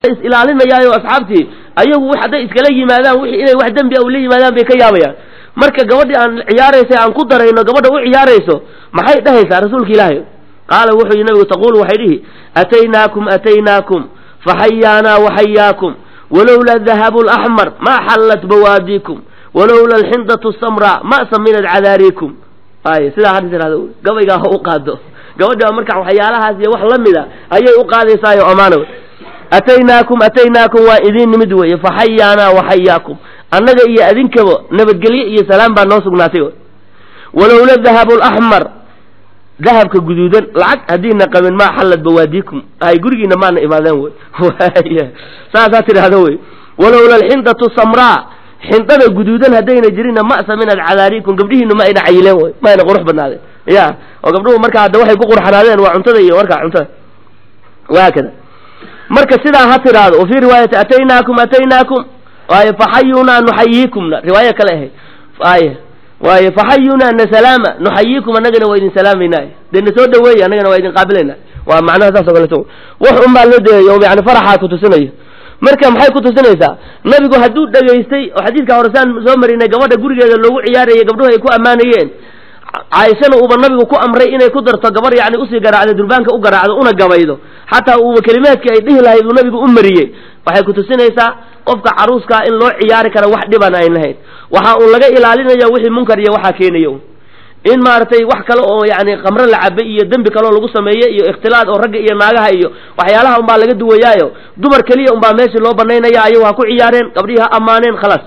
is ilaalinayaayo asxaabtii ayagu hadday iskala yimaadaan wixii inay wax dembi a ula yimaadaan bay ka yaabayaan marka gabadhii aan ciyaaraysa aan ku darayno gabadha u ciyaarayso maxay dhahaysaa rasuulka ilaahay qaala wuxuu yihi nabigu taquulu waxay dhihi ataynaakum ataynaakum faxayaanaa waxayaakum walowla dahabu laxmar ma xallat bawaadiikum walowla alxindatu samraa ma saminad cadaariikum ay sidaa hadda tirahdo gabaygaa ha u qaado gabadhi baa marka waxyaalahaas iyo wax la mida ayay u qaadaysaayo amaana ataynaakum ataynaakum waa idiin nimid weeye faxayaanaa waxayaakum annaga iyo adinkaba nabadgelye iyo salaam baa noo sugnaatay walowla dahabu laxmar dahabka guduudan lacag haddiina qabin maa xallad bawaadiikum hay gurigiina maana imaadeen wey saasaa tidhaahdo wey walowla alxindatu samraa xindada guduudan haddayna jirinna ma'sa min alcadaariikum gabdhihiina ma ayna cayileen wey ma ayna qurux badnaadeen ya oo gabdhuhu markaa hadda waxay ku qurxanaadeen waa cuntada iyo markaa cuntada wahaakada marka sidaa ha tidhaahdo wa fii riwaayati ataynaakum ataynaakum waaye faxayunaa nuxayiikumna riwaayo kale ahayd waaye waaye faxayunaa na salaama nuxayiikum annagana waa idin salaamayna dee na soo dhaweeye annagana waa idin qaabilayna waa macnaha saas o kaleto wax un baa loo deeyo yani faraxaa kutusinayo marka maxay kutusinaysaa nabigu hadduu dhegaystay oo xadiidka horesaan soo marinay gabadha gurigeeda loogu ciyaarayay gabdhuhu ay ku ammaanayeen caaishana uuba nabigu ku amray inay ku darto gabar yani usii garaacda durbaanka u garaacdo una gabaydo xataa uuba kelimaadkii ay dhihi lahayd uu nabigu u mariyey waxay kutusinaysaa qofka caruuskaa in loo ciyaari kara wax dhiban ayn lahayn waxa uu laga ilaalinaya wixii munkar iyo waxaa keenayo in maaragtay wax kale oo yani khamro la cabay iyo dembi kaleoo lagu sameeye iyo ikhtilaad oo ragga iyo naagaha iyo waxyaalaha unbaa laga duwayaayo dumar keliya unbaa meeshii loo banaynaya ayagu ha ku ciyaareen gabdhihii ha ammaaneen khalaas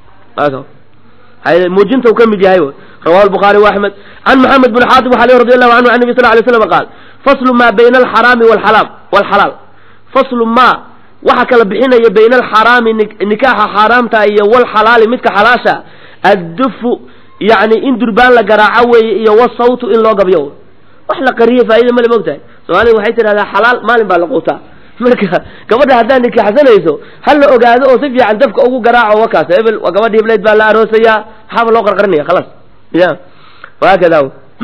muujinta uu ka mid yahay rawahu lbukhaari wa axmed can maxamed bn xaatib waxa le radi allahu canhu can nabi sal lay slam qaal faslu maa bayna alxaraami walxalaal walxalaal faslu maa waxa kala bixinaya bayna alxaraami nikaaxa xaaraamta iyo walxalaali midka xalaasha addufu yani in durbaan la garaaco weeye iyo wasawtu in loo gabyo wax la qariye faa'ida male mogtahay soomaalida waxay tidhahdaa xalaal maalin baa la quutaa marka gabadha haddaad nikaaxsanayso ha la ogaado oo si fiican dabka ugu garaaco wakaas hebel waa gabadhi hebleyd baa la aroosayaa maxaaba loo qarqarinaya khalaas ya وهكذا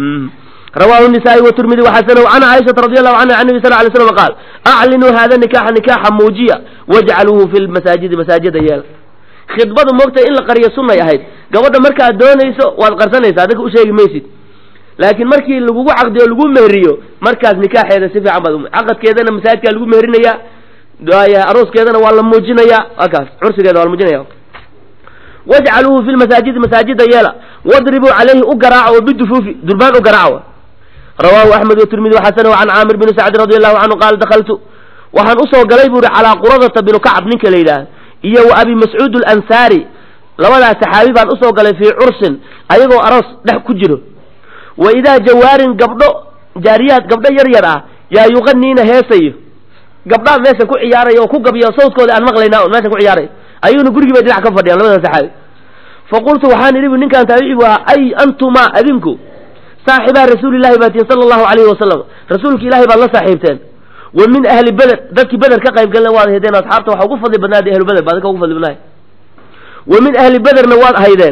رواه النسائي والترمذي وحسنه عن عائشة رضي الله عنها عن النبي صلى الله عليه وسلم قال أعلنوا هذا النكاح نكاحا موجيا واجعلوه في المساجد مساجد يال khidbadu moogta in la qariyo sunnay ahayd gabadha markaad doonayso waad qarsanaysaa adinka u sheegi maysid laakiin markii lagugu caqdiyo lagu meheriyo markaas nikaaxeeda si fiican baad caqadkeedana masaajidkaa lagu meherinayaa arooskeedana waa la muujinayaa akaas cursigeeda waa la muujinaya wajcaluuhu fi lmasaajidi masaajida yeela wadribuu calayhi u garaaca oo bidufuufi durbaan u garaaca rawaahu axmed watirmidi waxasanahu can caamir bni sacdi radi allahu canhu qaala dakaltu waxaan usoo galay buu ihi calaa quradata binu kacab ninka la yidhaah iyo wa abi mascuud alansaari labadaas saxaabi baan usoo galay fii cursin ayagoo aroos dhex ku jiro wa idaa jawaarin gabdho jaariyaad gabdho yar yar ah yaa yuqaniina heesayo gabdhaa meesha ku ciyaaraya oo ku gabiya sawdkooda aan maqlaynaa on meesha ku ciyaaray ayuuna gurigii bay dhinac ka fadhiyaan labada saxaabi faqultu waxaan idhi bu ninkaan taabici bu ahaa ay antumaa adinku saaxibaa rasuulillahi baatiin sala allahu calayhi wasalam rasuulka ilahay baad la saaxiibteen wa min ahli beder dadkii beder ka qayb galna waad haydeen asxaabta waxaa ugu fadli badnaada ahlu beder ba adinka ugu fadli badnaay wa min ahli bederna waad haydeen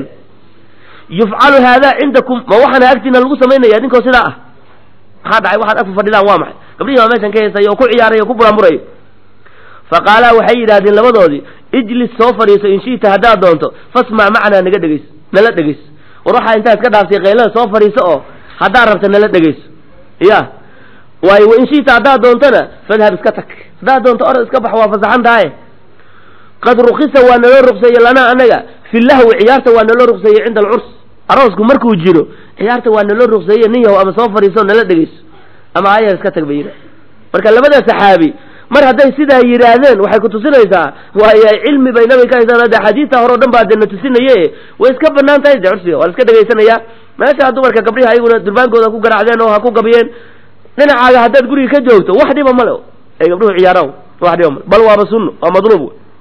yufcalu haadaa cindakum ma waxaana agtiina lagu samaynaya idinkoo sidaa ah maxaa dhacay waxaad ag fadhidaan waa maxay gabdhihii baa meeshan ka heesaya oo ku ciyaaraya o ku buraanburayo faqaalaa waxay yidhahdeen labadoodii ijlis soo fadhiiso in shi'ta haddaad doonto fasmac macnaa naga dhegeyso nala dhegeyso war waxaa intaa iska dhaaftay qaylada soo fadhiiso oo haddaad rabta nala dhegeyso ya waayo wain shi'ta haddaad doontona fadhab iska tag haddaad doonto orod iska bax waa fasaxan tahay qad rukisa waa naloo ruqseeye lanaa annaga fi lahwi ciyaarta waa naloo ruqseeye cinda alcurs aroosku markuu jiro ciyaarta waa naloo ruqseeye nin yahow ama soo fadhiiso nala dhegeyso ama ayar iska tag bay yidha marka labada saxaabi mar hadday sidaa yidhaahdeen waxay kutusinaysaa waayo cilmi bay nabiga ka haysaan hadde xadiidta hore o dhan baa dee na tusinaye way iska banaan tahay de cursiga waa la iska dhegaysanaya meesha dumarka gabdhihi ayaguna durbaankooda ku garaacdeen oo ha ku gabiyeen dhinacaaga haddaad guriga ka joogto wax dhiba male ay gabdhuhu ciyaaraan wax dhiba male bal waaba sunno waa madluub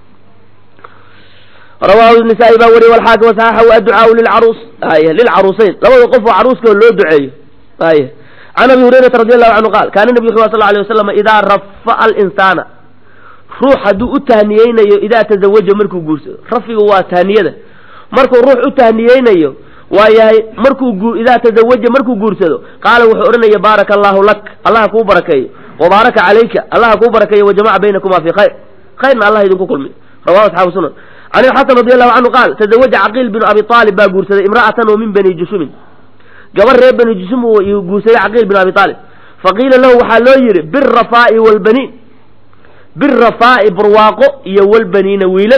rawaahu nisaa-i baa wariye walxaakim wasaxaxahu adducaau lilcaruus ay lilcaruuseyn labada qof oo caruuska loo duceeyo ay can abi hurayrata radi allahu canhu qaal kaana nebigu wuxu sal alay wasalam idaa rafa'a alinsaana ruux hadduu u tahniyeynayo idaa tazawaja markuu guursado rafigu waa tahniyada markuu ruux u tahniyeynayo waa yahay markuu idaa tazawaja markuu guursado qaala wuxuu odhanaya baaraka allahu lak allaha kuu barakeeyo wa baaraka calayka allaha kuu barakeeyo wajamaca baynakuma fii khayr khayrna allah idinku kulmiyo rawahu asxaabu sunan can ilxasan radi allahu canhu qaal tazawaja caqiil binu abi aalib baa guursaday imra'atan oo min bani jushumin gabar reer bani jushum uu guursaday caqiil binu abi aalib faqiila lahu waxaa loo yidhi birafaa'i walbaniin birafaa'i barwaaqo iyo walbaniina wiilal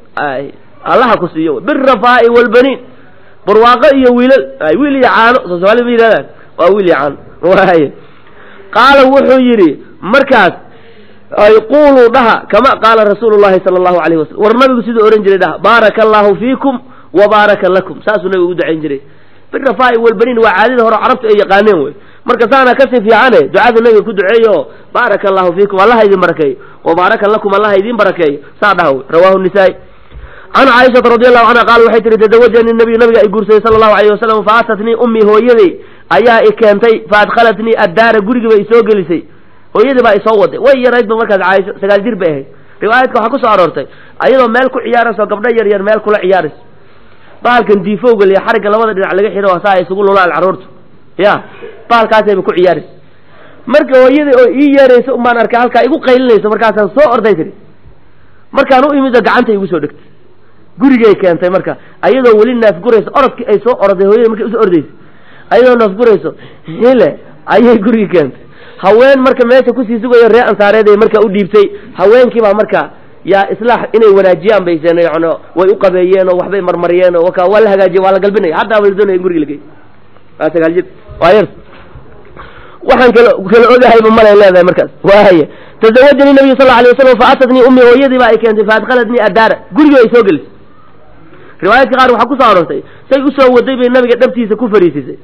allaha ku siiyo birafaa'i walbaniin barwaaqo iyo wiilal wiil iyo caano soo soomaalida ma yidhahdaan waa wiil iyo caano waay qaala wuxuu yidhi markaas ay quuluu dhaha kama qaala rasuulu llahi sala allahu alayh wasalam war nabigu siduu ohan jiray dhaha baaraka allahu fiikum wa baaraka lakum saasuu nabigu u ducayn jiray birafaa'i walbaniin waa caadada hore carabtu ay yaqaaneen wey marka saana kasii fiicane ducada nabiga ku duceeyo oo baaraka allahu fiikum allaha idin barakeeyo wa baaraka lakum allaha idin barakeeyo saa dhaha wey rawahu nisaa-i can caaishata radi allahu canha qaal waxay tihi tazawajanii nabiyu nabiga ay guursaday sala allahu alayh wasalam fa atatnii ummii hooyaday ayaa i keentay fa adkhalatnii addaara gurigiiba isoo gelisay hooyadii baa isoo waday way yaraydba markaas caaisho sagaal jir bay ahayd riwaayadka waxaa kusoo aroortay ayadoo meel ku ciyaarayso gabdho yar yar meel kula ciyaarayso bahalkan diifowga liya xarigga labada dhinac laga xidho saa ay isugu lulaan carruurtu ya bahalkaasayba ku ciyaaraysa marka hooyadii oo ii yeeraysa umbaan arkay halkaa igu qaylinayso markaasaan soo orday tiri markaan u imid gacanta igu soo dhegtay gurigay keentay marka ayadoo weli naafgurayso orodkii ay soo orday hooyada markay usoo ordaysa ayadoo naafgurayso hile ayay gurigii keentay haween marka meesha kusii sugayo ree ansaareed ay markaa u dhiibtay haweenkii baa marka yaa islaax inay wanaajiyaan bay seen yani way u qabeeyeen oo waxbay marmariyeen oo waka waa la hagaajiyey waa la galbinaya haddaa ba la doonaya in guriga la geeyo waa sagaal jir waa yar waxaan kala kala ogahayba malay leedahay markaas waaya tazawajanii nabiyu sal alay wasalam fa atatnii ummi hooyadii baa ay keentay fa adkhalatnii addaara gurigii ay soo gelisay riwaayadka qaar waxaa kusoo aroortay say usoo waday bay nabiga dhabtiisa ku fariisisay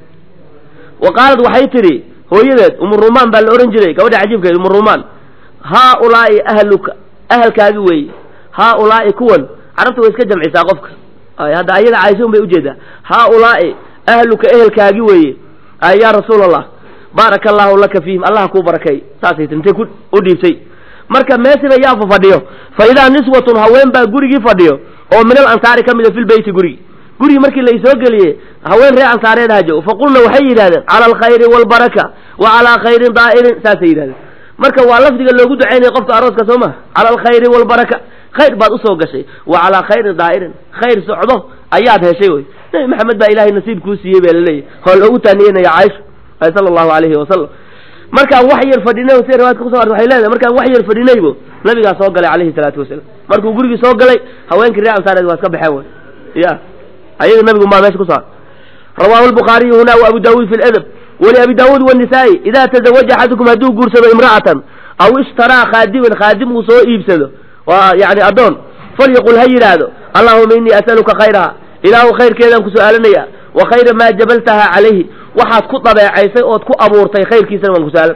wa qaalad waxay tidhi hooyadeed umurumaan baa la ohan jiray gabadha cajiibkeed umurumaan haa ulaa'i ahluka ahalkaagi weeye haa ulaa'i kuwan carabta way iska jamcisaa qofka hadda ayada caaisha un bay ujeedaa haa ulaa'i ahluka ehelkaagi weeye ay yaa rasuul allah baaraka allahu laka fiihim allaha kuu barakeey saasay tii intay ku u dhiibtay marka meesiba yaafa fadhiyo fa idaa niswatun haween baa gurigii fadhiyo oo min al ansaari ka mida filbeyti gurigi gurigii markii laysoo geliyey haween reer ansaareed hajo faqulna waxay yidhahdeen cala alkhayri waalbaraka wa calaa khayrin daa'irin saasay yidhahdeen marka waa lafdiga loogu ducaynaya qofka arooska soo maha cala alkhayri waalbaraka khayr baad usoo gashay wa calaa khayrin daa'irin khayr socdo ayaad heshay wey nabi maxamed baa ilahay nasiib kuu siiyey baa laleeyahy oo loogu taaniyanaya caaisha sala allahu alayhi wasalam markaan wax yar fadhinay si riwaayadka kuso artay waxay leedahay markaan wax yar fadhinaybo nabigaa soo galay calayhi salaatu wasalaam markuu gurigii soo galay haweenkii reer ansaareed waa iska baxeen wey ya ayaga nabigu maa meesha kuso rawahu lbukhaariyu huna wa abu daawuud fi ladab waliabi daawuud wanisaa-i idaa tazawaja axadukum hadduu guursado imra'atan aw ishtaraa khaadiman khaadim uu soo iibsado waa yani addoon falyaqul ha yidhaahdo allahuma innii as'aluka khayraha ilaahu khayrkeedaan ku su-aalanaya wa khayra maa jabaltaha calayhi waxaad ku dabeecaysay ood ku abuurtay khayrkiisana waan ku su-aalan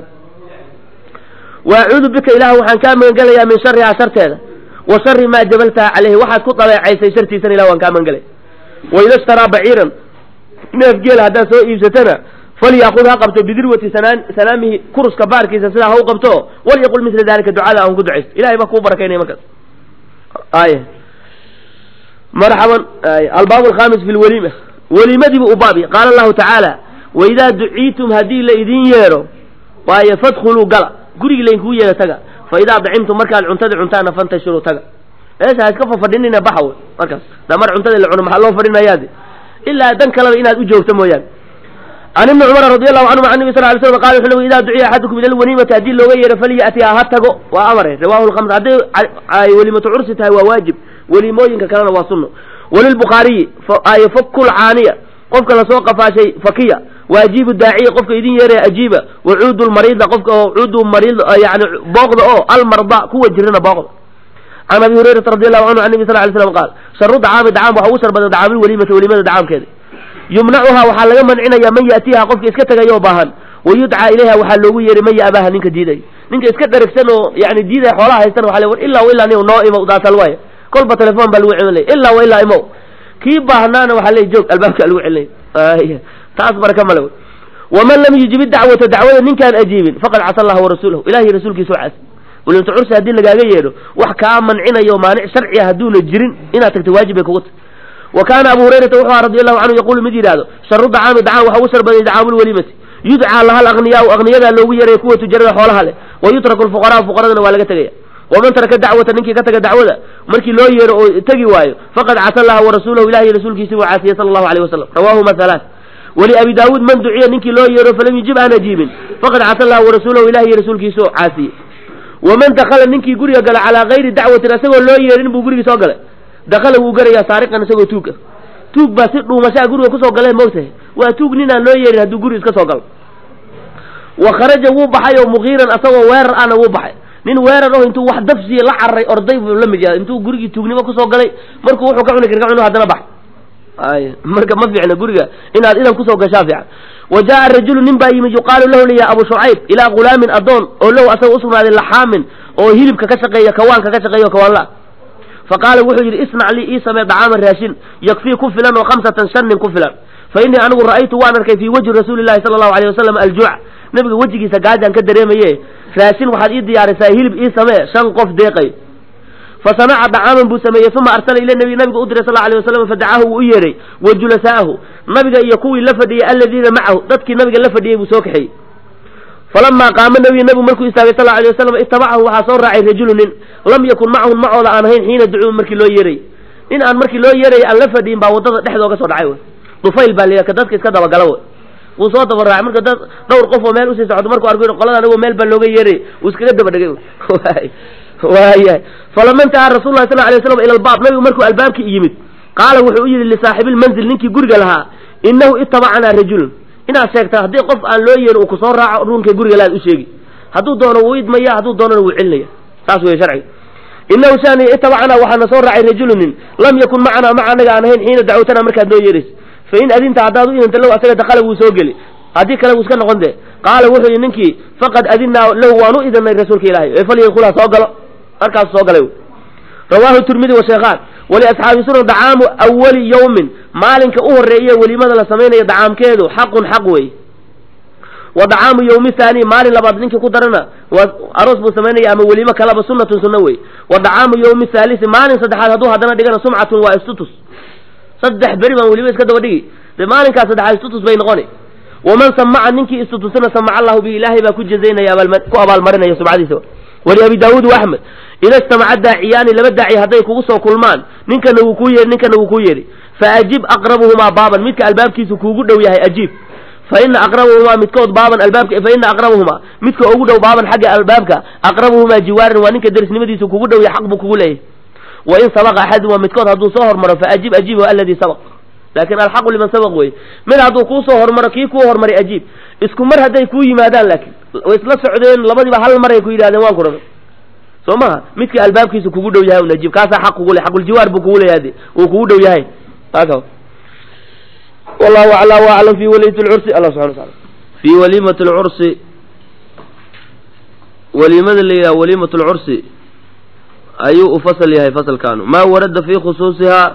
wa acuudu bika ilaah waxaan kaa magangelayaa min sharihaa sharteeda wa shari maa jabaltaha calayhi waxaad ku dabeecaysay shartiisana ilah waan kaa magangelaya waida ishtaraa baciiran neef geela haddaad soo iibsatana falyaqud ha qabto bidirwati sanaamihi kuruska baarkiisa sidaa ha u qabto walyaqul mila dalika ducada aan ku ducaysto ilahay baa kuu barakaynaya markaas ay marxaban albaab alkhamis fi lwaliima weliimadiibu u baabi qaala allahu tacaala waidaa duciitum haddii la idin yeedho waayo fadkhuluu gala gurigii laydinkugu yeedho taga fa idaa dacimtum markaad cuntada cuntaana fantashiruu taga meesha ha iska fafadhinina baxa wey markaas da mar cuntada la cuno maxaa loo fadhinayaade ilaa dan kaleba inaad u joogto mooyaane can ibni cumara radi allahu canhum can nabi sal ly slam qala wuxu idaa duciya axadukum ila lwaniimati haddii looga yeedho falya'tiha ha tago waa amare rawahu lkhamr hadday ay weliimatu cursi tahay waa waajib weliimooyinka kalena waa sunno walilbukhaariyi ay fakul caaniya qofka lasoo qafaashay fakiya waajibu daaciya qofka idin yeeraya ajiiba wacuudu lmariida qofka oo cuudu mariid yani booqda oo almarda kuwa jirana booqda can abi hurayrata radi allahu canhu can nabi sal ly slam qaal sharu dacaami dacaam waxa ugu shar badan dacaamulweliimati weliimada dacaamkeeda yumnacuhaa waxaa laga mancinaya man ya'tiiha qofka iska tegayoo baahan wayudcaa ilayha waxaa loogu yeeray man ya'baaha ninka diiday ninka iska dheragsan oo yani diidaya xoolaha haystan waa war ilaa ilaa nin noo imow daasal waaya kolba telefon baa lagu celinaya ilaa wa ilaa imow kii baahnaana waxaa leey joog albaabkaa lagu celinaya taas baraka male waman lam yujib dacwata dacwada ninkaan ajiibin faqad casa allaha warasuulahu ilahiy rasuulkiisa cas welimta cursi haddii lagaaga yeedho wax kaa mancinayo maanic sharciga hadduuna jirin inaad tagto waajib bay kugu tahy wa kaana abu hurayrata wuxuu aha radi allahu canhu yaquulu mid yidhaahdo sharu dacaami dacaam waxa ugu shar baday dacaamulweliimati yudcaa laha alaqniyaau aqniyadaa loogu yeeraya kuwa tujarada xoolaha leh wa yutraku lfuqaraau fuqaradana waa laga tegaya waman taraka dacwata ninkii ka taga dacwada markii loo yeero oo tegi waayo faqad casa allaha warasuulahu ilahi rasuulkiisi buu caasiyey sala allahu alayh wasalam rawaahuma halaat wali abi daawuud man duciya ninkii loo yeero falam yujib aan ajiibin faqad casa allaha warasuulahu ilahi rasuulkiisoo caasiyey waman dakala ninkii guriga gala calaa gayri dacwatin isagoo loo yeerin buu gurigii soo galay dakala wuu garayaa saariqan isagoo tuug ah tuug baa si dhuumashaa guriga kusoo galee moogtahay waa tuug nin aan loo yeerin hadduu guri iska soo galo wa kharaja wuu baxay oo muqiiran asagoo weerar ana wuu baxay nin weerar oh intuu wax dafsiya la cararay orday buu la mid yahay intuu gurigii tuugnimo kusoo galay markuu wuxuu ka cuni kar ka cunu haddana bax ay marka ma fiicna guriga inaad idan kusoo gashaa fiican wa jaa rajulu nin baa yimid yuqaalu lahu liya abu shucayb ilaa ghulaamin adoon oo lahu asaga usugnaaday laxaamin oo hilibka ka shaqeeya kawaanka ka shaqeeya o kawaanla faqaala wuxuu yidhi isnac lii ii samee dacaaman raashin yakfii ku filan oo khamsatan shan nin ku filan fa innii anigu ra'aytu waan arkay fii wajhi rasuuli llahi sala allahu alayh wasalam aljuuc nabiga wejigiisa gaajaan ka dareemaye raashin waxaad ii diyaarisaa hilib ii samee shan qof deeqay fa sanaca dacaaman buu sameeyey uma arsala ila nabi nabiga u diray sal alay wasalam fadacaahu wuu u yeedhay wa julasaahu nabiga iyo kuwii la fadhiyey aladiina macahu dadkii nabiga la fadhiyey buu soo kaxeeyey falamaa qaama nabiyu nabigu markuu istaagay sal alay wasalam itabacahu waxaa soo raacay rajulu nin lam yakun macahum macooda aan ahayn xiina ducuu markii loo yeeray nin aan markii loo yeeray aan la fadhiyin baa waddada dhexdooga soo dhacay wy dufayl baa la ka dadka iska dabagala wy wuu soo daba raacay marka dad dhowr qof oo meel usii socdo markuu arko qolada anigoo meel baa looga yeeray wuu iskaga daba dhegay waayahay falama intahaa rasul lahi sal alay waslam ila albaab nabigu markuu albaabkii yimid qaala wuxuu u yidhi lisaaxibilmanzil ninkii guriga lahaa inahu itabacanaa rajulun inaad sheegtaa haddii qof aan loo yeerin uu kusoo raaco ruunkay guriga laad u sheegi hadduu doono wuu idmaya hadduu doonana wuu celinaya saas wey sharciga inahu shani itabacanaa waxaana soo raacay rajulunin lam yakun macanaa maca anaga aan ahayn xiina dacwatana markaad noo yeeraysa fa in adinta haddaad u idinta lahu asaga dakala wuu soo geli haddii kale wuu iska noqon dee qaala wuxuu yidhi ninkii faqad adinaa lahu waan u idinay rasuulka ilaahay ee falyadkulha soo galo markaasu soo galay rawaahu tirmidi wa sheekhaan waliasxaabi sunan dacaamu awali yawmin maalinka u horreeya welimada la samaynayo dacaamkeedu xaqun xaq wey wa dacaamu yawmi haani maalin labaad ninkii ku darana waa aroos buu samaynaya ama welimo kalaba sunnatun sunna wey wa dacaamu yawmi haalisi maalin saddexaad hadduu haddana dhigana sumcatun waa istutus saddex beri baan welimo iska daba dhigi dee maalinkaas saddexaad istutus bay noqoni waman samaca ninkii istutusana samaca allahu bi ilaahay baa ku jazaynaya ku abaalmarinaya subcadiisa wali abi daawuud wa axmed ida ijtamaca daaciyaani laba daaci hadday kugu soo kulmaan ninkana wuu kuu yeehi ninkana wuu kuu yeedhi faajib aqrabuhumaa baaban midka albaabkiisu kuugu dhow yahay ajiib fa ina aqrabuhumaa midkood baaban albaabka fa ina aqrabuhumaa midka ugu dhow baaban xagga albaabka aqrabuhumaa jiwaaran waa ninka derisnimadiisu kugu dhow yahay xaq buu kugu leeyahay wa in sabaqa axadun waa midkood hadduu soo hormaro faajib ajiibhu aladii sabaq laakin alxaqu liman sabaq wey mid hadduu kuu soo hormaro kii kuu hormaray ajiib isku mar hadday kuu yimaadaan laakiin way isla socdeen labadiiba hal mar ay ku yidhahdeen waan ku rabay soo maha midka albaabkiisa kugu dhow yahay najiib kaasaa xaq kugu le xaquljiwaar buu kugu leeyahay uu kugu dhow yahay haka wallahu acla wa aclam fi waliyat lcursi allah subxana wa taala fi walimat lcursi waliimada la yidhaha waliimat lcursi ayuu u fasal yahay fasalkaanu maa warada fi khusuusihaa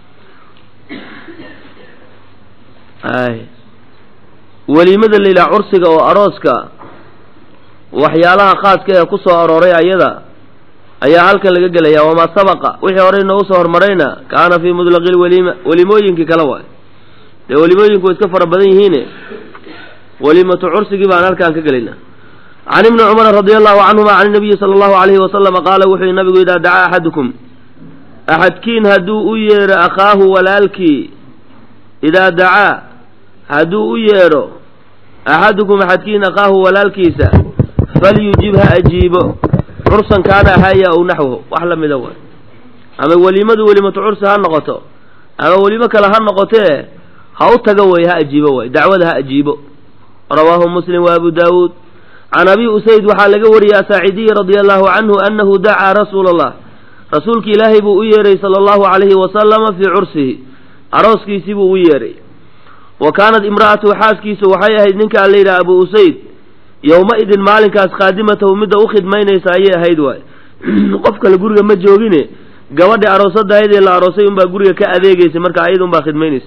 ay weliimada la yidhaha cursiga oo arooska waxyaalaha khaaska ee ku soo arooray ayada ayaa halkan laga gelaya wamaa sabaqa wixii horey noogu soo hormarayna kaana fii mudlaqi lwaliima welimooyinkii kale waay dee welimooyinku way iska fara badan yihiine waliimatu cursigii baan halkaan ka gelayna can ibni cumara radia allahu canhuma can nabiyi sala allahu alayhi wasalama qaala wuxuu yihi nabigu idaa dacaa axadukum axadkiin hadduu u yeedho akhaahu walaalkii idaa dacaa hadduu u yeedho axadukum axadkiin akhaahu walaalkiisa falyujib ha ajiibo cursan kaana ahaya ow naxwahu wax la mida waay ama weliimadu welimatu cursi ha noqoto ama welimo kale ha noqotee ha u tago wey ha ajiibo waay dacwada ha ajiibo rawaahu muslim wa abu daawuud can abi usayd waxaa laga wariyey asaacidiyi radia allahu canhu annahu dacaa rasuula allah rasuulki ilaahay buu u yeedhay sala allahu calayhi wasalama fii cursihi arooskiisii buu u yeedhay wa kaanat imra'atuhu xaaskiisu waxay ahayd ninkaa la yidhaha abu usayd yowma-idin maalinkaas khaadimatahu midda u khidmaynaysa ayay ahayd waay qof kale guriga ma joogine gabadhi aroosadahayd ee la aroosay unbaa guriga ka adeegaysay marka ayada unbaa khidmaynaysa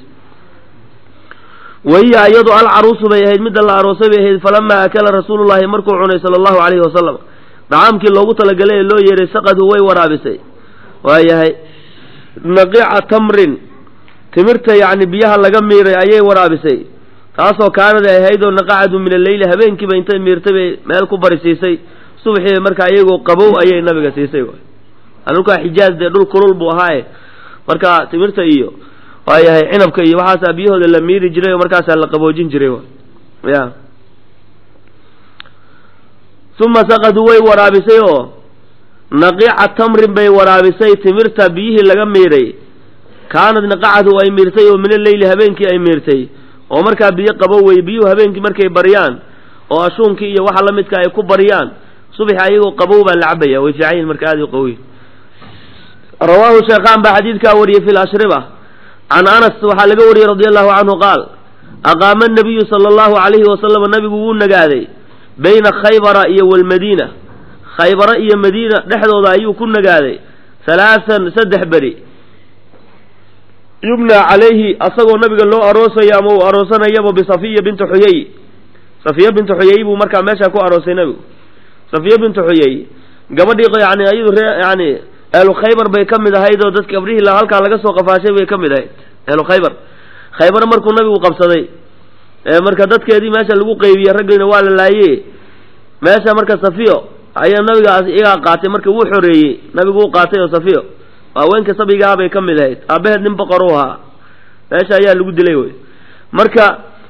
wahiya iyadu alcaruusu bay ahayd midda la aroosay bay ahayd falamaa akala rasuulullahi markuu cunay sala allahu calayhi wasalam dacaamkii loogu talagalay ee loo yeedhay saqadhu way waraabisay waayahay naqiica tamrin timirta yacni biyaha laga miiray ayay waraabisay taasoo kaanad ay ahayd oo naqacadu min alleyli habeenkiiba intay miirtay bay meel ku barisiisay subaxii markaa iyagoo qabow ayay nabiga siisay waay dhulkaa xijaaz dee dhul kulul buu ahaaye marka timirta iyo waayahay cinabka iyo waxaasaa biyahooda la miiri jiray oo markaasaa la qaboojin jiray waay ya uma saqaduu way waraabisay oo naqiica tamrin bay waraabisay timirta biyihii laga miiray kaanad naqacadu ay miirtay oo mina leyli habeenkii ay miirtay oo markaa biyo qabo wey biyuhu habeenkii markay baryaan oo ashuunkii iyo waxa la midka ay ku baryaan subaxi ayagoo qabow baa la cabaya way fiican yihin marka aad u qawiy rawaahu sheekhaan baa xadiidkaa wariyey fi lashriba can anas waxaa laga wariyey radi allahu canhu qaal aqaama nabiyu sala allahu calayhi wasalam nabigu wuu nagaaday bayna khaybara iyo walmadiina khaybara iyo madiina dhexdooda ayuu ku nagaaday halaathan saddex beri yubna calayhi asagoo nabiga loo aroosayo ama uu aroosanayaba bisafiya binti xuyey safiya binti xuyey buu markaa meeshaa ku aroosay nabigu safiya binti xuyey gabadhii yani ayadu ree yani ehlu khaybar bay ka mid ahayd oo dadka gabrihii halkaa laga soo qafaashay bay ka mid ahayd ehlu khaybar khaybar markuu nabigu qabsaday marka dadkeedii meesha lagu qeybiyey raggiina waa la laaye meesha marka safiyo ayaa nabigaas iyagaa qaatay marka wuu xoreeyey nabigu wuu qaatay oo safiyo haweenka sabigaha bay ka mid ahayd aabaheed nin boqor u ahaa meesha ayaa lagu dilay wey marka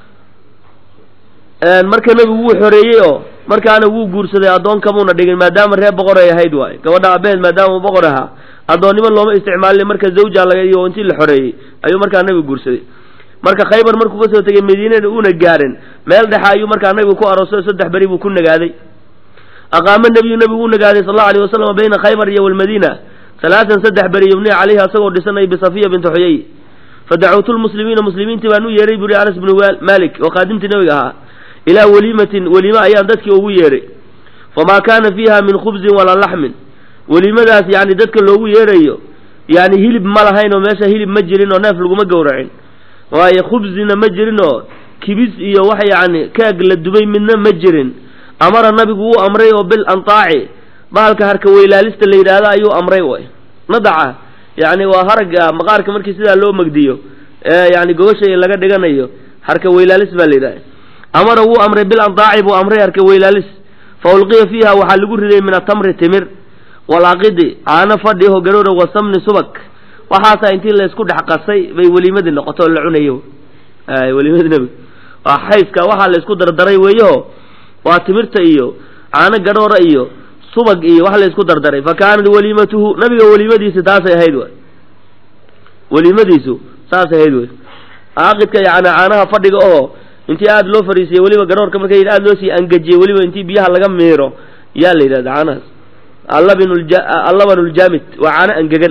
marka nabigu wuu xoreeyey oo markaana wuu guursaday addoon kamuuna dhigin maadaama reer boqor ay ahayd waayo gabadha aabaheed maadaama uu boqor ahaa addoonnimo looma isticmaalin marka zawja laga iyo intii la xoreeyey ayuu markaa nabigu guursaday marka khaybar markuu kasoo tegay madiinana uuna gaarin meel dhexa ayuu markaa nabigu ku aroosay saddex beri buu ku nagaaday aqaama nabiyu nabigu u nagaaday sal allau alay wasalam bayna khaybar iyo walmadiina halaatan saddex beri yubniya calayhi asagoo dhisanay bisafiya binti xuyey fadacuutu lmuslimiina muslimiintii baan u yeeray buri anas bnu malik oo qaadimtii nabiga ahaa ilaa weliimatin weliime ayaan dadkii ugu yeeray famaa kaana fiiha min khubzin walaa laxmin weliimadaas yani dadka loogu yeerayo yani hilib ma lahayn oo meesha hilib ma jirin oo neef laguma gowracin waayo khubzina ma jirin oo kibis iyo wax yani keeg la dubay midna ma jirin amara nabigu wuu amray oo bil antaaci bahalka harka weylaalista la yidhaahdo ayuu amray way nadaca yani waa haragga maqaarka markii sidaa loo megdiyo ee yani gogosha laga dhiganayo harka weylaalis baa la yidhahda amara wuu amray bil antaaci buu amray harka weylaalis fa ulqiya fiiha waxaa lagu riday min atamri timir walaqidi caano fadhi ho garoora wasamni subag waxaasaa intii laysku dhex qasay bay weliimadii noqoto oo la cunayo weliimadii nebiga waa xayska waxaa laysku dardaray weeyaho waa timirta iyo caano gadhoora iyo subag iyo wax laysku dardaray fa kaanat waliimatuhu nabiga weliimadiisi taasay ahayd way weliimadiisu saasay ahayd wey aaqidka yani caanaha fadhiga oo intii aada loo fariisiyey weliba garoorka marka aada loo sii angajiyey weliba intii biyaha laga miiro yaa la yidhahda caanahaas allaban ljaamid waa caano angegan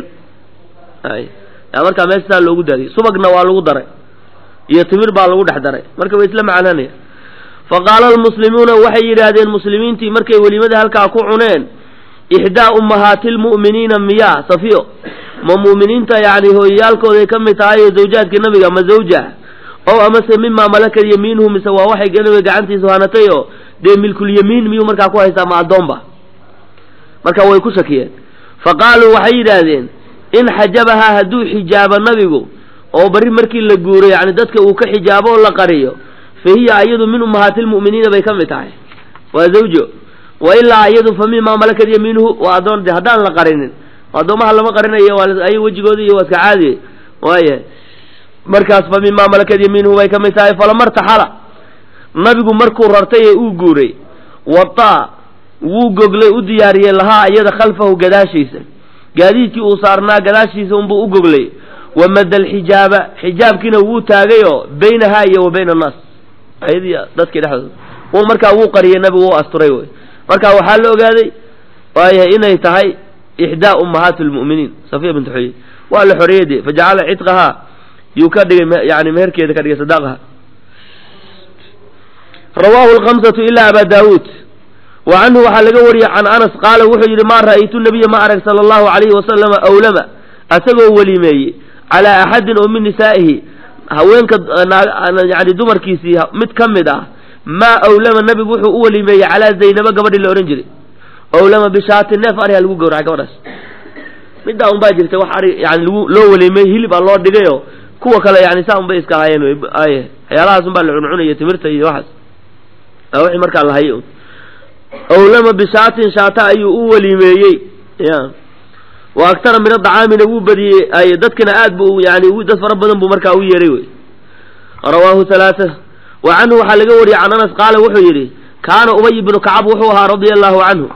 markaa meesha saa loogu daadiyey subagna waa lagu daray iyo timir baa lagu dhex daray marka way isla macananaya faqaala almuslimuuna waxay yidhaahdeen muslimiintii markay welimada halkaa ku cuneen ixdaa ummahaati lmu'miniina miyaa safiyo ma mu'miniinta yani hooyayaalkooday ka mid tahay oo zawjaadka nabiga ma zawja ow amase mimaa malakad yamiinuhu mise waa waxay nabiga gacantiisu hanatay oo dee milkulyamiin miyuu markaa ku haystaa ma addoonba marka way ku shakiyeen fa qaaluu waxay yidhaahdeen in xajabahaa hadduu xijaabo nabigu oo bari markii la guuro yani dadka uu ka xijaabo oo la qariyo fa hiya iyadu min ummahaati lmu'miniina bay ka mid tahay waa zawjo wa ilaa iyadu fa mimaa malakad yamiinuhu waa addoon de haddaan la qarinin addoomaha lama qarinayo ay wejigooda iyo waa iska caadiye waaya markaas fa mimaa malakad yamiinuhu bay ka mid tahay falamartaxala nabigu markuu rartay ee uu guuray wadaa wuu goglay u diyaariyey lahaa iyada khalfahu gadaashiisa gaadiidkii uu saarnaa gadaashiisa unbuu u goglay wamada alxijaaba xijaabkiina wuu taagayoo baynahaa iyo wa bayna annaas ayadii dadkii dhexdooda un markaa wuu qariyey nabigu u asturay wey marka waxaa la ogaaday waayahay inay tahay ixdaa ummahaati lmu'miniin safiya bint xuyey waa la xoreeyey dee fajacala cidqahaa yuu ka dhigay yani meherkeeda ka dhigay sadaaqaha rawaahu lkamsatu ilaa aba daawuud wa canhu waxaa laga wariyey can anas qaala wuxuu yidhi maa ra'aytu nabiya ma arag sala allahu calayhi wasalama awlama asagoo welimeeyey calaa axadin oo min nisaa'ihi haweenka yani dumarkiisii mid ka mid ah maa awlama nabigu wuxuu u welimeeyey calaa zaynaba gabadhii la odhan jiray awlama bishaati neef ariha lagu gowracay gabadhaas middaa un baa jirta wax ari yani lagu loo welimeeyey hilib a loo dhigayo kuwa kale yani saa un bay iska ahaayeen ay waxyaalahaas un baa la cuncunaya timirta iyo waxaas wixii markaa la hayo owlama bishaatin shaata ayuu u weliimeeyey ya wa aktara min adacaamina wuu badiyey ay dadkana aad bu yani dad fara badan buu markaa u yeeray wey rawaahu halaata wa canhu waxaa laga wariyey can anas qaala wuxuu yidhi kaana ubay bnu kacab wuxuu ahaa radia allahu canhu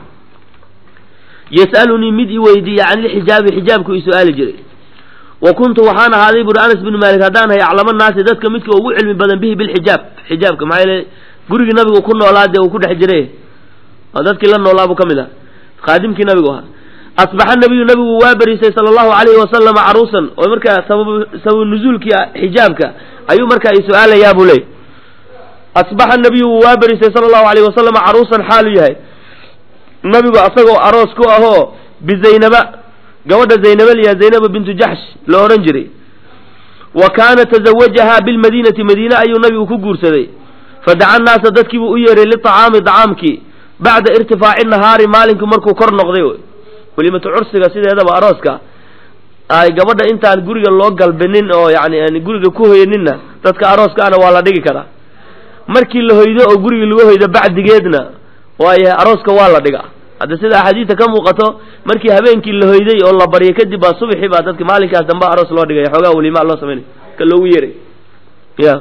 yas'alunii mid i weydiiya can ilxijaabi xijaabku i su-aali jiray wa kuntu waxaan ahaaday buri anas bnu maalik haddaan hay aclama naasi dadka midka ugu cilmi badan bihi bilxijaab xijaabka maxaa yeele gurigii nabigu ku noolaa dee uu ku dhex jiray oo dadkii la noolaa buu ka mid aha khaadimkii nabigu ahaa asbaxa nabiyu nabigu waa beriisay sala allahu calayhi wasalama caruusan oo markaa sababu nuzuulkii xijaabka ayuu markaa i su-aalayaa buu leey asbaxa nabiyu wuu waa beriisay sala allahu alayhi wasalama caruusan xaalu yahay nabigu asagoo aroos ku ahoo bizaynaba gabadha zaynaba liya zaynaba bintu jaxsh la odhan jiray wa kaana tazawajahaa bilmadiinati madiine ayuu nabigu ku guursaday fadaca naasa dadkiibuu u yeeray liطacaami dacaamkii bacda irtifaaci nahaari maalinkii markuu kor noqday welimatu cursiga sideedaba arooska ay gabadha intaan guriga loo galbinin oo yani aan guriga ku hoyaninna dadka arooska ana waa la dhigi karaa markii la hoydo oo gurigii lagu hoydo bacdigeedna waayahay arooska waa la dhigaa hadda sida axaadiista ka muuqato markii habeenkii la hoyday oo la baryay kadib baa subaxii baa dadka maalinkaas dambe aroos loo dhigaya xoogaa welimaa loo samaynay ka loogu yeeray ya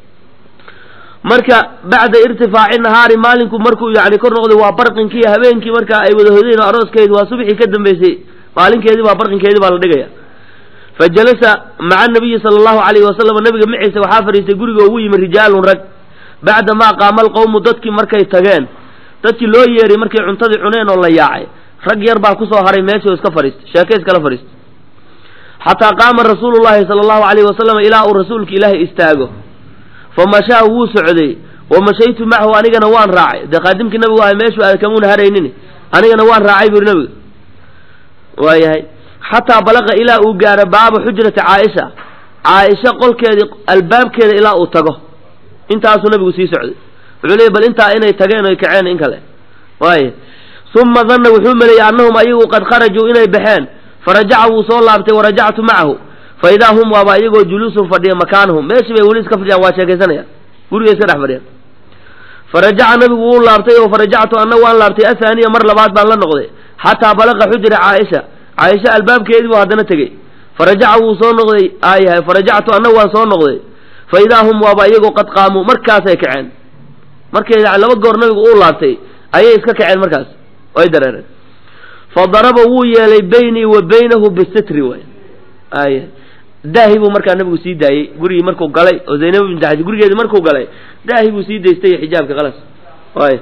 marka bacda irtifaaci nahaari maalinku markuu yani kor noqday waa barqinkii habeenkii markaa ay wada hoydeen oo arooskeedi waa subaxii ka dambeysay maalinkeedii baa barqinkeedii baa la dhigaya fa jalasa maca nabiyi sala allahu calayhi wasalam nabiga maciisa waxaa fadhiistay guriga ugu yimi rijaalun rag bacda maa qaama alqowmu dadkii markay tageen dadkii loo yeeray markay cuntadii cuneen oo la yaacay rag yar baa kusoo haray meesha oo iska fadhiistay sheeke iskala fadhiistay xataa qaama rasuulu llahi sala allahu calayhi wasalam ilaa uu rasuulka ilaahay istaago fa mashaa wuu socday wa mashaytu macahu anigana waan raacay dee qaadimkii nabigu ahay meeshuu aada kamuuna haraynin anigana waan raacay buri nabiga waayahay xataa balaqa ilaa uu gaaro baaba xujrati caaisha caaisha qolkeedii albaabkeeda ilaa uu tago intaasuu nabigu sii socday wuxuu leeyay bal intaa inay tageen oy kaceen in kale waaya uma danna wuxuu maleeyey annahum ayagu qad kharajuu inay baxeen farajaca wuu soo laabtay warajactu macahu fa idaa hum waaba iyagoo juluusun fadhiya makaanahum meeshii bay weli iska fadhiyaan waa sheekaysanayaan gurigay iska dhex fadhiyaan farajaca nabigu wuu laabtay oo farajactu anna waan laabtay athaaniya mar labaad baan la noqday xataa balaqa xujra caaisha caaisha albaabkeedii buu haddana tegey farajaca wuu soo noqday aayahay farajactu anna waan soo noqday fa idaa hum waaba iyagoo qad qaamuu markaasay kaceen markay yani laba goor nabigu uu laabtay ayay iska kaceen markaas ay dareereen fa daraba wuu yeelay baynii wa baynahu bisitri way ay daahi buu markaa nabigu sii daayey gurigii markuu galay oo zaynab bint jaxsh gurigeedii markuu galay daahi buu sii daystay xijaabka qalas way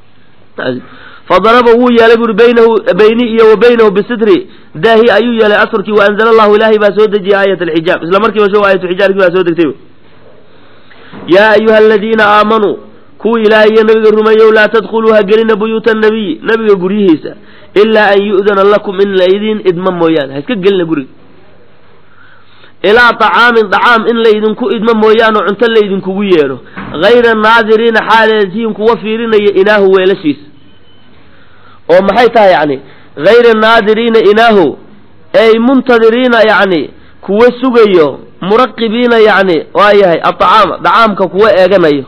fadaraba wuu yeelay buri baynahu bayni iyo wa baynahu bisitri daahi ayuu yeelay asrkii wa anzala allahu ilaahay baa soo dejiyey aayat alxijaab isla markiiba sho aayatulxijaabkii baa soo degtay yaa ayuha aladiina aamanuu kuwa ilaahay iyo nabiga rumeeyow laa tadkhuluu ha gelina buyuuta annabiyi nabiga guryihiisa ilaa an yu'dana lakum in laydin idmo mooyaane ha iska gelina guriga ilaa طacaamin dacaam in laydinku idmo mooyaane cunto laydinkugu yeedho hayra naadiriina xaaleetihin kuwa fiirinaya inaahu weelashiisa oo maxay tahay yani hayra naadiriina inaahu ey muntadiriina yani kuwa sugayo muraqibiina yani waa yahay aacaama dacaamka kuwa eeganayo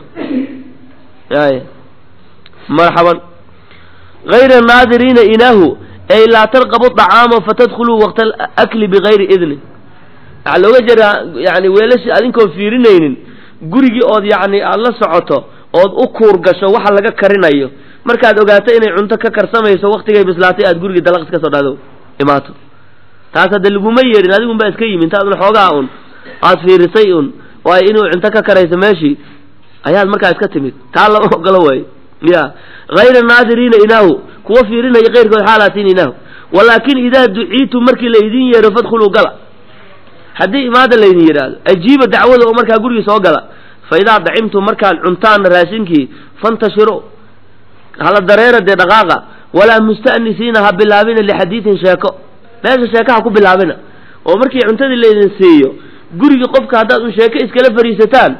y marxaban hayra naadiriina inaahu ey laa tarqabu طacaama fatadkhuluu waqta akli bigayri idnin waxaa looga jeedaa yani weelashi adinkoon fiirinaynin gurigii ood yani aada la socoto ood u kuur gasho waxa laga karinayo markaad ogaato inay cunto ka karsamayso waktigay bislaatay aad gurigii dalaq iska soo dhado imaato taas hadda laguma yeedhin adigun baa iska yimi intaad un xoogaa un aad fiirisay un waayo inuu cunto ka karayso meeshii ayaad markaa iska timid taa lama ogolo waayo ya hayra naadiriina inaahu kuwa fiirinaya keyrkood xaalaatiin inaahu walaakin idaa duciitu markii laydin yeedho fadkhuluu gala haddii imaada laydin yidhaahdo ajiiba dacwada oo markaa gurigii soo gala fa idaa dacimtum markaad cuntaanna raashinkii fantashiro hala dareera dee dhaqaaqa walaa musta'nisiina ha bilaabina lixadiidin sheeko meesha sheeka ha ku bilaabina oo markii cuntadii laydin siiyo gurigii qofka haddaad un sheeko iskala fariisataan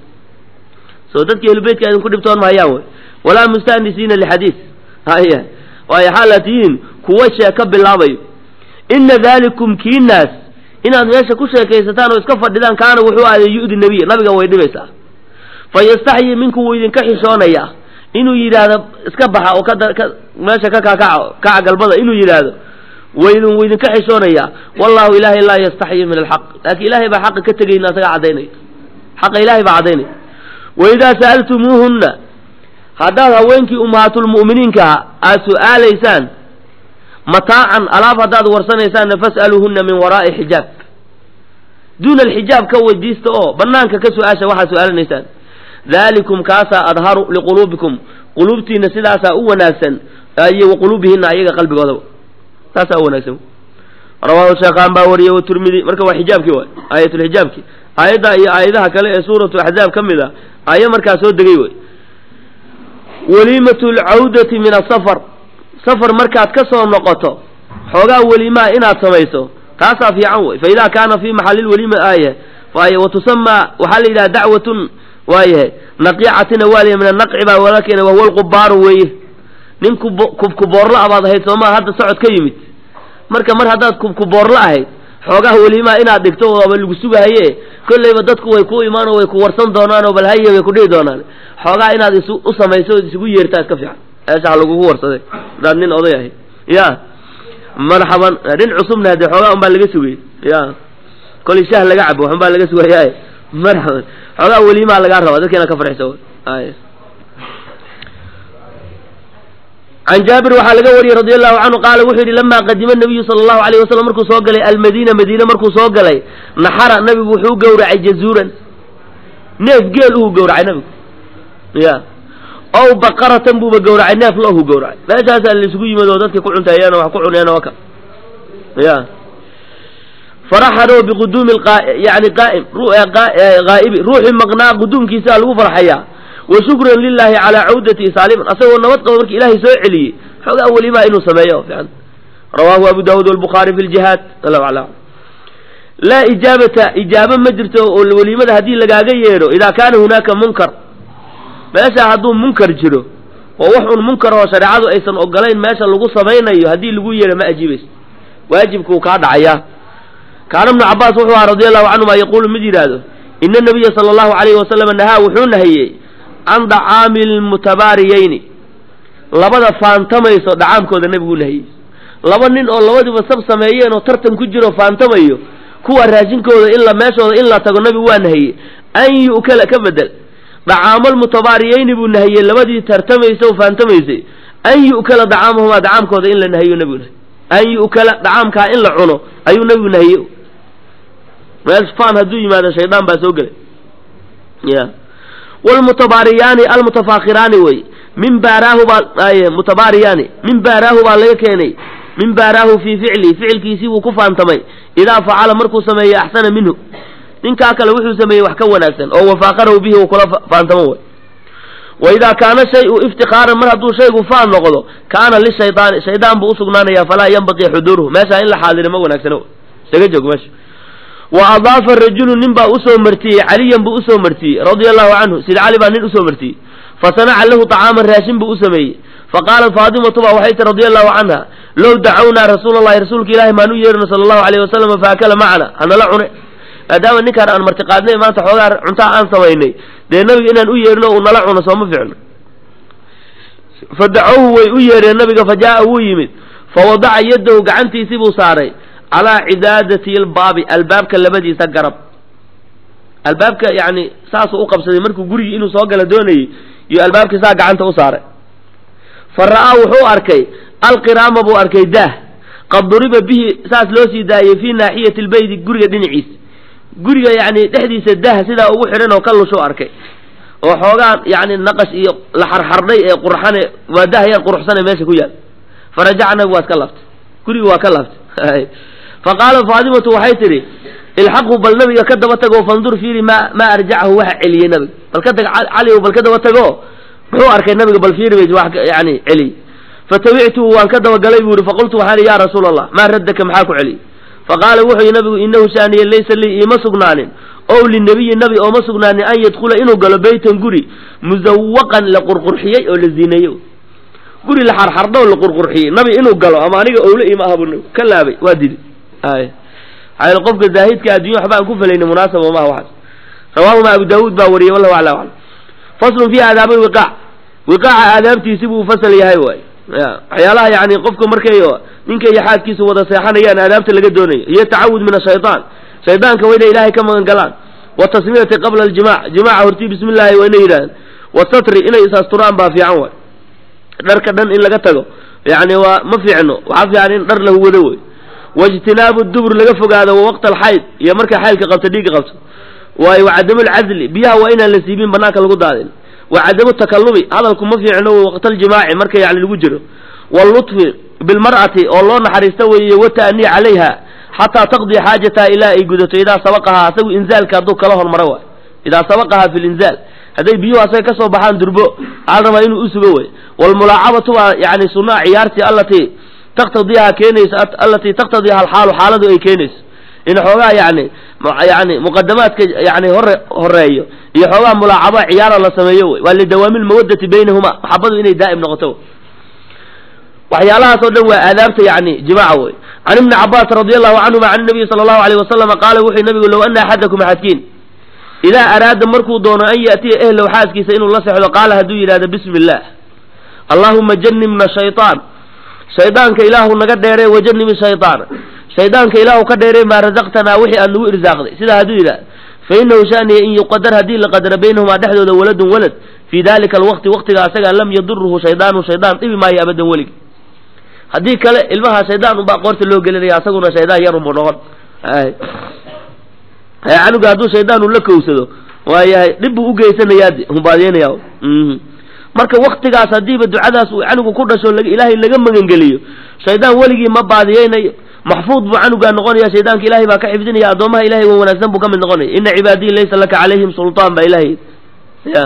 soo dadkii ehlubeytka idinku dhibtoon mahayaan wey walaa musta'nisiina lixadiid haya waayo xaalaad tihiin kuwa sheeko bilaabayo ina dalikum kiinaas inaad meesha ku sheekaysataan oo iska fadhidaan kaana wuxuu aaday yu'di nebiya nabiga way dhibaysaa fa yastaxyii minku wuu idinka xishoonayaa inuu yidhaahdo iska baxa oo ka meesha ka kakaca kaca galbada inuu yidhaahdo waydin waydinka xishoonayaa wallahu ilaahay laa yastaxyi min alxaq laakiin ilaahay baa xaqa ka tegayna asagaa caddaynaya xaqa ilaahay baa caddaynaya waidaa sa'altumuuhunna haddaad haweenkii ummahaatulmu'miniinkaa aad su'aalaysaan mataacan alaab haddaad warsanaysaanna fas'aluuhunna min waraa'i xijaab duuna alxijaab ka weydiista oo banaanka ka su-aasha waxaad su-aalanaysaan dalikum kaasaa adharu liquluubikum quluubtiina sidaasaa u wanaagsan iyo wa quluubihina ayaga qalbigoodaba saasaa u wanaagsan rawaahu sheekhaan baa wariyey waturmidi marka waa xijaabkii waay aayatulxijaabki aayadda iyo aayadaha kale ee suuratu axzaab ka mid a aaya markaa soo degay wey waliimatu lcawdati min asafar safar markaad ka soo noqoto xoogaa weliimaa inaad samayso taasaa fiican wey fa idaa kaana fi maxali lwaliima aaya waay wa tusamaa waxaa la yidhaha dacwatun waayahay naqiicatina waa la min anaqci baa wala keena wahuwa lqubaaru weeye nin kubkuboorla abaad ahayd soomaa hadda socod ka yimid marka mar haddaad kubkuboorla ahayd xoogaha weliimaa inaad dhigto waaba lagu sugahaye kollayba dadku way ku imaan oo way ku warsan doonaan oo bal haye way ku dhihi doonaan xoogaa inaad is u samayso ood isugu yeertaa iska fiican eeshaha lagugu warsaday hadaad nin oday ahay ya marxaban nin cusubna hadee xoogaa un baa laga sugay ya kolay shah laga cabo waxun baa laga sugaya marxaban xoogaa weliimaa lagaa rabaa dadka inaad ka farxiso ay can jaabir waxaa laga wariyey radi allahu canhu qaala wuxuu yidhi lamaa qadima nabiyu sala allahu alayh wasalam markuu soo galay almadiina madiine markuu soo galay naxara nabigu wuxuu gowracay jazuuran neef geel uhu gowracay nabigu ya ow baqaratan buuba gowracay neef loohu gowracay meeshaasaa laisugu yimid oo dadka ku cunteeyeen oo wax ku cuneen oo ka ya faraxanoo biquduumi yani qaa'im haa'ibi ruuxii maqnaa quduumkiisaa lagu farxayaa wa shukran lilahi calaa cawdati saaliman asagoo nabad qabo marki ilaahay soo celiyey xoogaa welimaa inuu sameeyo fiican rawaahu abu daawuud walbukhaari fi ljihaad allahu aclam laa ijaabata ijaabo ma jirto oo weliimada haddii lagaaga yeedho idaa kaana hunaaka munkar meesha hadduu munkar jiro oo wax un munkar oo shareecadu aysan ogolayn meesha lagu samaynayo haddii lagu yeedho ma ajiibayso waajibkuu kaa dhacayaa kaana ibnu cabaas wuxuu ahaa radi allahu canhuma yaquulu mid yidhaahdo ina nabiya sala allahu alayhi wasalama nahaa wuxuu nahiyey can dacaami lmutabaariyeyni labada faantamayso dhacaamkooda nebiguu nahiyey laba nin oo labadiiba sab sameeyeen oo tartan ku jiro faantamayo kuwa raashinkooda in la meeshooda in la tago nabigu waa nahiyey an yu'kala ka bedel dacaamalmutabaariyeyni buu nahiyey labadii tartamaysa oo faantamaysay an yu'kala dacaamahumaa dacaamkooda in la nahiyo nebigu nahiy an yu'kala dacaamkaa in la cuno ayuu nebigu nahiyey meel faan hadduu yimaado shaydaan baa soo gelay ya wlmutabaariyaani almutafaakiraani wey min baaraahu baa mutabaariyaani min baaraahu baa laga keenay min baaraahu fii ficli ficilkiisii buu ku faantamay idaa facala markuu sameeyo axsana minhu ninkaa kale wuxuu sameeyey wax ka wanaagsan oo wafaaqarahu bihi uu kula faantamo way wa idaa kaana shayu iftikaaran mar hadduu shaygu faan noqdo kaana lishaydaani shaydaan buu usugnaanaya falaa yanbaqii xuduuruhu meeshaa in la xaadiro ma wanaagsano isaga joog meesha wa adaafa rajulu nin baa usoo martiyey caliyan buu usoo martiyey radia allahu canhu sida cali baa nin usoo martiyey fasanaca lahu طacaaman raashin buu u sameeyey faqaalat faatimatu ba waxay tii radia allahu canha low dacawnaa rasuula allahi rasuulka ilahi maan u yeerino sala allahu alayh wasalam faakala macana hanala cune maadaama ninkaan aan martiqaadnay maanta xoogaa cuntaa aan samaynay dee nabiga inaan u yeerino uu nala cuno sooma ficno fadacowhu way u yeereen nabiga fa jaa'a wuu yimid fawadaca yadahu gacantiisii buu saaray calaa cidaadati lbaabi albaabka labadiisa garab albaabka yani saasuu u qabsaday markuu gurigii inuu soo gala doonayey iyo albaabkii saa gacanta u saaray fa ra'aa wuxuu arkay alqiraama buu arkay daah qad duriba bihi saas loo sii daayey fii naaxiyati lbeyti guriga dhinaciisa guriga yani dhexdiisa daah sidaa ugu xidhan oo ka lushuu arkay oo xoogaan yani naqash iyo la xarxardhay ee qurxane waa daah yar quruxsane meesha ku yaal farajaca nabigu waa iska laaftay guriga waa ka laaftay faqaala faatimatu waxay tidhi ilxaqhu bal nabiga ka daba tago fandur fiiri ma maa arjacahu waxa celiyey nabiga bal ka tag cali bal ka daba tago muxuu arkay nabiga bal fiiri bay wax yani celiyey fatabictuhu waan ka dabagalay buu yihi faqultu waxaan ihi ya rasuula allah maa raddaka maxaa ku celiyey faqaala wuxuu yihi nabigu inahu shaaniye laysa lii iima sugnaanin ow linabiyi nabi ooma sugnaanin an yadkhula inuu galo beytan guri musawaqan la qurqurxiyey oo la ziineeyey guri la xarxardho oo la qurqurxiyey nabi inuu galo ama aniga owle iima aha buu ka laabay waa didi ay maxaa qofka zaahidka addunya waxba aan ku falayna munaasaba maha waxaas rawaahuma abu daawuud baa wariyey wallahu aclam aclam faslun fi aadaabi lwiqaac wiqaaca aadaabtiisi buu fasal yahay waay waxyaalaha yani qofka markay ninka iyo xaaskiisa wada seexanayaan aadaabta laga doonayo iyo tacawud min ashaytaan shaydaanka waa inay ilaahay ka magan galaan watasmiyati qabla aljimac jimaaca hortii bismi illaahi waa inay yidhahdaan wasatri inay is-asturaan baa fiican waay dharka dhan in laga tago yani waa ma fiicno waxaa fiican in dhar lahu wado wey waijtinaabu dubur laga fogaado wa waqta alxayd iyo markay xaydka qabto dhiigga qabto waayo wacadamu lcadli biyaha waa inaan la siibin banaanka lagu daadin wacadamu takalubi hadalku ma fiicno waqtaljimaaci marka yani lagu jiro wallutfi bilmar'ati oo loo naxariista weeye wata'anii calayha xataa taqdii xaajataha ilaa ay gudato idaa sabaqahaa asagu inzaalka hadduu kala hormaro waay idaa sabaqahaa fi linzaal hadday biyuhu asaga ka soo baxaan durbo waxaa la rabaa inuu usugo wey waalmulaacabatu waa yani sunaa ciyaartii allatii taktadiiha keenayso allatii taktadiiha alxaalu xaaladu ay keenayso in xoogaa yani yani muqadamaadka yani hore horeeyo iyo xoogaa mulaacaba ciyaara la sameeyo wey waa lidawaami lmawadati baynahuma maxabadu inay daa'im noqoto waxyaalahaas oo dhan waa aadaabta yani jimaaca wey can ibni cabaas radi allahu canhuma can nabiyi sala allahu alayh wasalama qaala wuxuu nabigu low ana axadakum axadkiin idaa araada markuu doono an yaatiya ehlow xaaskiisa inuu la sexdo qaala hadduu yidhahdo bismi illah allahuma janibna shayطaan shaydaanka ilaahu naga dheeree wajanibi shayطaana shaydaanka ilaahu ka dheeree maa razaqtanaa wixii aad nagu irsaaqday sidaa hadduu yidhahdo fainahu shaniya in yuqadar haddii la qadara baynahumaa dhexdooda waladun walad fii dalika alwaqti waqtiga asagaa lam yaduruhu shaydaanu shaydaan dhibi maayo abadan weligi haddii kale ilmaha shaydaan unbaa qoorta loo gelinaya asaguna shaydaan yar unbu noqon canuga hadduu shaydaan uu la kowsado waayahay dhib buu ugeysanayaa humbaadeenaya marka waktigaas haddiiba ducadaas uu canugu ku dhasho ilaahay laga magangeliyo shaydaan weligii ma baadiyeynayo maxfuud buu canugaa noqonaya shaydaanka ilahay baa ka xifdinaya addoomaha ilahay wa wanaagsan buu ka mid noqonaya ina cibaadiyi laysa laka calayhim sulطaan baa ilahay ya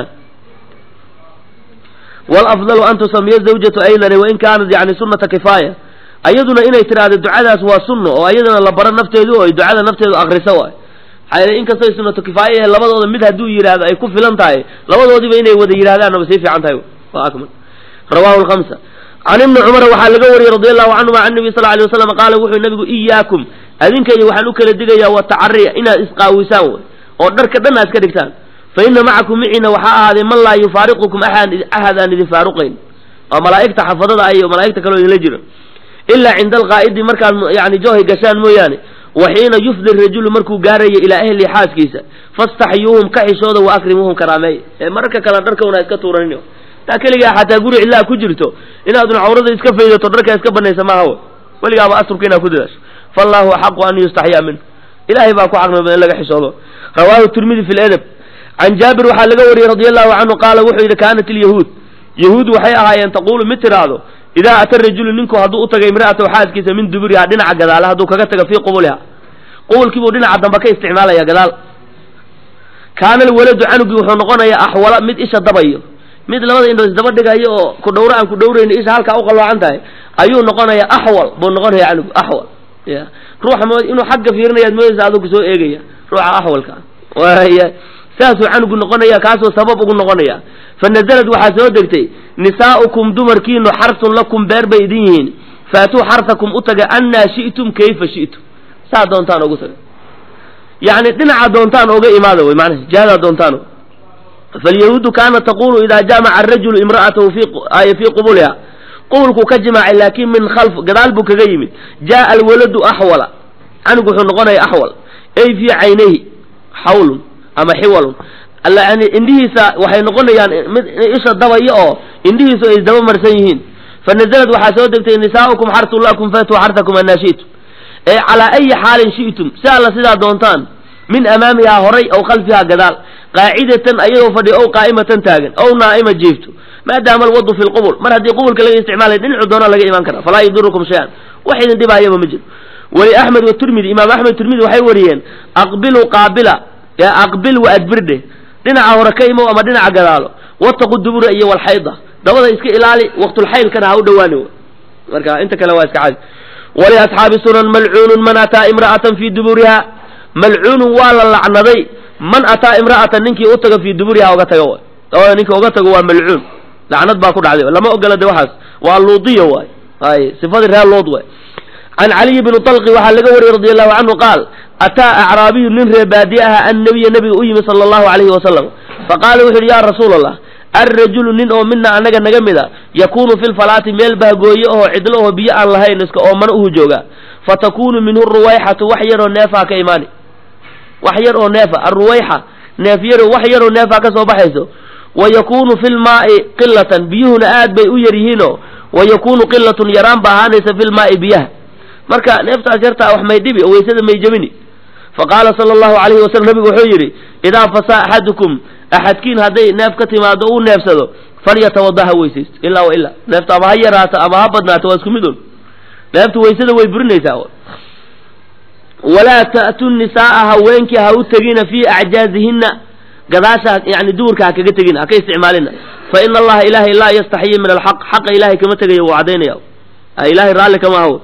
walafdalu an tusamiya zawjatu aydane wain kaanat yani sunata kifaaya ayaduna inay tiraahdo ducadaas waa sunno oo ayadana la baro nafteedu oo ay ducada nafteedu akriso waay maxaa inkastoo sunatu kifaaya yahay labadooda mid hadduu yidhaahdo ay ku filan tahay labadoodiba inay wada yidhahdaanna ba sii fiican tahay waa akmal rawahu lhamsa can ibni cumar waxaa laga wariyey radi allahu canhuma can nabi sal ly waslam qaala wuxuu nabigu iyaakum adinkaiyo waxaan u kala digayaa watacariya inaad isqaawisaan wey oo dharka dhan aad iska dhigtaan fa ina macakum micina waxaa ahaaday man laa yufaariqukum axad aan idin faaruqayn waa malaa'igta xafadada iyo malaa'igta kaleo idinla jiro ilaa cinda alqaa'idi markaad yani joohay gashaan mooyaane wa xiina yufdi rajulu markuu gaarayo ilaa ahli xaaskiisa fastaxyuuhum ka xishooda wa akrimuuhum karaameey ee mararka kale dharka una iska tuuranin taa keligaa xataa guri cidlaa ku jirto inaadun cawrada iska faydato dharkaa iska banaysa maaha w weligaaba asturka inaad ku dadaasho faallahu axaqu an yustaxyaa minhu ilahay baa ku xaqnima in laga xishoodo rawaahu tirmidi fi ledab can jaabir waxaa laga wariyey radi allahu canhu qaala wuxuu yidhi kaanat ilyahuud yahuud waxay ahaayeen taquulu mid tiraahdo idaa ata rajulu ninku hadduu u tagay imra'atahu xaaskiisa min duburiha dhinaca gadaale hadduu kaga taga fii qubuliha qubulkiibuu dhinaca dambe ka isticmaalaya gadaal kaana alwaladu canugii wuxuu noqonayaa axwala mid isha dabayo mid labada indhood isdaba dhigayo oo ku dhawro aan ku dhawrayni isha halkaa u qalloocan tahay ayuu noqonayaa axwal buu noqonaya canugu axwal ya ruuxa mo inuu xagga fiirinayaad moodaysa aduu kusoo eegaya ruuxa axwalka waaya saasuu canugu noqonaya kaasuu sabab ugu noqonaya fa nazalad waxaa soo degtay nisaa'ukum dumarkiinu xarsun lakum beer bay idin yihiin faatuu xarsakum u taga annaa shi'tum kayfa shi'tum saa doontaan ugu taga yacni dhinaca doontaan oga imaada wey macnaha jihadaa doontaan falyahuudu kaanat taqulu idaa jaamaca arajulu imra'atahu fi fii qubuliha qubulkuu ka jimaacay laakin min khalf gadaal buu kaga yimid jaa alwaladu axwala canugu wuxuu noqonaya axwal ay fii caynayhi xawlun ama xiwalun yani indhihiisa waxay noqonayaan mid isha dabaya oo indhihiisu ay isdaba marsan yihiin fanazalad waxaa soo degtay nisaa'ukum xarsun lakum faatuu xarsakum anaa shi'tum ee calaa ayi xaalin shi'tum si alla sidaa doontaan min amaamihaa horay aw khalfihaa gadaal qaacidatan ayadoo fadhi ow qaa'imatan taagan ow naa'ima jiifto maadaama alwadu fi lqubul mar haddii qubulka laga isticmaalay dhinacu doonaa laga imaan kara falaa yadurukum shay-an wax idin dhibaayaba ma jiro weli axmed watirmidi imaam axmed tirmidi waxay wariyeen aqbiluu qaabila aqbil wa adbirdhe dhinaca hore ka imow ama dhinaca gadaalo wataqu dubura iyo walxayda dabada iska ilaali waqtulxaylkana ha u dhawaani marka inta kale waa iska cadi waliasxaabi sunan malcuunun man ataa imra'atan fii duburiha malcuunun waa la lacnaday man ataa imra'atan ninkii u taga fii duburiha oga tago dabada ninka oga tago waa malcuun lacnad baa ku dhacday lama ogola de waxaas waa luudiya waay ay sifadii reer luud waay can caliy bni talqi waxaa laga wariyey radi allahu canhu qaal ataa acraabiyu nin ree baadiye aha annabiya nabiga u yimi sala allahu alayhi wasalam faqaala wuxu yidhi ya rasuula allah alrajulu nin oo mina annaga naga mid a yakuunu fi lfalaati meel bahgooye oo cidlo oo biyo aan lahayn iska oomana uhu joogaa fatakunu minhu ruwayxatu wax yaroo neefaa ka imaani wax yar oo neefa alruwayxa neef yaro wax yaroo neefaa ka soo baxayso wa yakunu fi lmaai qilatan biyuhuna aad bay u yar yihiinoo wa yakunu qilatun yaraan ba ahaanaysa fi lmaai biyaha marka neeftaas yartaa wax may dhibi oo weysada may jebini faqaala sala allahu alayhi wasalam nabigu wuxuu yidhi idaa fasaa axadukum axadkiin hadday neef ka timaado uu neefsado falyatawada ha weysaysto ilaa wa ilaa neefta ama ha yaraato ama ha badnaato waa isku mid un neeftu weysada way burinaysaa walaa ta'tu nisaa'a haweenkii ha u tegina fii acjaazihinna gadaasha yani duurka ha kaga tegina ha ka isticmaalina fa ina allaha ilahay laa yastaxyi min alxaq xaqa ilahay kama tegayo wuu cadaynaya ilahay raalli kama aho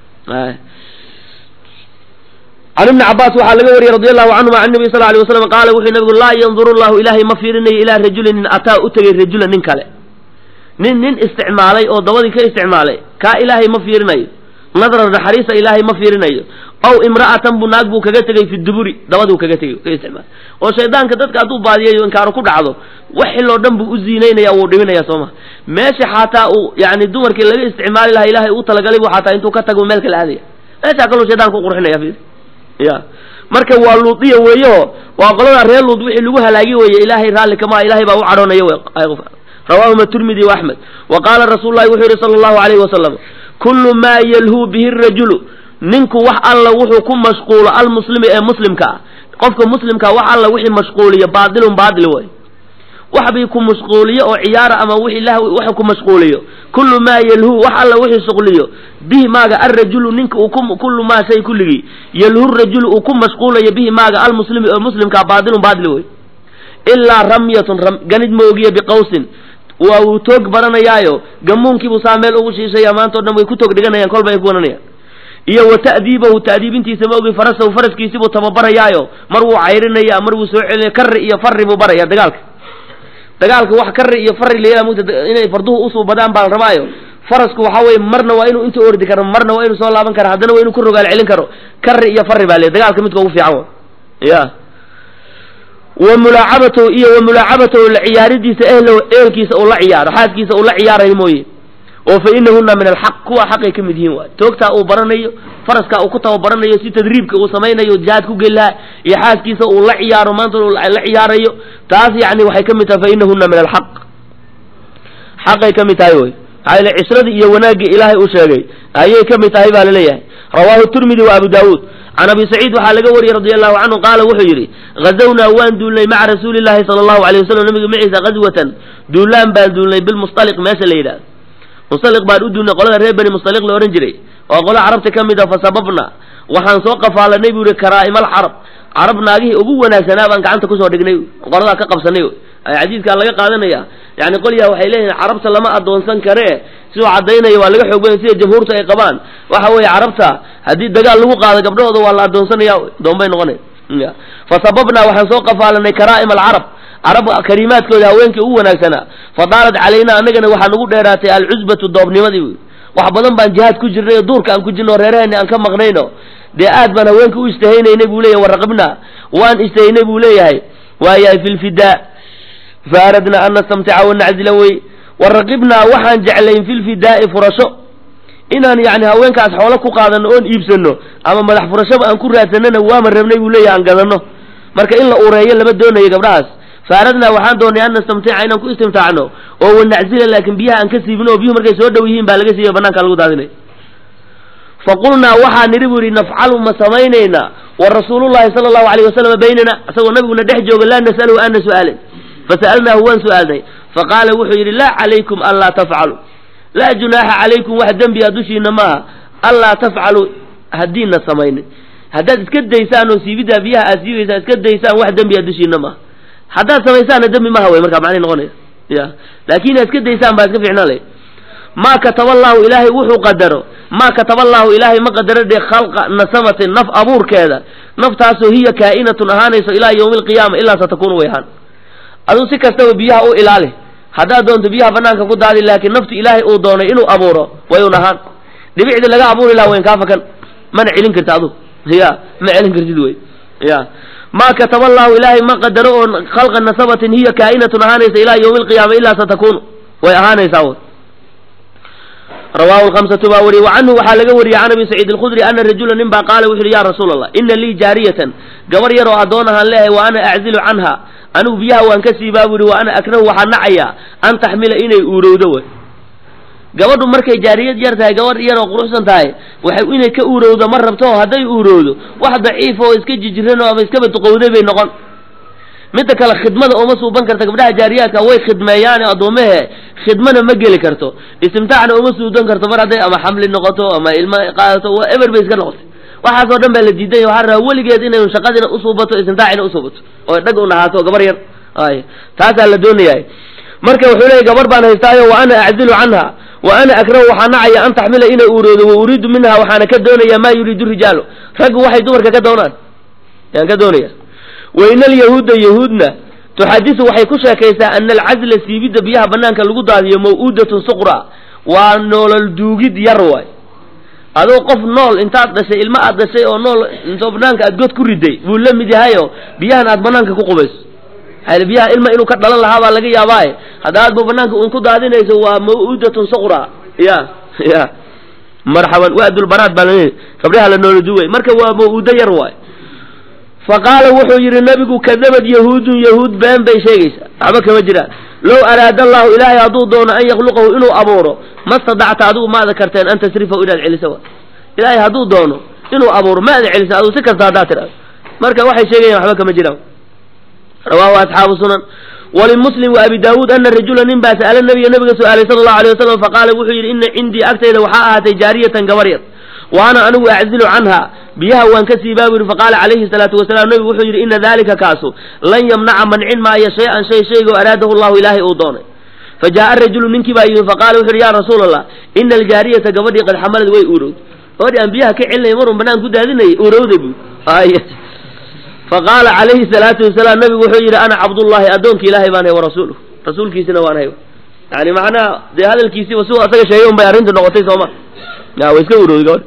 can ibni cabaas waxaa laga wariyey radi allahu canhuma can nabi sal alay waslam qaala wuxuu nabigu laa yanduru llahu ilaahay ma fiirinayo ilaa rajulin nin ataa u tegay rajulan nin kale nin nin isticmaalay oo dabadii ka isticmaalay kaa ilaahay ma fiirinayo nadra naxariisa ilaahay ma fiirinayo ow imra'atan buu naag buu kaga tegay fi duburi dabaduu kaga tegay ka isticmaalay oo shaydaanka dadka hadduu baadiyayo inkaaru ku dhacdo wax xiloo dhan buu u ziinaynaya wuu dhiminaya soo ma meesha xataa uu yani dumarkii laga isticmaali lahaa ilahay uu talagalay bu xataa intuu ka tago meel kala aadaya meeshaa kaluu shaydaanka u qurxinaya fiir ya marka waa luudiya weeyo waa qolada reer luud wixii lagu halaagi weeye ilaahay raalli kama ilahay baa u cadhoonaya rawaahuma turmidi wa axmed wa qaala rasuulu lahi wuxuu yihi sala allahu alayhi wasalam kullu maa yalhuu bihi rajulu ninku wax alla wuxuu ku mashquulo almuslimi ee muslimka ah qofka muslimkaa wax alla wixii mashquuliyo baatilun baatil way wax bay ku mashquuliyo oo ciyaara ama wixii lahwi wax ku mashquuliyo kullu maa yalhu wax alla wixii shuqliyo bihi maaga alrajulu ninka uu ku kullu maa shay kulligii yalhu rajulu uu ku mashquulayo bihi maaga almuslimi oo muslimkaa baatilun baatil wey ilaa ramyatun ganid moogiya biqawsin waa uu toog baranayaayo gamuunkiibuu saa meel ugu shiishaya maanta o dhan way ku toog dhiganayaan kolba ay ku wananayaan iyo wa ta'diibahu ta'diibintiisa ma ogi farasahu faraskiisibuu tababarayaayo mar wuu cayrinaya mar wuu soo celinaya karri iyo farri buu baraya dagaalka dagaalka wax karri iyo farri layala mugta inay farduhu usuu badaan baa la rabaayo farasku waxa weye marna waa inuu inta ordi karo marna waa inuu soo laaban karo haddana waa inuu ku rogaal celin karo karri iyo farri baa le dagaalka midka ugu fiican ya wa mulaacabatahu iyo wa mulaacabatahu la ciyaaridiisa ehlow ehelkiisa uu la ciyaaro xaaskiisa uu la ciyaarayo mooye oo fa inahuna min alxaq kuwa xaqay ka mid yihiin waay toogtaa uu baranayo faraskaa uu ku tababaranayo si tadriibka uu samaynayo jihaad ku geli lahaa iyo xaaskiisa uu la ciyaaro maanta la ciyaarayo taas yani waxay ka mid tahay fa inahuna min alxaq xaqay ka mid tahay wey maxaa yele cisradii iyo wanaaggii ilaahay uu sheegay ayay ka mid tahay baa laleeyahay rawaahu turmidi wa abu daawuud can abi saciid waxaa laga wariyey radi allahu canhu qaala wuxuu yidhi gazawnaa waan duulnay maca rasuuli llahi sala allahu alayh wasalam nabiga maciisa gazwatan duulaan baan duulnay bilmusaliq meesha la yidhahdo musaliq baan u duulnay qolada reer beni musaliq la odhan jiray oo qola carabta ka mid a fasababna waxaan soo qafaalanay buu yihi karaa'imal carab carab naagihii ugu wanaagsanaa baan gacanta kusoo dhignay qoladaa ka qabsanay xadiidkaa laga qaadanaya yani qolyaa waxay leeyihin carabta lama adoonsan karee siduu caddaynaya waa laga xoog badan sida jamhuurta ay qabaan waxa weeye carabta haddii dagaal lagu qaado gabdhahooda waa la adoonsanaya doonbay noqonay fasababnaa waxaan soo qafaalanay karaa'im alcarab carab kariimaadkooda haweenkii ugu wanaagsanaa fadaalat calaynaa annagana waxaa nagu dheeraatay alcusbatu doobnimadii wy wax badan baan jihaad ku jirnay oo duurka aan ku jirno o reeraheeni aan ka maqnayno dee aad baan haweenka u istahaynaynay buu leyahay waraqibna waan istahaynay buu leeyahay waayahay fi lfidaa fa aradnaa an nastamtica wanacdila wey waraqibnaa waxaan jeclayn fi lfidaa'i furasho inaan yani haweenkaas xoolo ku qaadano oon iibsano ama madax furashaba aan ku raadsanana waama rabnay buu leeyahay aan gadano marka in la ureeyo lama doonayo gabdhahaas faaradnaa waxaan doonay an nastamtica inaan ku istimtaacno oo wanaczila laakin biyaha aan ka siibino oo biyuhu markay soo dhow yihiin baa laga siiba banaanka lagu daadinay faqulnaa waxaa nidhi bu yihi nafcalu ma samaynaynaa wa rasuulullahi sala allahu alayh wasalam baynana isagoo nabiguna dhex jooga laa nas'aluhu ana su'aalin fasa'alnaahu waan su'aalnay faqaala wuxuu yidhi laa calaykum anlaa tafcalu laa junaaxa calaykum wax dembiya dushiina maaha anlaa tafcalu haddiina samaynin haddaad iska daysaan oo siibidaa biyaha aad siibaysaan iska daysaan wax dembiya dushiina maaha haddaad samaysaanna dembi maha wey markaa macnihi noqonaya ya laakin inaad iska daysaan baa iska fiicnaan lay maa kataba allahu ilaahay wuxuu qadaro maa kataba allahu ilaahay ma qadaro dee khalqa nasamatin naf abuurkeeda naftaasoo hiya kaa'inatun ahaanayso ilaa yawmi alqiyaama ilaa satakunu way ahaan aduu si kastaba biyaha u ilaali haddaad doonto biyaha banaanka ku daadi laakiin naftu ilaahay uu doonay inuu abuuro way un ahaan dhibicdii laga abuuri laha wayn kaa fakan mana celin karta adu ya ma celin kartid wey ya maa kataba allahu ilaahay ma qadaro oo khalqa nasabatin hiya kaa'inatun ahaanaysa ilaa yawmi alqiyaama ilaa satakunu way ahaanaysaa w rawahu lhamsatu baa wariyey wa canhu waxaa laga wariyey can abi saciid alkhudri ana rajula nin baa qaala wuxu uhi ya rasuula allah ina lii jaariyatan gabar yar oo addoon ahaan leehay wa ana aczilu canha anigu biyaha waan ka siibaa bu ihi wa ana akrahu waxaa nacayaa an taxmila inay uurowdo way gabadhu markay jaariyad yar tahay gabadh yar oo quruxsan tahay waxay inay ka uurowdo ma rabto oo hadday uurowdo wax daciif oo iska jijiran oo ama iskaba duqowday bay noqon midda kale khidmada uma suuban karta gabdhaha jaariyaadka way khidmeeyaan addoomahe khidmana ma geli karto istimtaacna uma suudan karto mar hadday ama xamli noqoto ama ilmo qaadato waa eber bay iska noqotay waxaasoo dhan baa la diidan yahy waxaa rabaa weligeed inay shaqadina usuubato istimtaacina usuubato oo dhag un ahaato gabar yar ay taasaa la doonayaa marka wuxuu leeyay gabar baan haystaayo wa ana aczilu canha wa ana akrahu waxaa nacaya an taxmila inay uuroodo wa uriidu minha waxaana ka doonaya maa yuriidu rijaalu raggu waxay dumarka ka doonaan yaan ka doonaya waina alyahuuda yahuudna tuxadisu waxay ku sheekaysaa ana alcazla siibidda biyaha banaanka lagu daadiyo maw'uudatun suqra waa noolol duugid yar waay adoo qof nool intaad dhashay ilmo aad dhashay oo nool intoo banaanka aad god ku riday buu la mid yahayo biyahan aad banaanka ku qubayso maxaa biyaha ilma inuu ka dhalan lahaa baa laga yaabaaye hadda aad bu banaanka un ku daadinayso waa maw'uudatun suqra ya ya marxaban waadulbanaad baa la gabdhaha la noola duugay marka waa maw'uudo yar waay faqaala wuxuu yidhi nabigu kadabad yahuudun yahuud been bay sheegaysaa waxba kama jiraan low araada allahu ilaahay hadduu doono an yakhluqahu inuu abuuro ma stadacta adigu maada karteen an tasrifahu inaad celiso wa ilaahay hadduu doono inuu abuuro ma ada celisa adigu si kasta haddaad tidhahdo marka waxay sheegayan waxba kama jiraan rawaahu asxaabu sunan walimuslim wa abi daawuud ana rajula nin baa sa'ala nabiga nabiga su-aalay sala allahu alay wasalam faqaala wuxuu yidhi ina cindii agtayda waxaa ahaatay jaariyatan gabar yar wa ana anigu aczilu canha biyaha waan ka siibaa bu yidhi faqaala calayhi salaatu wasalaam nabigu wuxuu yidhi ina dalika kaasu lan yamnaca mancin maayo shay-an shay shaygoo araadahu llahu ilaahay uu doonay fa jaa'a rajulu ninkii baa yimi faqaala wuxu yidhi ya rasuula allah ina aljaariyata gabadhii qad xamalad way uurowd gabadhii aan biyaha ka celinay marun banaan ku daadinayay uurowday bu faqaala calayhi salaatu wasalaam nabigu wuxuu yidhi ana cabdullahi addoonki ilaahay baan hay wa rasuuluh rasuulkiisina waan hay yani macnaha dee hadalkiisiiba siuu asaga sheegay un bay arrintu noqotay sooma ya way iska urowday gabadh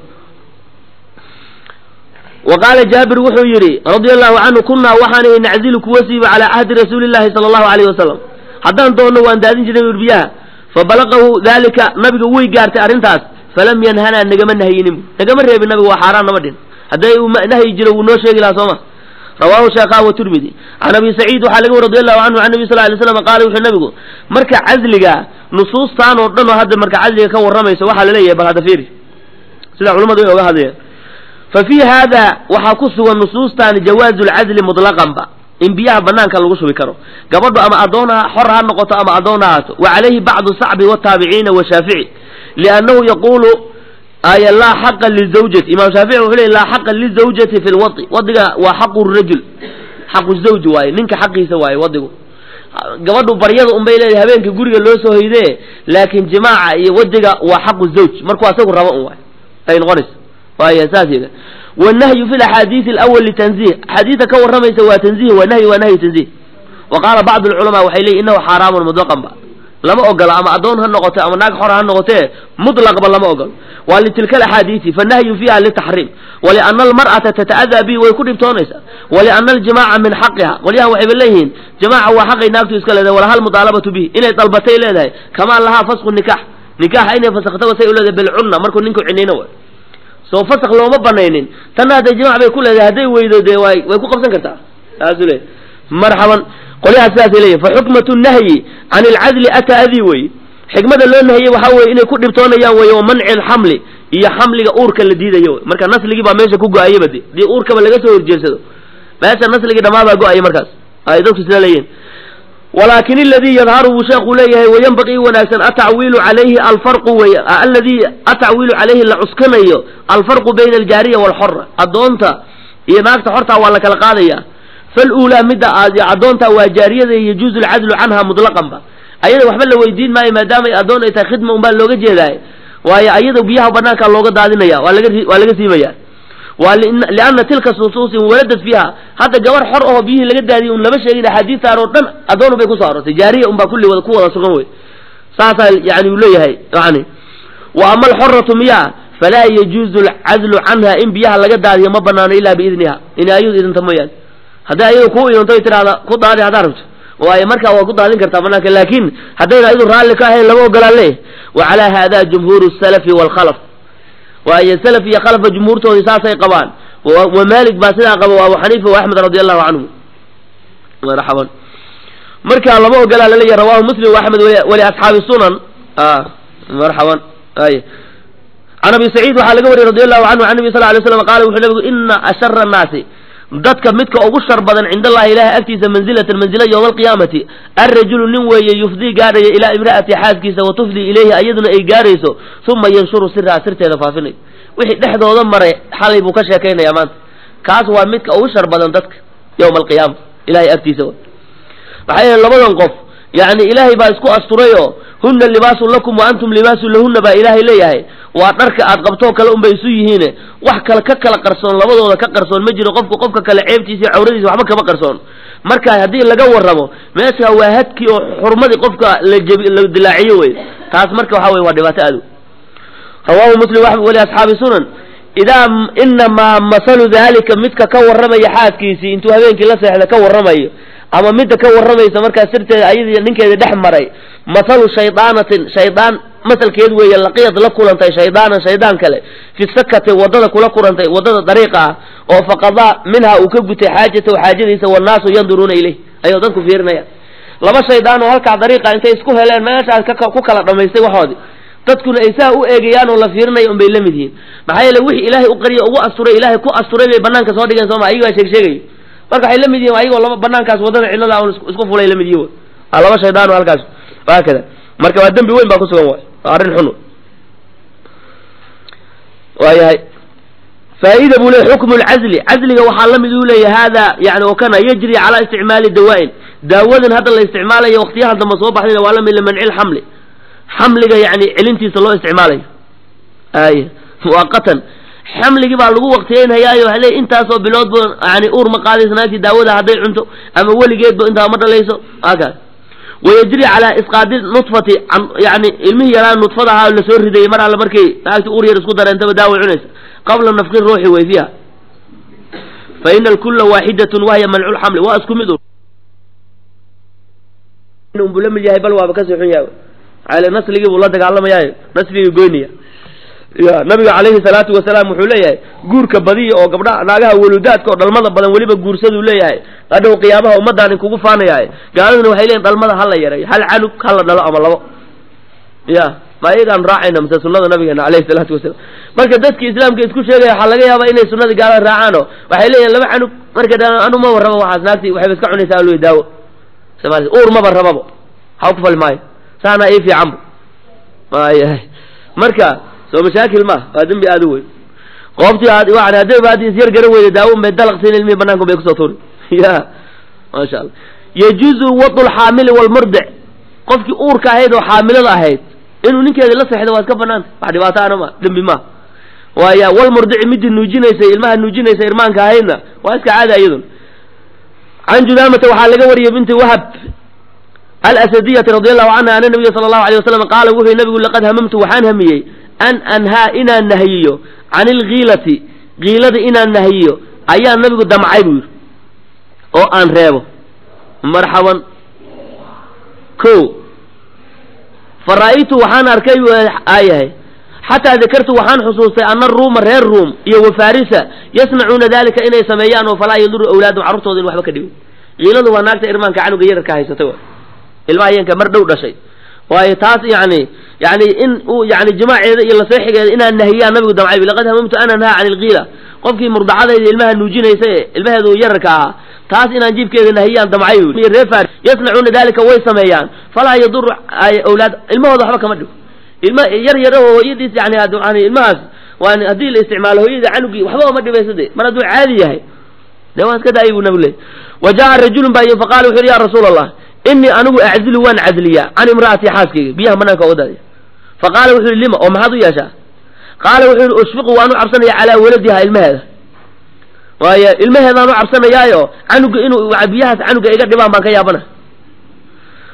wa qaala jaabir wuxuu yidhi radia allahu canhu kunaa waxaanay naczilu kuwa siiba calaa cahdi rasuuli llahi sala allahu alayh wasalam haddaan doonno waan daadin jirnay ur biyaha fabalaqahu dalika nabiga way gaartay arrintaas falam yanhanaa nagama nahyinin nagama reebin nabiga waa xaaraan nama dhin hadday uu nahyi jiro wuu noo sheegi lahaa sooma rawahu sheekha wa tirmidi can abi saciid waxaa laga wari radi allahu canhu can nabi sal lay slam qaala wuxuu nabigu marka casliga nusuustaan oo dhan oo hadda marka casliga ka warramayso waxaa laleeyahay bal hadda fiiri sida culamadu ay oga hadlayaan fa fii haada waxaa ku sugan nusuustan jawaazu lcadli mutlaqanba in biyaha banaanka lagu shubi karo gabadhu ama addoon ha xor ha noqoto ama addoon ha haato wa calayhi bacdu sacbi wataabiciina washaafici liannahu yaquulu aya laa xaqa lizawjati imaam shaafici wuxuu leey laa xaqa lizawjati fi lwadi wadiga waa xaqu rajul xaqu zawji waaye ninka xaqiisa waaye wadigu gabadhu baryada unbay leedahay habeenka guriga loo soo hoydee laakiin jimaaca iyo wadiga waa xaqu zawj markuu asagu rabo un waay ay noqonaysa waaya saas yida wannahyu fi laxaadiisi alawal litanzih axaadiista ka warramaysa waa tanzih waa nahyi waa nahyu tanzih wa qaala bacdu alculamaa waxay leeyihin innahu xaaraamun mutlaqan ba lama ogolo ama addoon ha noqote ama naag xor ha noqotee mutlaqba lama ogolo waa litilka alaxaadiisi fanahyu fiiha litaxriim waliana almar'ata tata'adaa bihi way ku dhibtoonaysaa waliana aljimaaca min xaqiha qolyahan waxayba leeyihiin jamaaca waa xaqay naagtu iska leedahay walaha almudaalabatu bihi inay dalbatay leedahay kamaa lahaa fasku nikax nikaxa inay fasaktaba say u leedahay bilcunna markuu ninku cinayno way soo fasak looma banaynin tanna hadday jimac bay ku leedahay hadday weydo dee way way ku qabsan kartaa saasuu leeyahy marxaban qolyahaas sidaasay leeyihin fa xukmatu nahyi can ilcadli ataa adii wey xikmada loo nahiyey waxaa weye inay ku dhibtoonayaan wey wa manci alxamli iyo xamliga uurka la diidayo wey marka nasligii baa meesha ku go-ayaba de dii uurkaba laga soo horjeedsado meesha nasligii dhammaabaa go-aya markaas ay dadku sida leeyihin walaakin aladii yadharu buu sheekhu leeyahay wayanbaqii wanaagsan atacwiilu calayhi alfarqu wey aladii atacwiilu calayhi la cuskanayo alfarqu bayna aljaariya waalxora addoonta iyo naagta xortaa waa la kala qaadaya faluulaa midda addoonta waa jaariyada yajuuzu alcadlu canha mutlaqan ba ayada waxba la weydiin maayo maadaamay addoon ay tahay khidma unbaa looga jeedaay waayo ayada biyaha banaanka looga daadinaya waa laga waa laga siimaya waa lianna tilka nusuusin waladad fiiha hadda gabar xor aho biyihii laga daadiyay un lama sheegin axaadiistaan oo dhan addoon bay kusoo arortay jaariya unbaa kulli wada ku wada sugan wey saasaa yani uu leeyahay yani wa ama alxoratu miyaa falaa yajuuzu alcazlu canha in biyaha laga daadiyo ma banaano ilaa biidniha in ayadu idinta mooyaane hadday ayadu kuu idinto ay tidhahda ku daadi haddaa rabto waayo markaa waa ku daadin kartaa banaanka laakin haddayna ayadu raalli ka ahayn lama ogolaan leeyahy wa calaa hada jumhuuru salafi waalkhalaf waayo salaf iyo khalafka jumhuurtoodii saasay qabaan wa malik baa sidaa qaba wa abu xaniifa wa axmed radi allahu canhu marxaban markaa lama ogolaa laleeyahy rawahu muslim wa axmed wali asxaabi sunan marxaban ay can abi saciid waxaa laga wariyey radi allahu canhu can nabi sal lay slam qaala wuxuu nabigu ina ashara annaasi dadka midka ugu shar badan cind allahi ilahay agtiisa manzilatan manzila yowma alqiyaamati alrajulu nin weeye yufdii gaadhaya ilaa imra'ati xaaskiisa wa tufdii ilayhi ayaduna ay gaadhayso uma yanshuru siraha sirteeda faafinayo wixii dhexdooda maray xalay buu ka sheekaynaya maanta kaas waa midka ugu shar badan dadka yowma alqiyaama ilahay agtiisa maxaa yeele labadan qof yani ilaahay baa isku asturayoo huna libaasun lakum wa antum libaasun lahuna baa ilaahay leeyahay waa dharka aad qabtoo kale unbay isu yihiine wax kale ka kala qarsoon labadooda ka qarsoon ma jiro qofku qofka kale ceebtiisa iyo cawradiisa waxba kama qarsoon marka haddii laga warramo meesha waa hadkii oo xurmadii qofka la jebi la dilaaciyo wey taas marka waxa weye waa dhibaato aad rawahu muslim wali asxaabi sunan idaa inamaa masalu dalika midka ka warramaya xaaskiisii intuu habeenkii la seexda ka warramayo ama midda ka warramaysa markaa sirteeda ayadii ninkeeda dhex maray mathalu shaydaanatin shaydaan masalkeed weeye laqiyad la kulantay shaydaanan shaydaan kale fi sakati waddada kula kulantay waddada dariiqa ah oo faqadaa minha uu ka gutay xaajatahu xaajadiisa wannaasu yanduruuna ilayh ayuu dadku fiirinaya laba shaydaan oo halkaa dariiqa intay isku heleen meeshaas ku kala dhamaystay waxoodii dadkuna ay saa u eegayaan oo la fiirinaya unbay la mid yihiin maxaa yeele wixii ilaahay u qariya ugu asturay ilaahay ku asturay bay banaanka soo dhigeen sooma ayagaa sheeg sheegayo marka waxay la mid yihin ayagoo laba banaankaas waddada cidlada un isku fulay la mid yihin laba shaydaan oo halkaas haakada marka waa dembi weyn baa kusugan waay waa arrin xun waayahay faaida buu leey xukmu lcazli cazliga waxaa la mid uu leeyahy hada yani oo kana yajri calaa isticmaali dawaa-in daawadan hadda la isticmaalayo waqtiyaha dambe soo baxdayna waa la mid limanci lxamli xamliga yani celintiisa loo isticmaalayo ay muwaqatan xamligii baa lagu waqtiyeynhayaayo waxa leey intaasoo bilood ba yani uur ma qaadaysa naagtii daawada hadday cunto ama weligeedba intaa ma dhalayso akaas wayajri calaa isqaadi nudfati yani ilmihii yaraa nudfada ahaa lasoo ridayay mar alle markay naagtii uur yar isku dareentaba daaway cunaysa qabla nafqi ruuxi way fiiha fa ina alkula waaxidatun wahya mancu lxamli waa isku mid unbuu la mid yahay bal waaba kasii xun yahay ale nasligii buu la dagaalamayaayo nasligii goynaya ya nabiga calayhi salaatu wasalaam wuxuu leeyahay guurka badiya oo gabdhaha naagaha waludaadka oo dhalmada badan weliba guursaduu leeyahay hadhow qiyaamaha ummadaan kugu faanayahay gaaladuna waxay leeyihin dhalmada hala yareeyo hal canug hala dhalo ama labo ya ma iyagaan raacayna mise sunada nabigeena alayhi salaatu wasalaam marka dadki islaamka isku sheegaya waxaa laga yaabaa inay sunadii gaalada raacaano waxay leeyihin laba canug marka anu maba rabo waxaas naagti waxayba iska cunaysaa alwey daawo somaali uur maba rababo haw ku fali maayo saanaa ii fiicanba maayahay marka soo mashaakil maaha waa dembi aada u weyn qoobtii yani haddayba haddi isyar garan weyda daawon bay dalaqsiin ilmihii banaanka bay kusoo turi ya maasha allah yajuuzu wadu lxaamili walmurdic qofkii uurka ahayd oo xaamilada ahayd inuu ninkeeda la seexdo waa iska banaanta wax dhibaato ana ma dembi maaha waaya walmurdici midii nuujinaysay ilmaha nuujinaysa irmaanka ahaydna waa iska caada iyadun can judaamata waxaa laga wariyay binti wahab alasadiyati radi allahu canha ana nabiya sala allahu alay wasalam qaala wuxuu nabigu laqad hamamtu waxaan hamiyey an anhaa inaan nahiyiyo can ilkiilati kiilada inaan nahiyiyo ayaa nabigu damcay buu yidhi oo aan reebo marxaban ko fa ra'aytu waxaan arkay aayahay xataa dakartu waxaan xusuustay ana ruuma reer ruum iyo wafarisa yasnacuuna dalika inay sameeyaan oo falaa yaduru awlaadum carruurtooda in waxba ka dhibin kiiladu waa naagta irmaanka canuga yararka haysatay wa ilmaha yanka mar dhow dhashay waayo taas yani yani in uu yani jimaaceeda iyo laseexigeeda inaan nahiyaan nabigu damcay laqad hamamtu an anhaa can ilkiila qofkii murdacadayda ilmaha nuujinaysa ee ilmaheedu yararka ahaa taas inaan jiibkeeda nahiyaan damcay reer yasnacuuna dalika way sameeyaan falaa yaduru awlaad ilmahooda waxba kama dhigo ilma yar yar oo hooyadiis yani yani ilmahaas waan haddii la isticmaalo hooyada canugii waxba oma dhibaysa de mar hadduu caadi yahay de waan iska daayay buu nabigu leey wa jaa rajulun baa yii faqala wuxu yhi ya rasuula allah inii anigu aczilu waan cadliyaa can imra'atii xaaskayga biyaha banaanka oga daadiya faqaala wuxuu yihi lima oo maxaad u yeeshaa qaala wuxuu yihi ushfiqu waan u cabsanaya calaa waladiha ilmaheeda waayo ilmaheedaan u cabsanayaayo canuga inuu biyahaas canuga iga dhibaan baan ka yaabana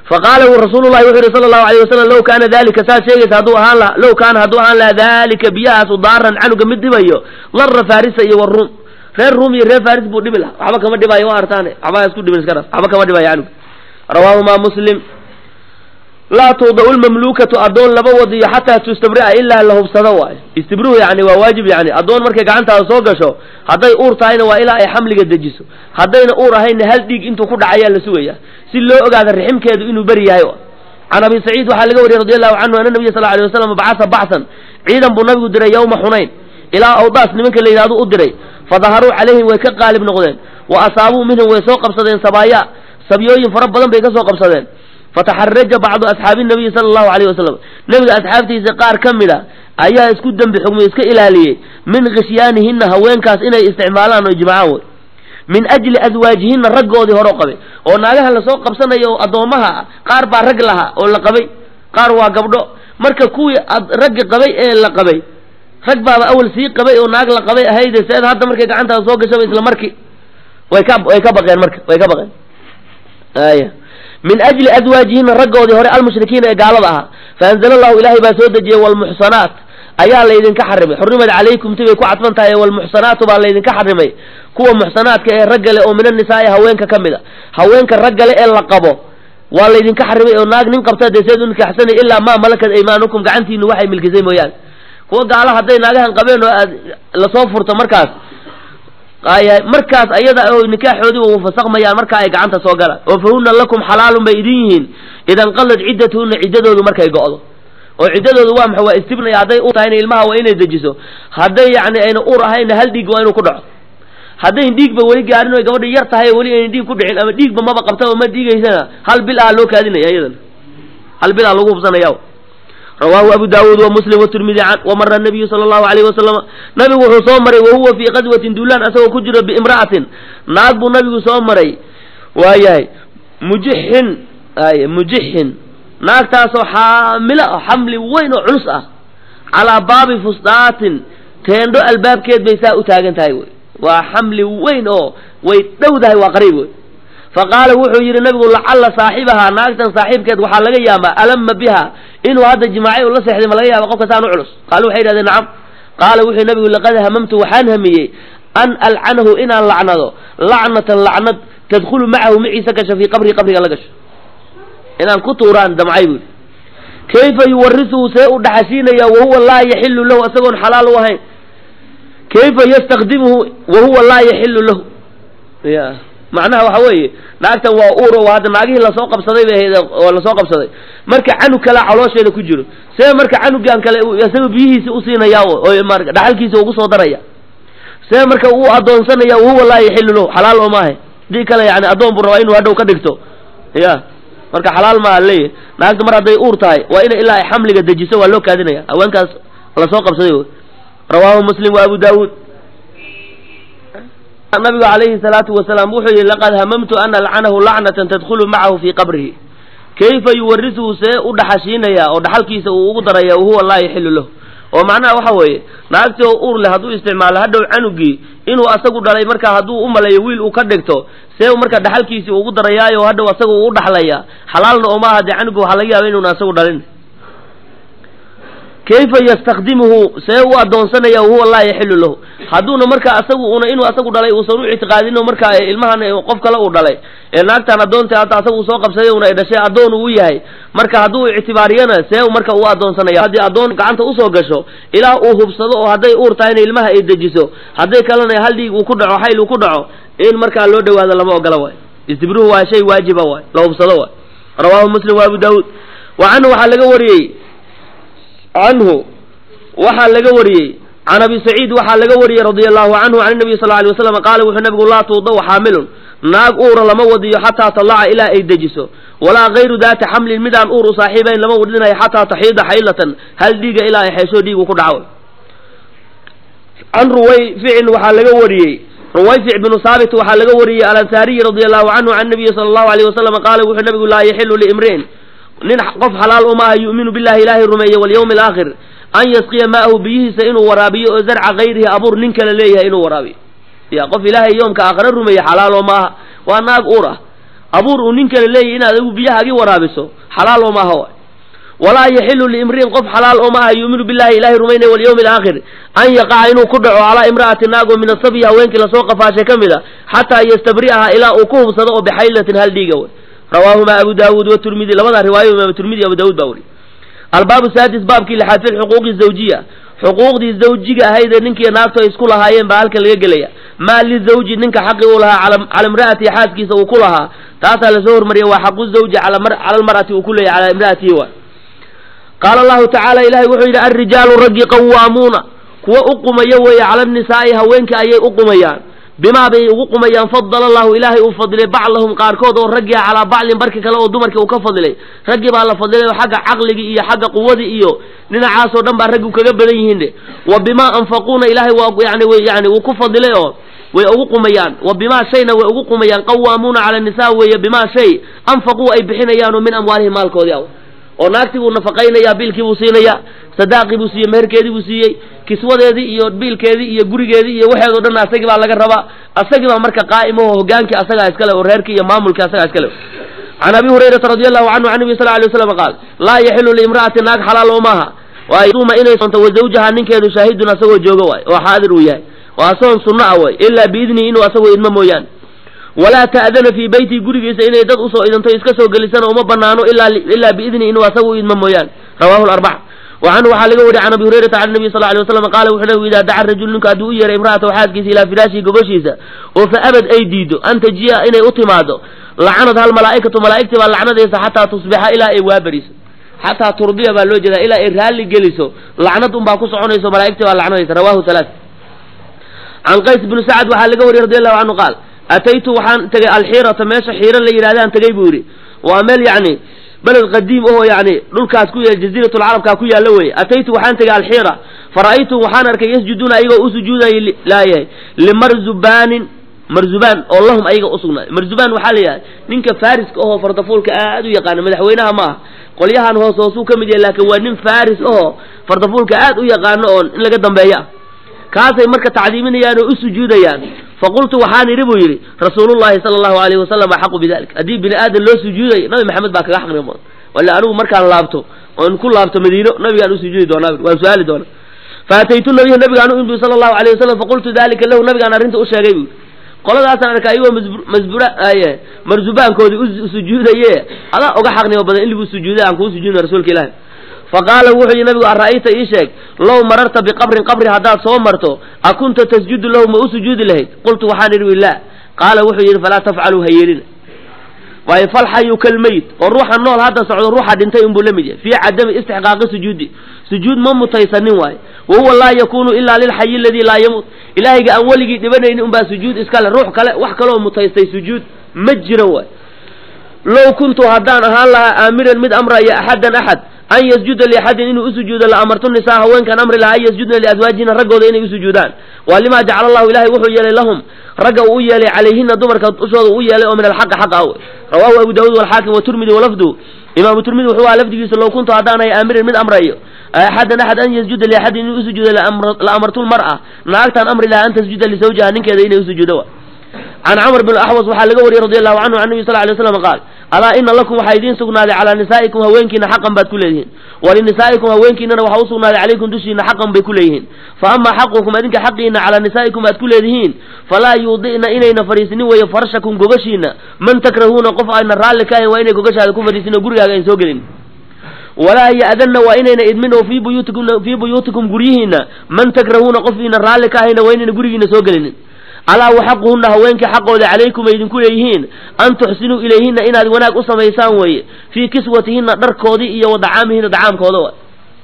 faqaala rasuulu llahi wuxuu yihi sala allahu alayh wasalam low kaana dalika saad sheegaysa hadduu ahaan laha low kaana hadduu ahaan laha dalika biyahaasu daaran canuga mid dhibayo lara farisa iyo waruum reer ruum iyo reer faris buu dhibi laha waxba kama dhibaayo waa artaane waxba isku dhibin iska dhas waxba kama dhibaayo canuga rawaahuma muslim laa tuudau lmamluukatu addoon laba wadiyo xataa tustabria ilaa la hubsado waayo istibruhu yani waa waajib yani addoon markay gacantaada soo gasho hadday uur tahayna waa ilaa ay xamliga dejiso haddayna uur ahaynna hal dhiig intuu ku dhacayaa la sugaya si loo ogaado riximkeedu inuu beri yahay can abi saciid waxaa laga wariyey radi allahu canhu ana nabiya sal alay wasalam bacasa baxsan ciidan buu nabigu diray yowma xunayn ilaa awdaas nimanka la yidhahdo u diray fadaharuu calayhim way ka qaalib noqdeen wa asaabuu minhum way soo qabsadeen sabaaya sabyooyin fara badan bay ka soo qabsadeen fataxaraja bacdu asxaabi nabiyi sala allahu alayh wasalam nebiga asxaabtiisa qaar ka mid a ayaa isku dembi xugmay iska ilaaliyey min khishyaanihinna haweenkaas inay isticmaalaan oo ijmacaan wey min ajli aswaajihinna raggoodii hore qabay oo naagaha lasoo qabsanayo oo addoommaha ah qaar baa rag lahaa oo la qabay qaar waa gabdho marka kuwii raggi qabay ee la qabay rag baaba awal sii qabay oo naag la qabay ahayde seed hadda markay gacantaada soo gashaba isla marki way ka way ka baqeen marka way ka baqeen aya min ajli aswaajihina raggoodii hore almushrikiina ee gaalada ahaa faanzala allahu ilaahay baa soo dejiyey walmuxsanaat ayaa laydinka xarimay xurrimad calaykum tibay ku cadfan tahay walmuxsanaatu baa laydinka xarimay kuwa muxsanaadka ee raggale oo min annisaai haweenka ka mid a haweenka raggale ee la qabo waa laydinka xarimay oo naag nin qabta dee seed u nikaxsanay ilaa maa malakat aymaanukum gacantiinu waxay milkisay mooyaane kuwa gaala hadday naagahan qabeen oo aad lasoo furto markaas markaas ayada oo nikaaxoodii u fasakmayaan markaa ay gacanta soo galaan oo fahunna lakum xalaalun bay idin yihiin idanqalad ciddatuhunna ciddadoodu markay go'do oo ciddadoodu waa maxa waa istibnaya hadday u tahayna ilmaha waa inay dejiso hadday yacni ayna ur ahayna hal dhiig waa inuu ku dhaco haddayn dhiigba weli gaarin oy gabadhi yar tahay weli ayna dhiig ku dhicin ama dhiigba maba qabtaba ma dhiigaysana hal bil ah loo kaadinaya iyadana hal bil ah lagu hubsanaya rawaahu abu daawuud wa muslim watirmidi can wamara nabiyu sala allahu alayhi wasalama nabigu wuxuu soo maray wahuwa fii qadwatin duulaan asagoo ku jiro biimra'atin naag buu nabigu soo maray waayahay mujixin ay mujixin naagtaasoo xaamilo ah xamli weyn oo culus ah calaa baabi fusdaatin teendho albaabkeed bay saa u taagan tahay wey waa xamli weyn oo way dhowdahay waa qariib wey faqaala wuxuu yidhi nabigu lacalla saaxibahaa naagtan saaxiibkeed waxaa laga yaabaa alama biha inuu hadda jimaacay u la seexday ma laga yaaba qofka saan u culus qaalu waxay yidhahdeen nacam qaala wuxuu nabigu laqad hamamtu waxaan hamiyey an alcanahu inaan lacnado lacnatan lacnad tadkhulu macahu maciisa gasho fii qabrii qabriga la gasho inaan ku tuuraan damcay buui kayfa yuwarisuhu see u dhaxashiinaya wahuwa laa yaxilu lahu isagoon xalaal u ahayn kayfa yastakdimuhu wahuwa laa yaxilu lahu ya macnaha waxa weeye naagtan waa uur oo hadda naagihii lasoo qabsaday bay ahayd oo lasoo qabsaday marka canug kalea caloosheeda ku jiro see marka canugan kale isaga biyihiisi usiinaya oo dhaxalkiisa ugu soo daraya see marka uu adoonsanaya wahuwa laa yaxilu lahu xalaal oo maaha dii kale yani addoon buu rabaa inuu hadhow ka dhigto ya marka xalaal maaha leeyahy naagta mar hadday uur tahay waa ina ilaa ay xamliga dejiso waa loo kaadinaya haweenkaas lasoo qabsaday rawaahu muslim wa abu daawuud nabigu calayhi salaatu wasalaam wuxuu yihi laqad hamamtu an alcanahu lacnatan tadkhulu macahu fii qabrihi kayfa yuwarisuhu see u dhaxashiinaya oo dhaxalkiisa uu ugu daraya wahuwa laa yaxilu lahu oo macnaha waxa weeye naagtii oo uur leh hadduu isticmaalo hadhow canugii inuu asagu dhalay markaa hadduu u maleeyo wiil uu ka dhigto see marka dhaxalkiisii ugu darayaayo hadhow asaga uu u dhaxlaya xalaalna oo maaha dee canugi waxaa laga yaaba inuuna asagu dhalin kayfa yastakdimuhu see u adoonsanaya wahuwa laa yaxilu lahu hadduuna markaa asagu una inuu asagu dhalay uusan u ictiqaadino markaa ilmahan qof kale uu dhalay ee naagtan addoonta hadda asagu soo qabsaday una ay dhashay addoon uu yahay marka hadduu ictibaariyana see marka uu adoonsanaya haddii addoon gacanta usoo gasho ilaa uu hubsado oo hadday uur tahayna ilmaha ay dejiso hadday kalena hal dhiig uu ku dhaco xayl uu ku dhaco in markaa loo dhawaado lama ogola waay istibruhu waa shay waajiba waay la hubsado waay rawaahu muslim wa abu daawuud wa canhu waxaa laga wariyey canhu waxaa laga wariyey can abi saciid waxaa laga wariyey radia allahu canhu can nabiy sal alay waslam qaala wuxuu nabigu laa tuudaw xaamilun naag uura lama wadiyo xataa talaca ilaa ay dejiso walaa gayru daati xamlin midaan uur u saaxiibayn lama wadinayo xataa taxiida xaylatan hal dhiiga ilaa ay xeesho dhiigu ku dhaco can ruwayficin waxaa laga wariyey ruwayfic binu saabit waxaa laga wariyey alansaariyi radia allahu canhu can nabiyi sala allahu alayh wasalam qaala wuxuu nabigu laa yaxilu liimri'in nin qof xalaal uma aha yu'minu billahi ilaahay rumeeye walyawmi alaakhir an yasqiya ma'ahu biyihiisa inuu waraabiyo oo zarca gayrihi abuur nin kale leeyahay inuu waraabiyo ya qof ilaahay yoomka aakhare rumeeye xalaal oo ma aha waa naag uur ah abuur uu nin kale leeyahy inaad adigu biyahaagii waraabiso xalaal oo maaha waay walaa yaxilu liimri'in qof xalaal oo maaha yuuminu billahi ilahay rumaynaya walyawmi alaakhir an yaqaca inuu ku dhaco calaa imra'ati naagoo min asabyi haweenkii lasoo qafaashay ka mid a xataa yastabri'aha ilaa uu ku hubsado oo bixaylatin hal dhiiga wey rawaahuma abu daawuud waturmidi labada riwaayo imaam turmidi abu daawud baa weriy albaabu saadis baabkii lixaad fi lxuquuqi zawjiya xuquuqdii zawjiga ahayd ee ninkii naagtu ay isku lahaayeen baa halkan laga gelaya maa lizawji ninka xaqi uu lahaa cala imra'atihi xaaskiisa uu ku lahaa taasaa lasoo hormariyay waa xaqu zawji cala almar'ati uu ku leeyahy calaa imra'atihi wa qaala allahu tacaala ilahay wuxuu yidhi alrijaalu raggi qawaamuuna kuwa u qumaya weeye cala annisaa'i haweenka ayay u qumayaan bimaa bay ugu qumayaan fadala allahu ilaahay uu fadilay baclahum qaarkood oo raggii calaa baclin barki kale oo dumarkii uu ka fadilay raggii baa la fadilay oo xagga caqligii iyo xagga quwadii iyo dhinacaasoo dhan baa raggu kaga badan yihiin de wa bimaa anfaquuna ilaahay waa yani yani wuu ku fadilay oo way ugu qumayaan wa bimaa shayna way ugu qumayaan qawaamuuna cala nisa weeye bimaa shay anfaquu ay bixinayaanoo min amwaalihim maalkoodii aw oo naagtii buu nafaqaynayaa biilkii buu siinayaa sadaaqii buu siiyey meherkeedii buu siiyey kiswadeedii iyo biilkeedii iyo gurigeedii iyo waxeedoo dhan asagii baa laga rabaa asagii baa marka qaa'im oo hogaankii asagaa iskale oo reerkii iyo maamulkii asagaa iskale can abi hurayrata radi allahu canhu can nabi sal alay waslam qaal laa yaxilu liimra'ati naag xalaal oo maaha waayuma inay soonto wa zawjaha ninkeedu shaahidun asagoo jooga waay oo xaadir uu yahay waa soon sunno ah way ilaa biidnihi inuu asagoo idmo mooyaane walaa ta'dana fii beyti gurigiisa inay dad usoo idinto iska soo gelisana uma banaano ilaa biidnihi inuu asagu idmo mooyaane rawahu larbaca wa canhu waxaa laga wariy can abi hurayrata can nabiy sal ly waslam qaala wuxuu nabigu idaa daca rajulu ninku hadduu u yeeray imra'atahu xaaskiisa ilaa firaashihi gogoshiisa oo fa abad ay diido an tajiya inay u timaado lacanad hal malaa'ikatu malaa'igtii baa lacnadaysa xataa tusbixa ilaa ay waaberiso xataa turdiya baa loo jeedaa ilaa ay raalli geliso lacnad unbaa ku soconayso malaa'igtii baa lacnadaysa rawahu halaa can qays bnu sacad waxaa laga wariyey radi allahu canhu qaal ataytu waxaan tegay alxiirata meesha xiiro la yidhahdaan tegay buu yidhi waa meel yacni beled qadiim oo yacni dhulkaas ku yaal jaziiratulcarabkaa ku yaalla weye ataytu waxaan tegay alxiira fara'aytum waxaan arkay yasjuduuna ayagoo u sujuudayay laayahay limarzubaanin marzubaan oo lahum ayaga usugnaaday marzubaan waxaa la yidhahda ninka faariska ahoo fardafuulka aad u yaqaana madaxweynaha ma aha qolyahan hoos hoosuu ka mid yahay laakiin waa nin faris ahoo fardafuulka aad u yaqaano oo in laga dambeeya ah kaasay marka tacdiiminayaan oo u sujuudayaan faqultu waxaan idhi buu yidhi rasuulullahi sala allahu alayhi wasalam axaqu bidalik haddii bini aadan loo sujuudayo nabi maxamed baa kaga xaqnimo badan wala anigu markaan laabto oon ku laabto madiino nabigaan u sujuudi doonaa waan su-aali doonaa faataytu nabiya nabigaan u imbi sala allahu alayh wasalam faqultu dalika lahu nabigaan arrinta u sheegay buu qoladaasaan arkay ayagoo masbura marzubaankoodii u sujuudaye adaa uga xaqnimo badan in lagu sujuuday aan kuu sujuudna rasuulka ilaahi faqaala wuxuu yihi nabigu ara'ayta ii sheeg low mararta biqabrin qabri haddaad soo marto a kunta tasjudu lahu ma u sujuudi lahayd qultu waxaan idhi la qaala wuxuu yidhi falaa tafcaluu ha yeelina waayo falxayu kalmeyt oo ruuxa nool hadda socdo ruuxa dhintay unbuu la mid yahay fii cadami istixqaaqi sujuudi sujuud ma mutaysanin waayo wa huwa laa yakunu ilaa lilxayi aladii laa yamuut ilaahayga aan weligii dhibanaynin unbaa sujuud iskale ruux kale wax kaloo mutaystay sujuud ma jiran waayo low kuntu haddaan ahaan lahaa aamiran mid amraya axadan axad an yasjuda liaxadin inuu usujuudo la amartu nisaa haweenkaan amri lahaa an yasjudna liazwaajihina raggooda inay usujuudaan waa limaa jacala allahu ilahay wuxuu yeelay lahum ragga uu u yeelay calayhina dumarka dushooda uu yeelay oo min alxaqi xaqa aw rawaahu abu daawuud walxaakim waturmidi walafdu imaamu turmidi wuxuu aha lafdigiisa low kuntu haddaan ahay aamiran mid amrayo axadan axad an yasjuda liaxadin inuu usujuudo la amartu lmar'a naagtaan amri lahaa an tasjuda lisawjiha ninkeeda inay usujuudo can camr bn axwas waxaa laga wariyey radi allahu canhu can nabi sal lay slam qaal alaa ina lakum waxaa idiin sugnaaday calaa nisaa'ikum haweenkiina xaqan baad ku leedihiin walinisaa'ikum haweenkiinana waxaa u sugnaaday calaykum dushiina xaqan bay ku leeyihiin fa ama xaqukum adinka xaqiina calaa nisaa'ikum aad ku leedihiin falaa yuudi'na inayna fadhiisinin weeye farshakum gogashiina man takrahuuna qof ayna raalli ka ahayn waa inay gogashaada ku fadhiisin oo gurigaaga ayn soo gelin walaa ya'danna waa inayna idmin oo fii buyuutikum fii buyuutikum guryihiina man takrahuuna qof iina raalli ka ahayna waa inayna gurigiina soo gelinin alaa waxaquhunna haweenkii xaqooda calaykum ay idinku leeyihiin an tuxsinuu ilayhinna inaad wanaag u samaysaan weeye fii kiswatihinna dharkoodii iyo wadacaamihina dacaamkooda wa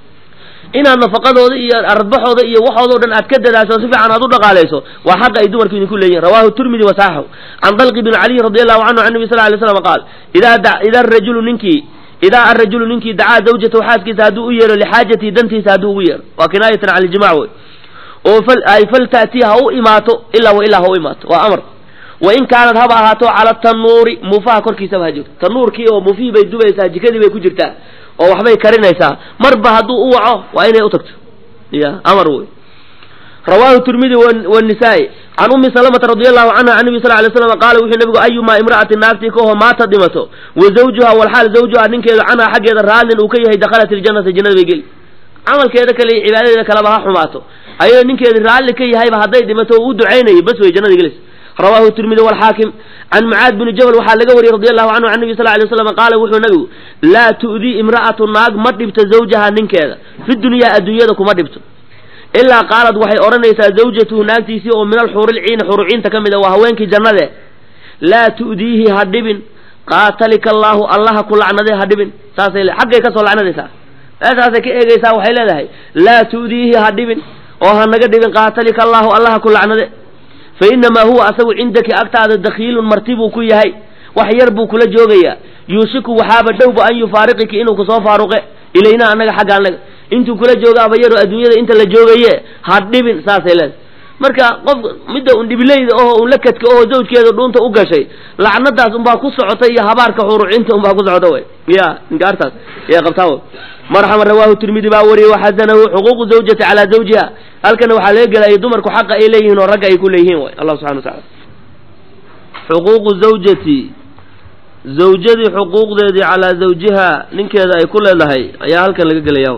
inaad nafaqadooda iyo ardbaxooda iyo waxoodo dhan aad ka dadaasho si fiican aad u dhaqaalayso waa xaqa ay dumarku idinku leeyihin rawahu turmidi wasaxahu can dalqi bn caliy radi allahu canhu can nabi sal lay slam qaal idaa rajulu ninkii idaa arajulu ninkii dacaa zawjatahu xaaskiisa hadduu u yeero lixaajatihi dantiisa hadduu ugu yeero waa kinaayatan cala ijmac wey oo ay falta'tii ha u imaato ilaa wa ilaa ha u imaato waa amar wa in kaanad haba ahaato cala tanuuri muufaha korkiisaba ha joogto tanuurkii oo muufihii bay dubaysaa jikadii bay ku jirtaa oo waxbay karinaysaa marba hadduu u waco waa inay u tagto ya amar wey rawaahu tirmidi wanisaa-i can ummi salamata radi allahu canha can nabi sal lay slam qaala wuxuu nabigu ayumaa imra'atin naagtii kaho maata dhimato wa zawjuha walxaal zawjuha ninkeedu canha xaggeeda raallin uu ka yahay dakhalat iljanata jannada bay geli camalkeeda kale iyo cibaadadeeda kaleba ha xumaato ayadoo ninkeedi raalli ka yahayba hadday dhimato oo u ducaynayo bas way jannada gelis rawaahu tirmidi walxaakim can mucaad bini jabal waxaa laga wariyey radi allahu canhu can nabi sal lay slam qaala wuxuu nabigu laa tu'dii imra'atu naag ma dhibto zawjaha ninkeeda fi dunyaa adduunyada kuma dhibto ilaa qaalad waxay odhanaysaa zawjatuhu naagtiisii oo min alxuurilciini xuruciinta ka mid a waa haweenkii jannade laa tu'diihi ha dhibin qaatalika allaahu allaha ku lacnade ha dhibin saasay le xaggay kasoo lacnadaysaa meeshaasay ka eegaysaa waxay leedahay laa tu'diihi ha dhibin oo ha naga dhibin qaatalika allaahu allaha ku lacnade fa inamaa huwa asagu cindaki agtaada dakhiilun marti buu ku yahay wax yar buu kula joogayaa yuushiku waxaaba dhowba an yufaariqiki inuu kusoo faaruqe ilayna annaga xagga annaga intuu kula joogaaba yaroo adduunyada inta la joogaye ha dhibin saasay leedahay marka qof midda un dhibileyda oho un lakadka oho zawjkeeda dhuunta u gashay lacnadaas unbaa ku socota iyo habaarka xurucinta unbaa ku socota wey ya inkaartaas ya qabtaa marxaban rawaahu tirmidi baa wariyey waxasanahu xuquuqu zawjati calaa zawjiha halkana waxaa laga gelaya dumarku xaqa ay leeyihiin oo ragga ay ku leeyihiin way allah subxana wa tacala xuquuqu zawjati zawjadii xuquuqdeedii calaa zawjiha ninkeeda ay ku leedahay ayaa halkan laga gelaya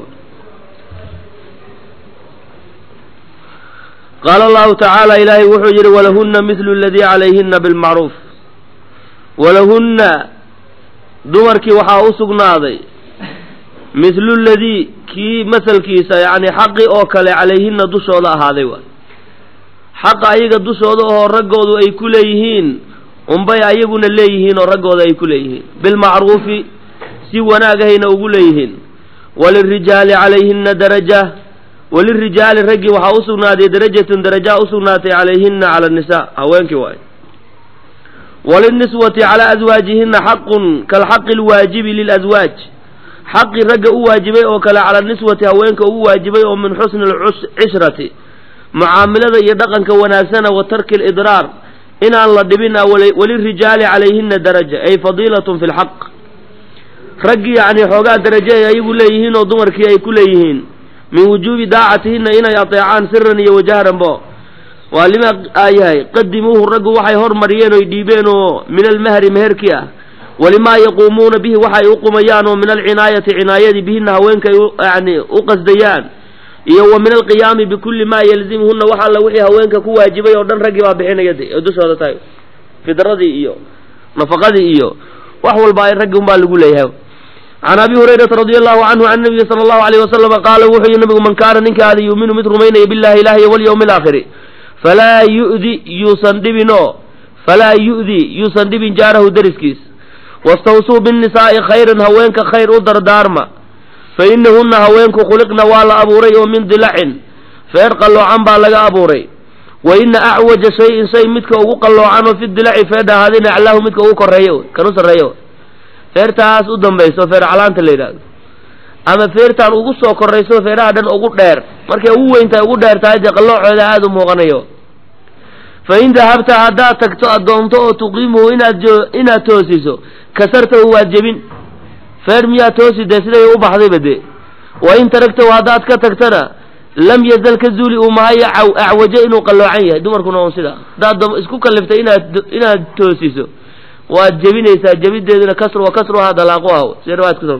qaala allahu tacaala ilaahay wuxuu yidhi walahunna midlu aladii calayhina bilmacruuf walahunna dumarkii waxaa u sugnaaday midlu ladii kii masalkiisa yacni xaqi oo kale calayhina dushooda ahaaday waay xaqa ayaga dushooda oo raggoodu ay ku leeyihiin unbay ayaguna leeyihiin oo raggooda ay ku leeyihiin bilmacruufi si wanaagahayna ugu leeyihiin walirijaali calayhina daraja walirijaali raggii waxaa u sugnaaday darajatun darajaa u sugnaatay calayhina cala annisaa haweenkii waay waliniswati calaa aswaajihina xaqun kalxaqi alwaajibi lilaswaaj xaqii ragga u waajibay oo kale cala niswati haweenka ugu waajibay oo min xusni alcishrati mucaamilada iyo dhaqanka wanaagsana wa tarki alidraar inaan la dhibin walirijaali calayhina daraja ay fadiilatun fi lxaq raggii yacni xoogaa darajo ay ayagu leeyihiin oo dumarkii ay ku leeyihiin min wujuubi daacatihina inay ateecaan siran iyo wajahran bo waa lima yahay qadimuuhu raggu waxay hormariyeen oy dhiibeen oo min almahri meherkii ah walimaa yaquumuuna bihi waxay u qumayaan oo min alcinaayati cinaayadii bihina haweenka ay yani u qasdayaan iyo wa min alqiyaami bikulli maa yalzimuhuna wax alla wixii haweenka ku waajibay oo dhan raggii baa bixinaya de oo dushooda tahay fidradii iyo nafaqadii iyo wax walba ay raggi unbaa lagu leeyahay can abi hurayrata radi allahu canhu can nabiyi sala allahu alayh wasalama qaala wuxuu yihi nabigu man kaana ninkaada yuuminu mid rumaynaya billahi ilahi iyo walyawmi alaakhiri falaa yu'di yuusan dhibin oo falaa yu'di yuusan dhibin jaarahu deriskiis wastawsuu binnisaa'i khayran haweenka khayr u dardaarma fa inahunna haweenku khuliqna waa la abuuray oo min dilacin feer qalloocan baa laga abuuray wa ina acwaja shayin shay midka ugu qalloocan oo fi dilaci feedha ahaadina aclaahu midka ugu korreeya kan u sarreeya feertaas u dambayso feer calaanta la yidhahdo ama feertaan ugu soo korrayso feeraha dhan ugu dheer markay ugu weyntahay ugu dheer tahay dee qalloocooda aada u muuqanayo fa in dahabta haddaad tagto addoonto oo tuqiimuhu inaad jo inaad toosiso kasartahu waad jebin feer miyaa toosi dee siday u baxdayba dee wa in taragtahu haddaad ka tagtana lam yazal ka zuuli uu mahayo acwajo inuu qalloocan yahay dumarkuna on sidaa haddaad isku kalliftay inaad inaad toosiso waad jebinaysaa jebideeduna kasr wa kasruhaa dalaaqu ah sida riwaayad kuso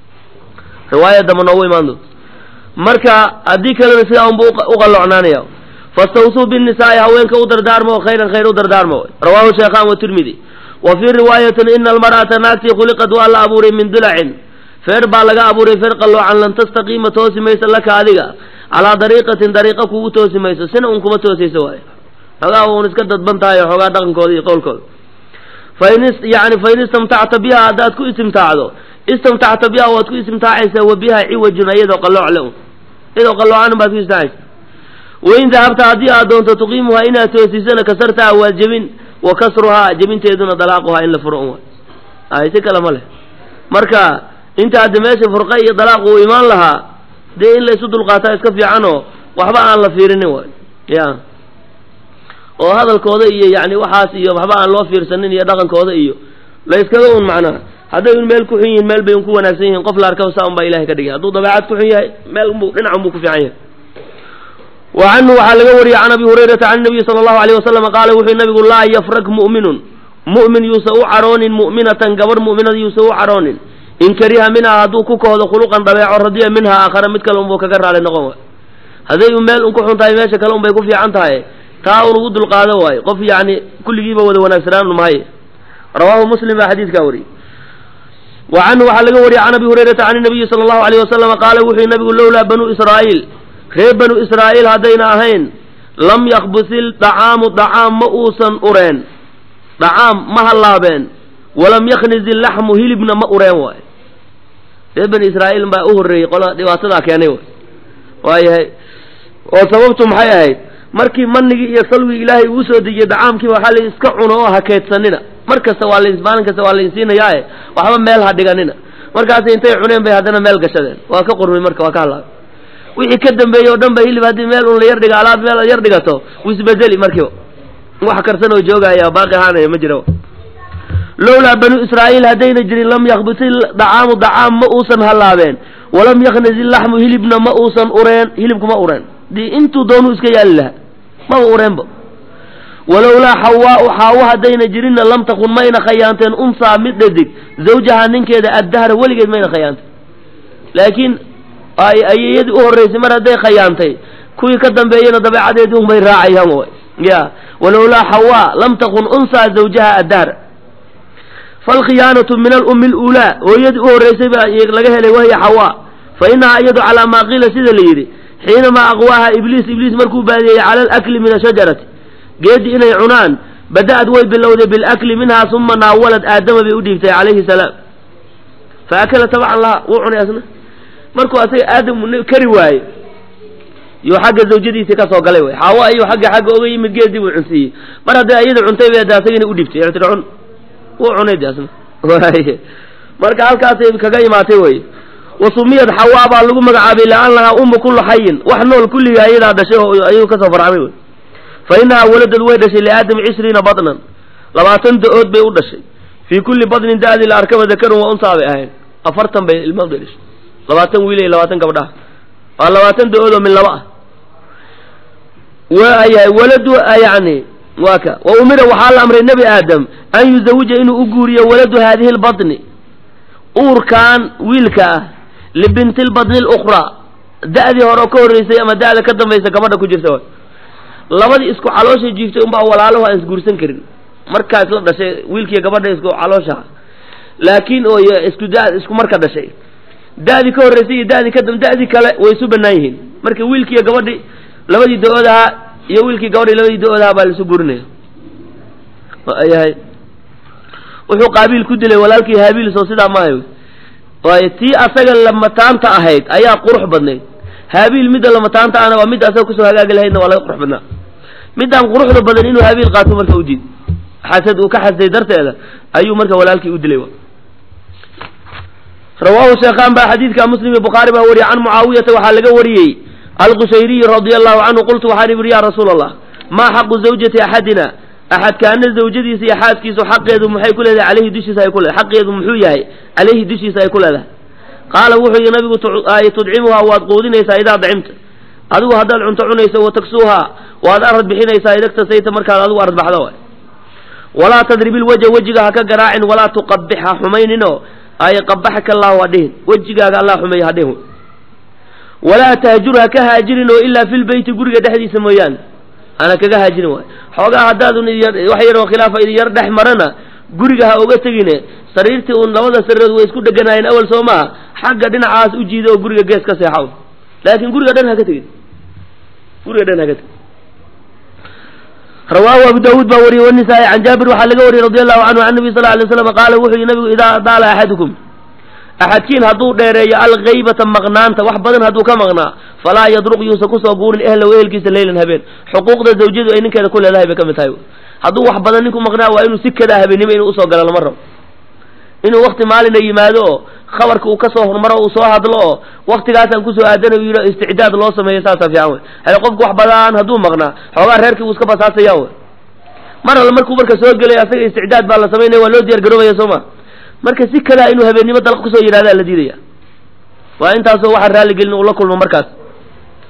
riwaayadama noogu imaan doonto marka haddii kalena sidaa unba u qalloocnaanaya fastawsuu binnisaa'i haweenka u dardaarma oo khayran khayr u dardaarma rawaahu sheekhaan watirmidi wa fii riwaayatin ina almar'ata naagtii khuliqad waa la abuuray min dilacin feer baa laga abuuray feer qalloocan lan tastaqiima toosi maysa laka adiga calaa dariiqatin dariiqa kugu toosi mayso sina un kuma toosayso waayo xoogaa un iska dadban tahay oo xoogaa dhaqankooda iyo qowlkooda fain yani fain istamtacta biha haddaad ku istimtaacdo istamtacta biha waad ku istimtaacaysaa wa biha ciwajun iyadoo qallooc le un iyadoo qalloocan baad ku istimtaacaysa wain dahabta haddii aad doonto tuqiimuhaa inaad toosisana kasartaha waad jebin wa kasruhaa jebinteeduna dalaaquhaa in la furo un waay si kale ma leh marka inta hadda meesha furqa iyo dalaaq uu imaan lahaa dee in la isu dulqaataa iska fiicanoo waxba aan la fiirinin waay ya oo hadalkooda iyo yani waxaas iyo waxba aan loo fiirsanin iyo dhaqankooda iyo la yskaga un macnaha hadday un meel ku xun yihiin meel bay un ku wanaagsan yihiin qof la arkaba saa un baa ilahay ka dhigay hadduu dabeecad ku xun yahay meel unbu dhinac unbuu ku fiican yahay wa canhu waxaa laga wariyey can abi hurayrata can nabiyi sala allahu alayh wasalam qaala wuxuu nabigu laa yafrag mu'minun mu'min yuusa u cadhoonin mu'minatan gabarh mu'minada yuusa u cadhoonin in kariha minhaa hadduu ku kahdo khuluqan dabeeco radiya minhaa aakhara mid kale unbuu kaga raali noqon waay hadday u meel un ku xun tahay meesha kale un bay ku fiican tahay taa un ugu dulqaado waayo qof yacni kulligiiba wada wanaagsanaan mahaye rawaahu muslim baa xadiidkaa wariyey wa canhu waxaa laga wariyey can abi hurayrata can nabiyi sala allahu alayh wasalama qaala wuxuu nabigu lowlaa banuu israa'iil reer banu israa'iil haddayna ahayn lam yakbusil dacaamu dacaam ma uusan ureen dacaam ma hallaabeen walam yaknizi laxmu hilibna ma ureen waayo reer bani israa'iil baa u horreeyey qola dhibaatadaa keenay way waayahay oo sababtu maxay ahayd markii manigii iyo salwigii ilaahay uu soo dejiyey dacaamkiiba waxaa la iska cuno oo ha keedsanina mar kasta waa la maalin kasta waa lainsiinayaae waxba meel ha dhiganina markaasi intay cuneen bay haddana meel gashadeen waa ka qurmay marka waa ka hadlaabay wixii ka dambeeyey oo dhan ba hilib haddii meel un la yar dhiga alaab meel yar dhigato wuu isbedeli markiiba wax karsan oo joogaya baaqi ahaanaya ma jira lowlaa banuu israa'iil haddayna jirin lam yakbisil dacaamu dacaam ma uusan hallaabeen walam yaknizi laxmu hilibna ma uusan ureen hilibku ma ureen dii intuu doonuu iska yaali lahaa maba ureenba walowlaa xawaau xaawo haddayna jirinna lam takun mayna khayaanteen unsaa mid dhadig zawjahaa ninkeeda addahra weligeed mayna khayaanteen laakiin ayayadii u horraysay mar hadday khayaantay kuwii ka dambeeyena dabeecadeedii unbay raacayaan way ya walowlaa xawaa lam takun unsaa zawjaha addahra falkhiyaanatu min alummi aluulaa hooyadii u horraysay baa laga helay wahiya xawaa fa inahaa iyadu calaa maa qiila sida la yidhi xiinamaa aqwaaha ibliis ibliis markuu baadiyey cala alakli min ashajarati geeddii inay cunaan bada'ad way bilowday bilakli minhaa suma naawalad aadama bay u dhiibtay calayhi salaam fa akala tabcan laha wuu cunay asna markuu asaga aadam kari waaye yuu xagga zawjadiisii ka soo galay way xaawo ayuu xagga xagga oga yimid geedii buu cunsiiyey mar hadday iyada cuntay bay de asagina u dhibtay ictira cun wuu cunay de asna marka halkaasay kaga imaatay wey wasumiyad xawaa baa lagu magacaabay liannahaa ummu kullu xayin wax nool kulliga ayadaa dhashay oo ayuu kasoo farcamay wey fa inahaa waladad way dhashay liaadam cishriina badnan labaatan da-ood bay u dhashay fii kulli badnin da-dii la arkaba dakarun waa unsaa bay ahayn afartan bay ilmaad bay dhashay labaatan wiil iyo labaatan gabdhaha waa labaatan da-ood oo min laba ah waayahay waladu yani waa ka wa umira waxaa la amray nebi aadam an yuzawija inuu u guuriyo waladu haadihi lbadni uurkan wiilka ah libinti lbadni lukhraa da-dii hore oo ka horreysay ama da-da ka dambaysa gabadha ku jirta way labadii isku caloosha jiiftay unbaa walaalaho aan isguursan karin markaas la dhashay wiilkiiyo gabadha isku calooshaha laakiin oo isku da isku marka dhashay da-dii ka horreysay iyo da-dii ka dam da-dii kale way isu bannaan yihiin marka wiilkiiyo gabadhii labadii da-ood ahaa iyo wiilkii gabadhii labadii da-ood ahaa baa laisu guurinaya yahay wuxuu qaabiil ku dilay walaalkii haabiil soo sidaa maahay waayo tii asaga lamataanta ahayd ayaa qurux badnayd haabiil midda lamataanta ahna waa midda asaga kusoo hagaagi lahaydna waa laga qurux badnaa middaan quruxda badan inuu haabiil qaato marka u diid xasad uu ka xasday darteeda ayuu marka walaalkii u dilay rawaahu sheekhaan baa xadiidka muslim iyo bukhaari baa wariyay can mucaawiyata waxaa laga wariyey alqushayriyi radia allahu canhu qultu waxaan ihi ya rasuula allah maa xaqu zawjati axadina axadkaana zawjadiisa iyo xaaskiisu xaqeedu maxay ku leedahay caleyhi dushiisa ay ku leedahay xaqeedu muxuu yahay caleyhi dushiisa ay ku leedahay qaala wuxuu yihi nabigu tudcimuhaa waad quudinaysaa idaa dacimta adigu haddaad cunto cunayso wa taksuuhaa waad arad bixinaysaa idagtasayta markaad adigu arad baxdo waay walaa tadribil wajha wejiga ha ka garaacin walaa tuqabix ha xumayninoo ay qabaxaka allahu ha dhihin wejigaaga allah xumeeya ha dhihin walaa tahjur ha ka haajirin oo ilaa fi lbeyti guriga dhexdiisa mooyaane ana kaga haajirin waay xoogaa haddaadun wax yaroo khilaafa idin yar dhex marana guriga ha oga tegine sariirtii uun labada sariirood way isku dheganaayeen awal soo maha xagga dhinacaas u jiida oo guriga gees ka seexaw laakiin guriga dhan haka tegin guriga dhan haka tegin rawaahu abu daawuud baa wariyey wanisaa-i can jaabir waxaa laga wariyey radi allahu canhu can nabi sal alay slam qaala wuxuu yihi nabigu idaa daala axadukum axadkiin hadduu dheereeyo alghaybata maqnaanta wax badan hadduu ka maqnaa falaa yadruq yuusa kusoo guurin ehlow ehelkiisa leylan habeen xuquuqda zawjadu ay ninkeeda ku leedahay bay ka mid tahay hadduu wax badan ninku maqnaa waa inuu si kadaa habeenimo inuu usoo galo lama rabo inuu wakti maalina yimaado oo khabarka uu kasoo hormaro uu soo hadlo oo waktigaasaan kusoo aadanayo yidho isticdaad loo sameeyo saasaa fiican wey hale qofku wax badan hadduu maqnaa xoogaa reerkii wuu iska basaasayaan wey mar alle markuu marka soo gelay asaga isticdaad baa la samaynaya waa loo diyaar garoobaya soo ma marka si kadaa inuu habeennimo dalq kusoo yidhahdaa la diidaya waa intaasoo waxaan raalligelin uu la kulmo markaas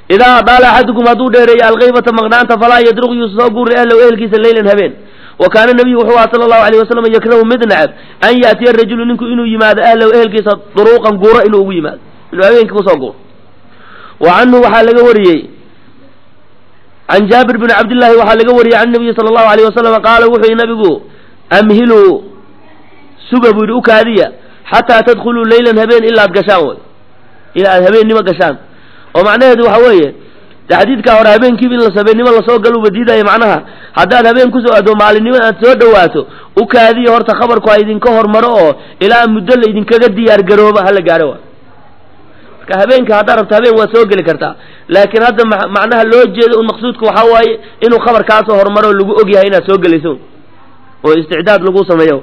idaa daala axadukum hadduu dheereeyo alkaybata maqnaanta falaa yadruq yuu soo guuri ahlow ehelkiisa leylan habeen wa kaana nabiyu wuxuu aha sala allahu alayh wasalam yakrahu mid nacab an yaatiya rajulu ninku inuu yimaado ahlow ehelkiisa duruuqan guuro inuu ugu yimaado inuu habeenkii kusoo guuro wa canhu waxaa laga wariyey can jaabir bni cabdillaahi waxaa laga wariyey can nabiyi sala allahu alayh wasalam qaala wuxuu yihi nabigu amhiluu suga buu yidhi u kaadiya xataa tadkhuluu leylan habeen ilaa ad gashaan way ilaa aad habeennimo gashaan oo macnaheedu waxa weeye de xadiidkaa hore habeenkiiba in la sabeennimo lasoo galuba diidaya macnaha haddaad habeen kusoo ado maalinimo aad soo dhawaato u kaadiya horta khabarku ha idinka hormaro oo ilaa muddo la idinkaga diyaar garooba hala gaaro wa marka habeenka haddaad rabto habeen waad soo geli kartaa laakiin hadda macnaha loo jeedo un maqsuudka waxaa waaye inuu khabar kaasoo hormaro oo lagu og yahay inaad soo gelayso oo isticdaad lagu sameeyo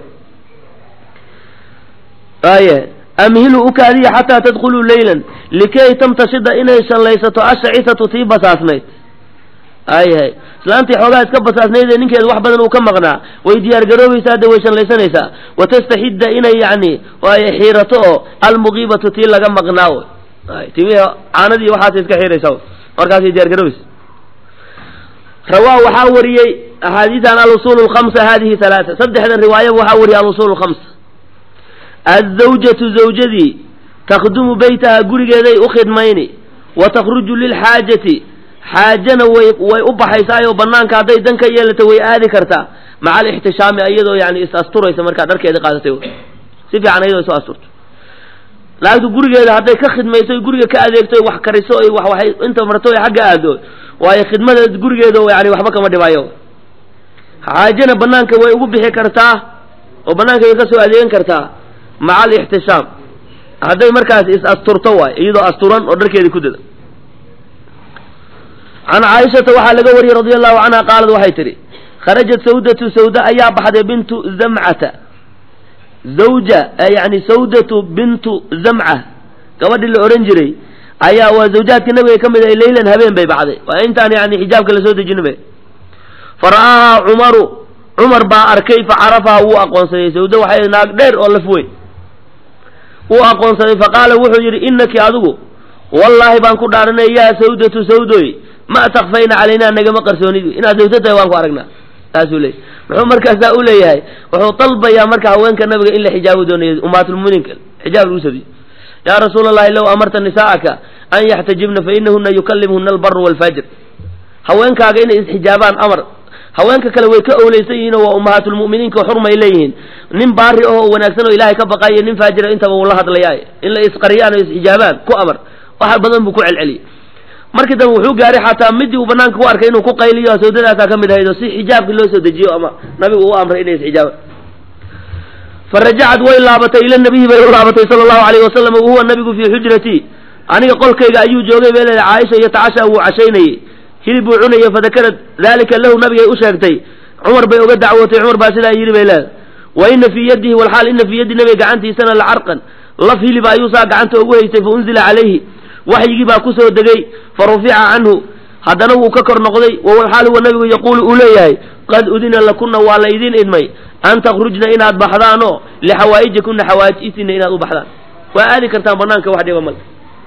aye amhilu u kaadiya xataa tadkhuluu leylan likay tamtashida inay shallaysato ashacitatu tii basaasnayd ayahay islaantii xoogaa iska basaasnayd ee ninkeedu wax badan uu ka maqnaa way diyaar garoobaysaa de way shallaysanaysaa watastaxidda inay yacni xiirato oo almuqiibatu tii laga maqnaa y timi caanadii waxaas iska xiiraysaa markaasay diyaar garoobaysa rawaa waxaa wariyey axaadiidan alusul lkamsa hadihi halaaa saddexdan riwaayaba waxaa wariyey alusul lkamsa aلزawjatu zawjadii takhdumu beytaha gurigeeday u khidmayni wa takhruju lilxaajati xaajana way way u baxaysaayoo banaanka hadday dan ka yeelato way aadi kartaa maca alixtishaami iyadoo yani is asturaysa markaa dharkeeda qaadatay si fiican iyadoo isu asturto naagtu gurigeeda hadday ka khidmayso guriga ka adeegto wax kariso wax waxay inta marto xagga aado waayo khidmada gurigeeda yani waxba kama dhibayo xaajana banaanka way ugu bixi kartaa oo banaanka way kasoo adeegan kartaa maca alixtishaam hadday markaas is asturto waay iyadoo asturan oo dharkeedii ku dada can caaishata waxaa laga wariyey radia allahu canha qaalad waxay tidhi kharajat sawdatu sawda ayaa baxday bintu zamcata zawja yani sawdatu bintu zamca gabadhii la odhan jiray ayaa waa zawjaadka nabiga ka mid ah leylan habeen bay baxday waa intaan yani xijaabka lasoo dejinaba fara'aahaa cumaru cumar baa arkay facarafaha wuu aqoonsaday sawda waxay naag dheer oo laf weyn wuu aqoonsaday faqaala wuxuu yidhi inaki adigu wallaahi baan ku dhaaranay yaa sawdatu sawdoy ma takfayna calaynaa nagama qarsoonid inaad sawdo tahay waan ku aragnaa saasuu leeyay muxuu markaasaa u leeyahay wuxuu dalbayaa marka haweenka nabiga in la xijaabo doonayo ummaatulmuminiinka xijaab lagu sabiyo yaa rasuula allahi low amarta nisaa'aka an yaxtajibna fa inahuna yukallimhuna albaru waalfajr haweenkaaga inay isxijaabaan amar haweenka kale way ka owleysan yihiin oo waa ummahaatulmu'miniinka oo xurmay leeyihiin nin baari ahoo wanaagsan oo ilaahay ka baqayo nin faajira intaba uu la hadlayaa in la isqariyaan oo isxijaabaan ku amar wax badan buu ku celceliyey markii dambe wuxuu gaaray xataa midii uu banaanka ku arkay inuu ku qayliyo sawdadaasaa ka mid ahayd oo si xijaabkii loo soo dejiyo ama nabigu u amray inay isxijaabaan farajacad way laabatay ila nabiyi bay u laabatay sala allahu alayhi wasalam wahuwa nabigu fii xujratii aniga qolkayga ayuu joogay bay leedahay caaisha iyo tacasha wuu cashaynayey hilib buu cunayay fadakarad dalika lahu nabigay u sheegtay cumar bay uga dacwootay cumar baa sidaa yidhi bay leedahay wa ina fii yadihi walxaal ina fii yaddi nabiga gacantiisana lacarqan laf hilib ayuu saa gacanta ugu haystay fa unzila calayhi waxyigii baa kusoo degay fa rufica canhu haddana wuu ka kor noqday wawalxaal huwa nabigu yaquulu uu leeyahay qad udina lakuna waa la idin idmay an takhrujna inaad baxdaanoo lixawaa'ijikunna xawaa'ijtiina inaad u baxdaan waa aadi kartaan banaanka wax dhiba male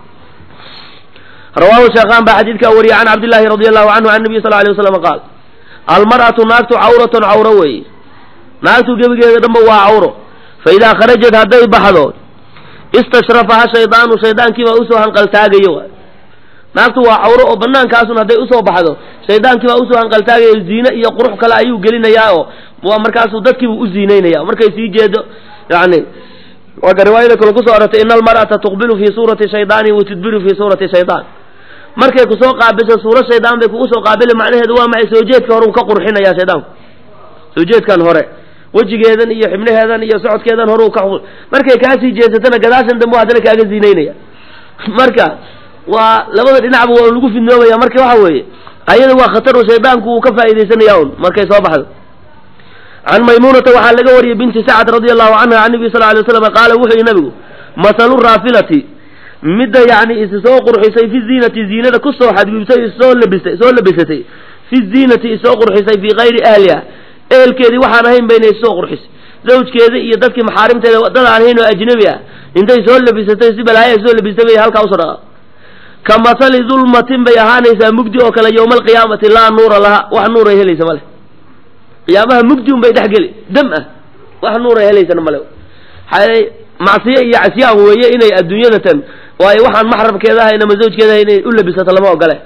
rawaahu sheekhaan baa xadiidkaa wariyay can cabdillahi radi allahu canhu can nabiy sal ly waslam qaal almar'atu naagtu cawratun cawro weeye naagtu gebigeeda dhanba waa cawro fa idaa kharajat hadday baxdo istashrafaha shaydaanu shaydaankiibaa usoo hanqaltaagayo naagtu waa cawro oo banaankaasun hadday usoo baxdo shaydaankiibaa usoo hanqaltaagayo ziine iyo qurux kale ayuu gelinayaa oo waa markaasuu dadkiibuu u ziinaynaya markay sii jeedo yani waaka riwaayada kale kusoo arortay ina almar'ata tuqbilu fii suurati shaydaani wa tudbiru fii suurati shaydaan markay kusoo qaabilso suuro shaydaan bay kugu soo qaabili macnaheedu waa maxay soo jeedka hore uu ka qurxinaya shaydaanku soo jeedkan hore wejigeedan iyo xibnaheedan iyo socodkeedan hore uu ka markay kaasii jeesatana gadaashan dambe haddana kaaga ziinaynaya marka waa labada dhinacba waa lagu fidnoobaya marka waxa weeye ayada waa khataru shaydaanku uu ka faa'iidaysanaya un markay soo baxdo can maymuunata waxaa laga wariyey binti sacad radia allahu canha can nabiy sal ly waslam qaala wuxuu yihi nabigu masalu raafilati midda yacni is soo qurxisay fi ziinati ziinada kusoo xadgudubtay isoo labistay soo labisatay fi ziinati isoo qurxisay fii kayri ahliha ehelkeedii waxaan ahayn bayna isoo qurxisay zawjkeeda iyo dadkii maxaarimteeda dad aan ahayn oo ajnabi ah intay soo labisatay si balaayaa soo labistay bay halkaa usoo dhaqa ka masali dulmatin bay ahaanaysaa mugdi oo kale yowma alqiyaamati laa nuura laha wax nuuray helaysa male qiyaamaha mugdi un bay dhex geli dam ah wax nuuray helaysana male xaay macsiyo iyo casyaan weeye inay adduunyada tan waayo waxaan maxrabkeeda ahayn ama zawjkeeda ahayn inay u labisato lama ogole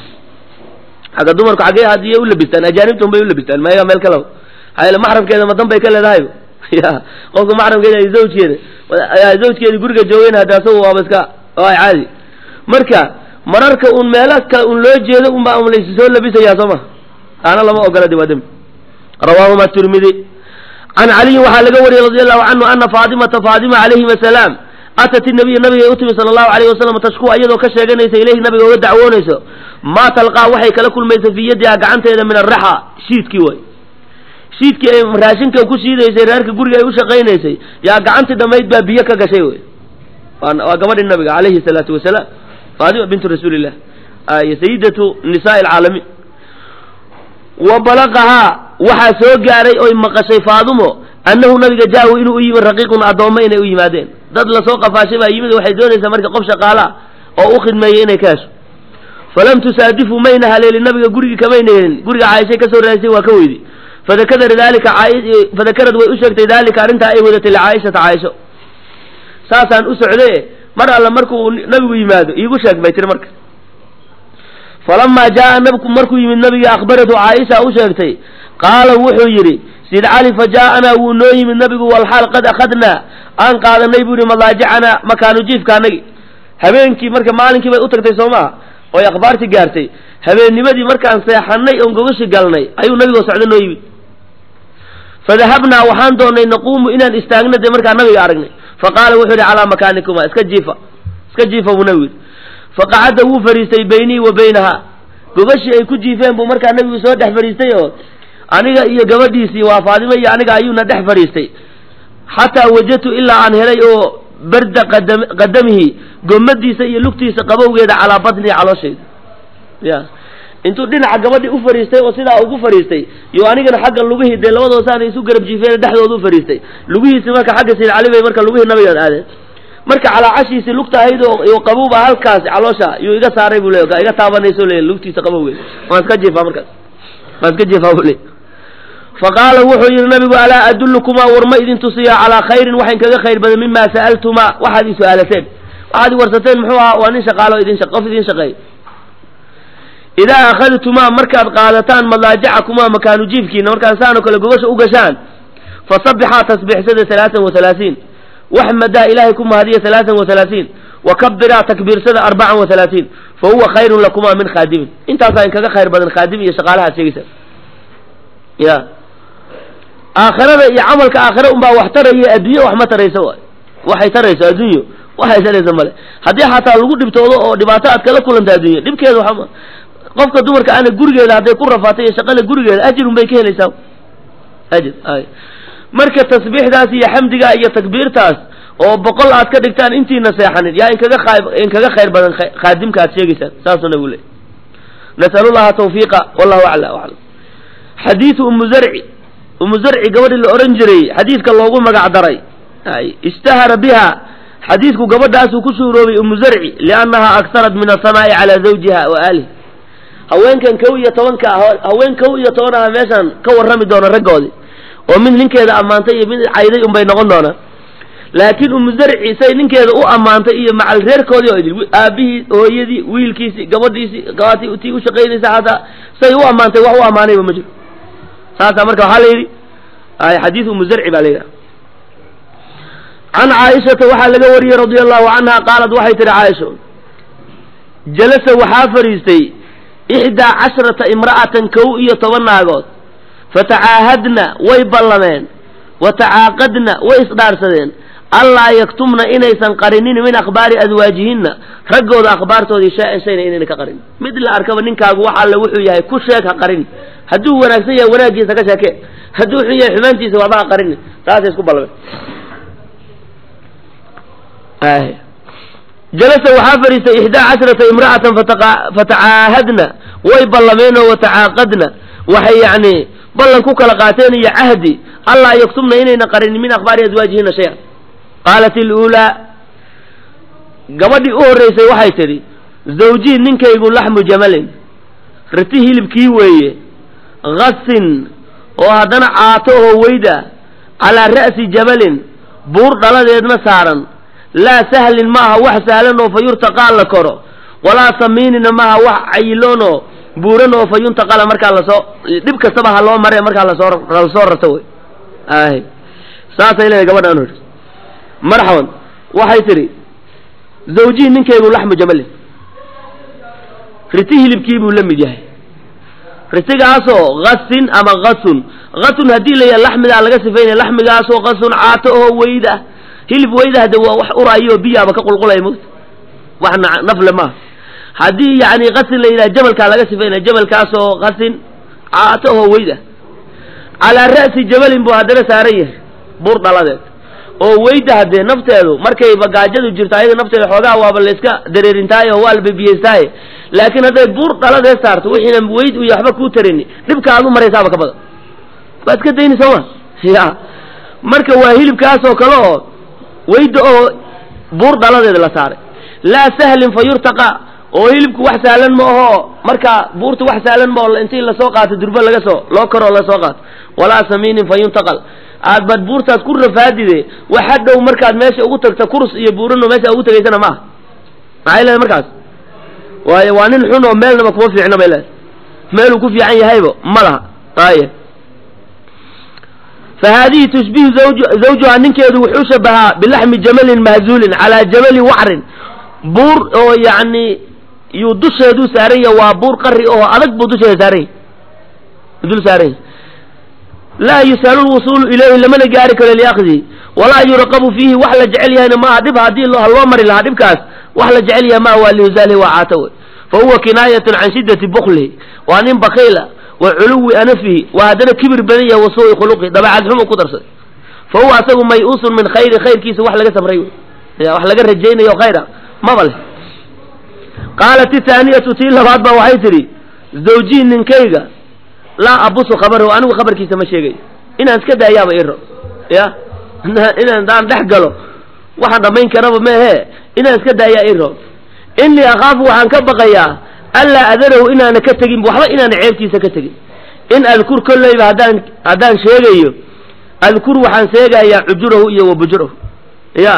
xagga dumarku xaggee hadiya u labistaan ajaanibta un bay u labistaan mayaga meel kale xaayl maxrabkeeda ma dan bay ka leedahay ya qofka maxramkeeda ay zawjkeeda zawjkeeda guriga joogeen hadda asagu waaba iska waa caadi marka mararka un meela kale un loo jeedo unbaa un laysu soo labisayaa soo ma taana lama ogola de waa dembi rawaahuma tirmidi can caliyin waxaa laga wariyey radi allahu canhu ana faatimata faatima calayhim asalaam atat inabiya nabigay u timi sala allahu alayh wasalam tashku iyadoo ka sheeganaysa ilayhi nabiga oga dacwoonayso maa talqaa waxay kala kulmaysa fii yadiha gacanteeda min araxa shiidkii way shiidkii ay raashinka ku shiidaysay reerka guriga ay u shaqaynaysay yaa gacantii dhammayd baa biyo ka gashay wey waa gabadhi nabiga calayhi salaatu wasalaam faatima bintu rasuulillah sayidatu nisaai alcaalamiin wa balaqahaa waxaa soo gaaray oy maqashay faadumo annahu nabiga jaahu inuu u yimid raqiiqun addoommo inay u yimaadeen dad lasoo qafaashay baa yimid waxay doonaysaa marka qof shaqaala ah oo u khidmeeyey inay ka hesho falam tusaadifu mayna haleelin nabiga gurigii kamayna helin guriga caaishay kasoo raadisay waa ka weydi fadakara dalika fadakarad way u sheegtay dalika arrintaa ay wadatay licaaishata caaisho saasaan u socday mar alla markuu nabigu yimaado iigu sheeg bay tiri marka falamaa jaa nabku markuu yimid nabiga akhbaratu caaisha u sheegtay qaala wuxuu yidhi sid cali fa jaa'anaa wuu noo yimid nabigu walxaal qad akhadnaa aan qaadanay buu yihi madaajicanaa makaanu jiifka anagi habeenkii marka maalinkii bay u tagtay soo maaha oy akhbaartii gaartay habeennimadii markaan seexanay oon gogashi galnay ayuu nabigoo socda noo yimid fadahabnaa waxaan doonnay naquumu inaan istaagna dee markaa nabiga aragnay faqaala wuxuu yihi calaa makaanikuma iska jiifa iska jiifa buu nabigu yidhi faqacadda wuu fadhiistay baynii wa baynaha gogashii ay ku jiifeen buu markaa nabigu soo dhex fadhiistay oo aniga iyo gabadhiisii waa faadimo iyo aniga ayuuna dhex fadhiistay xataa wajadtu ilaa aan helay oo barda qadam qadamihi gomadiisa iyo lugtiisa qabowgeeda calaa batnihi calooshayda ya intuu dhinaca gabadhii u fadhiistay oo sidaa ugu fadhiistay yo anigana xagga lugihii dee labadoosaana isu garab jiifeen dhexdooda u fadhiistay lugihiisi marka xagga sayid cali bay marka lugihii nabigeed aadeen marka calaacashiisii lugta ahayd oo qabowba halkaas caloosha yuu iga saaray buu le iga taabanayso le lugtiisa qabowgeeda waan iska jiifaa markaas waan iska jiifaa buu le faqaala wuxuu yidhi nabigu alaa adullukumaa war ma idin tusiyaa calaa khayrin waxayn kaga khayr badan mima sa'altumaa waxaad i su-aalateen waxaad i warsateen muxuu ahaa waa nin shaqaalo idin qof idin shaqeey idaa akhadtumaa markaad qaadataan madaajacakumaa makaanu jiifkiina markaan saanoo kale gogasha u gashaan fasabixaa tasbiixsada alaaan wa halaaiin waxmadaa ilaahay ku mahadiya alaaan wa halaaiin wakabiraa takbiirsada arbacan wa halaaiin fa huwa khayrun lakumaa min khaadimin intaasaa in kaga khayr badan khaadim iyo shaqaalahaad sheegaysa ya aakhirada iyo camalka aakhira unbaa wax taraya adduunya wax ma tarayso waay waxay tarayso adduunyo waxay tarayso male haddii xataa lagu dhibtoodo oo dhibaato aad kala kulanta adduunya dhibkeeda waxama qofka dumarka ana gurigeeda hadday ku rafaatay iyo shaqada gurigeeda ajirun bay ka helaysaa ajir ay marka tasbiixdaas iyo xamdigaa iyo takbiirtaas oo boqol aad ka dhigtaan intiina seexanin yaa inkaga aa inkaga khayr badan khaadimka aad sheegaysaan saasuu nabigu leey nasalu llaha tawfiiqa wallahu acla aclam xadiidu umu zarci umu zarci gabadhii la odhan jiray xadiidka loogu magac daray ishtahara biha xadiidku gabadhaasuu ku suuroobay umu zarci liannaha aktarat min asanaa'i calaa zawjiha wa aalih haweenkan kow iyo tobanka haween kow iyo toban aha meeshaan ka warrami doona raggoodii oo mid ninkeeda ammaantay iyo mid cayday unbay noqon doonaan laakiin umu zarci say ninkeeda u ammaantay iyo macal reerkoodii oo idil aabihii hooyadii wiilkiisii gabadhiisii gabaati tii u shaqaynaysa xataa say u ammaantay wax u ammaanayba ma jiro saasaa marka waxaa la yidhi xadiid umu zarci baa la yidhaha can caaishata waxaa laga wariyey radia allahu canha qaalat waxay tihi caaisha jalasa waxaa fadhiistay ixdaa casharata imra'atan kow iyo toban naagood fatacaahadna way ballameen wa tacaaqadna way isdhaarsadeen allaa yaktumna inaysan qarinin min akhbaari adwaajihinna raggooda akhbaartoodii shaa-an shayna inayna ka qarin mid la arkaba ninkaagu wax alle wuxuu yahay ku sheeg ha qarin hadduu wanaagsan yahay wanaaggiisa ka sheekee hadduu xun yahay xumaantiisa waxba ha qarin taasay isku ballameen jalasa waxaa fadhiistay ixdaa casharata imra'atan fatacaahadna way ballameenoo watacaaqadna waxay yacni ballan ku kala qaateen iyo cahdi allaa yaktumna inayna qarinin min akhbaari aswaajihina shay-an qaalat iluulaa gabadhii u horreysay waxay tidhi zawjii ninkaygu laxmu jamalin riti hilibkii weeye hasin oo haddana caato oo weyda calaa ra'si jabalin buur dhaladeedna saaran laa sahlin maaha wax sahlan oo fa yurtaqaa la koro walaa samiinina maaha wax cayiloon oo buuran oo fa yuntaqala markaa lasoo dhib kastaba ha loo mare markaa lasoo lasoo rarto wey ay saasay leedahay gabadhaan hor marxaban waxay tidhi zawjii ninkaygu laxmu jamalin riti hilibkii buu la mid yahay ritigaasoo hasin ama hasun hasun haddii la yaha laxmigaa laga sifaynaya laxmigaasoo hasun caato oo weyda hilib weyda hade waa wax uraayo biyaaba ka qulqulaya mota wax nafle maaha haddii yani hasin la yidhaha jabalkaa laga sifaynaya jabalkaasoo hasin caato oo weyda calaa ra'si jabalin buu haddana saaran yahay buur dhaladeed oo weyda haddee nafteedu markay bagaajadu jirto ayada nafteeda xoogaa waaba layska dareerintaaye oo waa la bebiyeystaye laakiin hadday buur dhaladee saarto wixiina weyd iyo waxba kuu tarini dhibka aad u maraysaaba ka badan waad iska dayni sooma ya marka waa hilibkaasoo kale oo weyda oo buur dhaladeeda la saaray laa sahlin fa yurtaqa oo hilibku wax sahlan ma aho marka buurta wax sahlan ma oo intii lasoo qaato durba laga soo loo karoo lasoo qaato walaa samiinin fa yuntaqal aad baad buurtaas ku rafaadide waxa dhow markaad meesha ugu tagta kurs iyo buurano meesha ugu tagaysana maaha maxay leedahay markaas waayo waa nin xun oo meelnaba kuma fiicna bay leedahay meeluu ku fiican yahayba ma laha aye fa haadihi tushbihu zawjuhaa ninkeedu wuxuu shabahaa bilaxmi jamalin mahzuulin calaa jamali wacrin buur oo yacni yuu dusheeduu saaran yahay waa buur qari oo adag buu dusheeda saaran yahy dul saaran yahy laa yusaalu lwusuulu ilayhi lamana gaari karo liakdihi walaa yuraqabu fiihi wax la jecel yahayna maaha dhib haddii ha loo mari lahaa dhibkaas wax la jecel yahay maaha waa lihusaalihi waa caato wey fa huwa kinaayatun can shiddati buklihi waa nin bakiila wa culuwi anafihi waa haddana kibir badan yahay wa suui khuluqihi dabeecad xumu ku darsaday fa huwa asagu may-uusun min khayri khayrkiisa wax laga samray wey ya wax laga rajaynayo khayra maba leh qaalat ithaaniyatu tii labaad baa waxay tidhi zawjii ninkayga laa abusu khabarahu anigu khabarkiisa ma sheegayo inaan iska daayaaba iro ya inaan daan dhex galo waxaan dhammayn karaba meehe inaan iska daayaa iro innii akhaafu waxaan ka baqayaa anlaa adarahu inaana ka tegin waxba inaana ceebtiisa ka tegin in adkur kolleyba haddaan haddaan sheegayo adkur waxaan sheegayaa cujurahu iyo wa bujurahu ya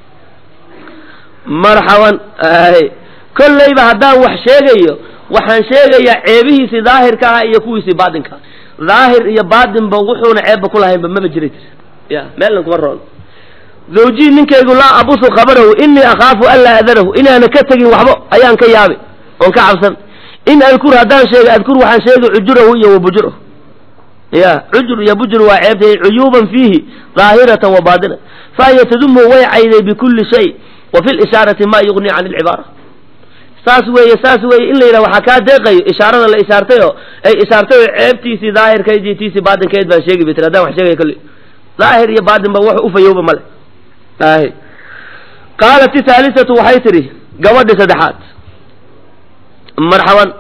marxaban kolleyba haddaan wax sheegayo waxaan sheegayaa ceebihiisii daahirka aha iyo kuwiisii baatinka daahir iyo baatinba wuxuuna ceebba ku lahaynba maba jira ya meelna kuma roon zawjii ninkaygu laa abusu khabarahu innii akhaafu anlaa adarahu inaana ka tegin waxba ayaan ka yaabi oon ka cabsan in adkur haddaan sheega adkur waxaan sheegay cujurahu iyo wa bujurahu ya cujur iyo bujur waa ceebtay cuyuuban fiihi daahiratan wa baatina fahiya tadumu way cayday bikulli shay wa fi lishaarati ma yugnii can alcibaara saas weeye saas weeye in la yidhaha waxaa kaa deeqayo ishaarada la ishaartayoo ay ishaartay oo ceebtiisii daahirkayd iyo tiisii baatinkeed baan sheegi bay tiri haddaan wax sheegaya kolley daahir iyo baatin ba wax ufayowba male ahi qaalat ithaalisatu waxay tidhi gabadhi saddexaad marxaban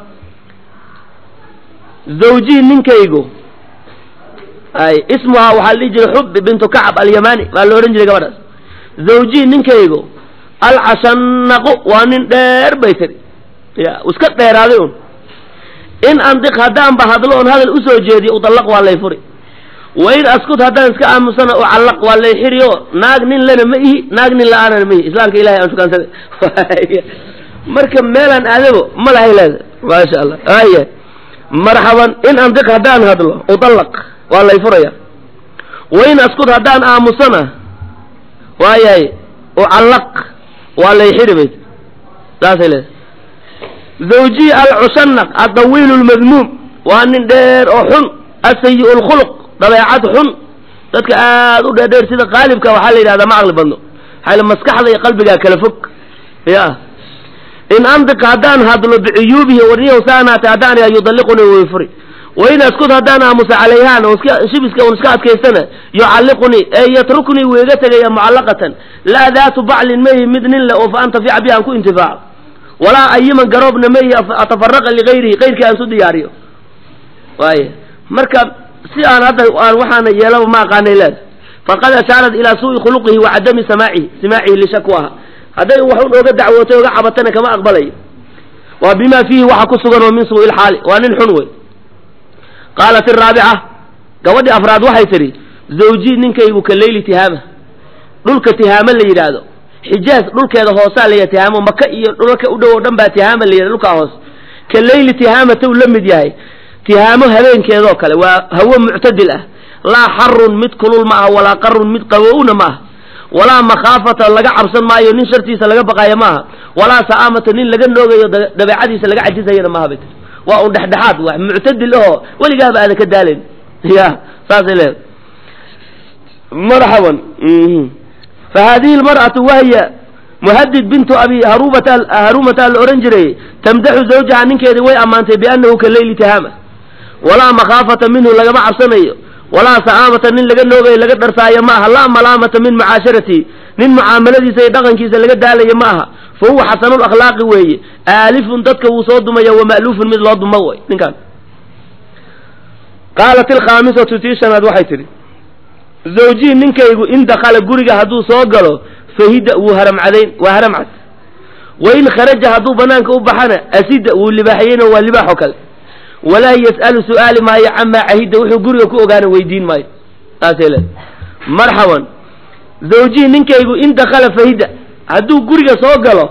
zawjii ninkaygu ay ismuhaa waxaa la dhihi jiray xubbi bintu kacab alyamani baa la odhan jiray gabadhaas zawjii ninkaygu alcashanaqu waa nin dheer bay tiri ya iska dheeraaday un in andiq haddaanba hadlo oon hadal usoo jeediyo udallaq waa lay furi wa in askut haddaan iska aamusana ucallaq waa lay xiri oo naag nin lena ma ihi naag nin la-aanana ma ihi islaamka ilahay aan shukaansaday marka meelaan aadabo ma lahay leeda maasha allah aya marxaban in andiq haddaan hadlo udallaq waa lay furaya wa in askut haddaan aamusana waayahay ucallaq waa lay xiri bay saasay leedahay zawjiyi alcushanaq addawiilu lmadmuum waa nin dheer oo xun asayi lkhuluq dabeecad xun dadka aad u dheerdheer sida qaalibka waxaa la yidhahdaa ma caqli badno maxaa maskaxda iyo qalbigaa kala fog ya in andiq haddaan hadlo bicuyuubihi warniyahu saanaatay haddaan yaa yudalliquni way furi wain askud haddaan aamusa calayhaan oo iska shibiska un iska adkaystana yucalliqunii ee yatruknii wuu iga tegaya mucallaqatan laa daatu baclin mayi mid nin leh oo fa antafica bi aan ku intifaaco walaa ayiman garoobna mayi atafaraqa ligayrihi kayrkii aan su diyaariyo waay marka si aan hadda aan waxaana yeelaba ma aqaanay leeda faqad ashaarat ilaa suui khuluqihi wa cadami samaacihi simaacihi lishakwaha hadday wax un oga dacwootay oga cabatana kama aqbalayo waa bima fiihi waxa ku sugan oo min suu'i lxaali waa nin xun wey qaalat iraabica gabadhii afraad waxay tidhi zawjii ninkaygu ka leyli tihaama dhulka tihaamo la yidhaahdo xijaaz dhulkeeda hoosaa layidhah tihaamo maka iyo dhulka u dhow oo dhan baa tihaama la yidhahdo dhulkaa hoos ka leyli tihaamata uu la mid yahay tihaamo habeenkeedoo kale waa hawo muctadil ah laa xarun mid kulul ma aha walaa qarun mid qabowna ma aha walaa makhaafata laga cabsan maayo nin shartiisa laga baqaayo maaha walaa sa'aamata nin laga noogayo dabeecadiisa laga cajisayana maaha bay tii waa un dhexdhexaad wax muctadil ahoo weligaaba aadan ka daalayn ya saasay leedahay marxaban fa hadihi lmar'atu wahya muhadid bintu abi harubata harumata la odhan jiray tamdaxu zawjaha ninkeedii way ammaantay biannahu ka leyli tihaama walaa makhaafata minhu lagama cabsanayo walaa sa'aamata nin laga noogayo laga dharsaayo ma aha laa malaamata min mucaasharati nin mucaamaladiisa iyo dhaqankiisa laga daalayo ma aha fa huwa xasanul akhlaaqi weeye aalifun dadka wuu soo dumaya wa ma'luufun mid loo duma way ninkaan qaalat ilkhaamisatu tii shanaad waxay tidhi zawjii ninkaygu in dakhala guriga hadduu soo galo fahida wuu haramcadayn waa haramcad wa in kharaja hadduu banaanka u baxana asida wuu libaaxiyeyna waa libaaxo kale walaa yas'alu su'aali maayo camaa cahida wuxuu guriga ku ogaana weydiin maayo saasay leedahay marxaban zawjii ninkaygu in dakhala fahida hadduu guriga soo galo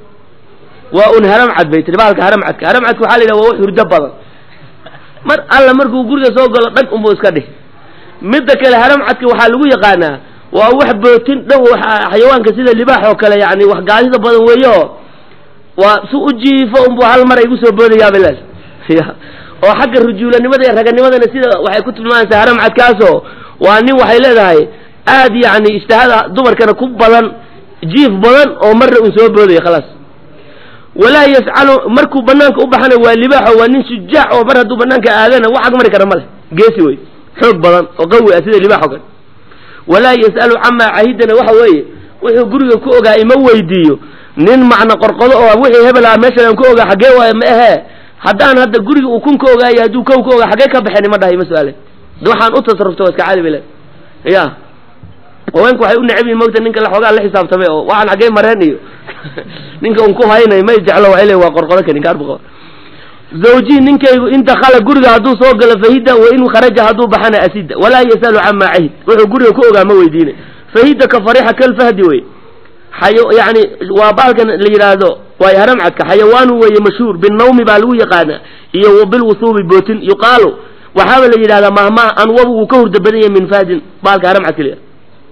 waa un haramcad bay tiri bahalka haramcadka haramcadka waxaa la yidhaha waa wax hurdo badan mar alla markuu guriga soo galo dhag unbuu iska dhih midda kale haramcadka waxaa lagu yaqaanaa waa wax bootin dhow xayawaanka sida libaax oo kale yani wax gaadida badan weeyo waa si u jiifo unbuu hal mar ay gu soo boodayaabay lees ya oo xagga rujuulanimada iyo raganimadana sida waxay ku tilmaamaysaa haramcadkaasoo waa nin waxay leedahay aad yani ijtihaada dumarkana ku badan jiif badan oo marna uu soo boodaya khalaas walaa yascalu markuu banaanka u baxana waa libaaxo waa nin shujaac oo mar hadduu banaanka aadana wax ag mari kara ma leh geesi wey xoog badan oo qawi ah sida libaaxo kale walaa yas'alu camaa cahidana waxa weeye wuxuu guriga ku ogaa ima weydiiyo nin macna qorqodo oo wixii hebel ah meeshan aan ku ogaa xaggee waayo ma ahee haddaan hadda guriga uu kun ka ogaayo hadduu kow ka ogaa xaggee ka baxeen ima dhahay ima su-aale waxaan u tasarufta waa iska caadi bay le ya haweenku waxay u necab yihin mogta ninka xoogaa la xisaabtamay oo waxaan xaggee mareen iyo ninka un ku haynay may jeclo waxay le waa qorqodo ka ninka arbuqo zawjii ninkaygu in dakhala guriga hadduu soo galo fahida wa in kharaja hadduu baxana asida walaa yasalu camaa cahid wuxuu guriga ku ogaa ma weydiinay fahida ka farixa kalfahdi wey xayo yani waa baalkan la yidhaahdo waay haramcadka xayawaanu weeye mashhuur binawmi baa lagu yaqaanaa iyo wa bilwusuubi bootin yuqaalu waxaaba la yidhahdaa mahmaha anwabu wuu ka hurda badan yahay min fahdin baalka haramcadka la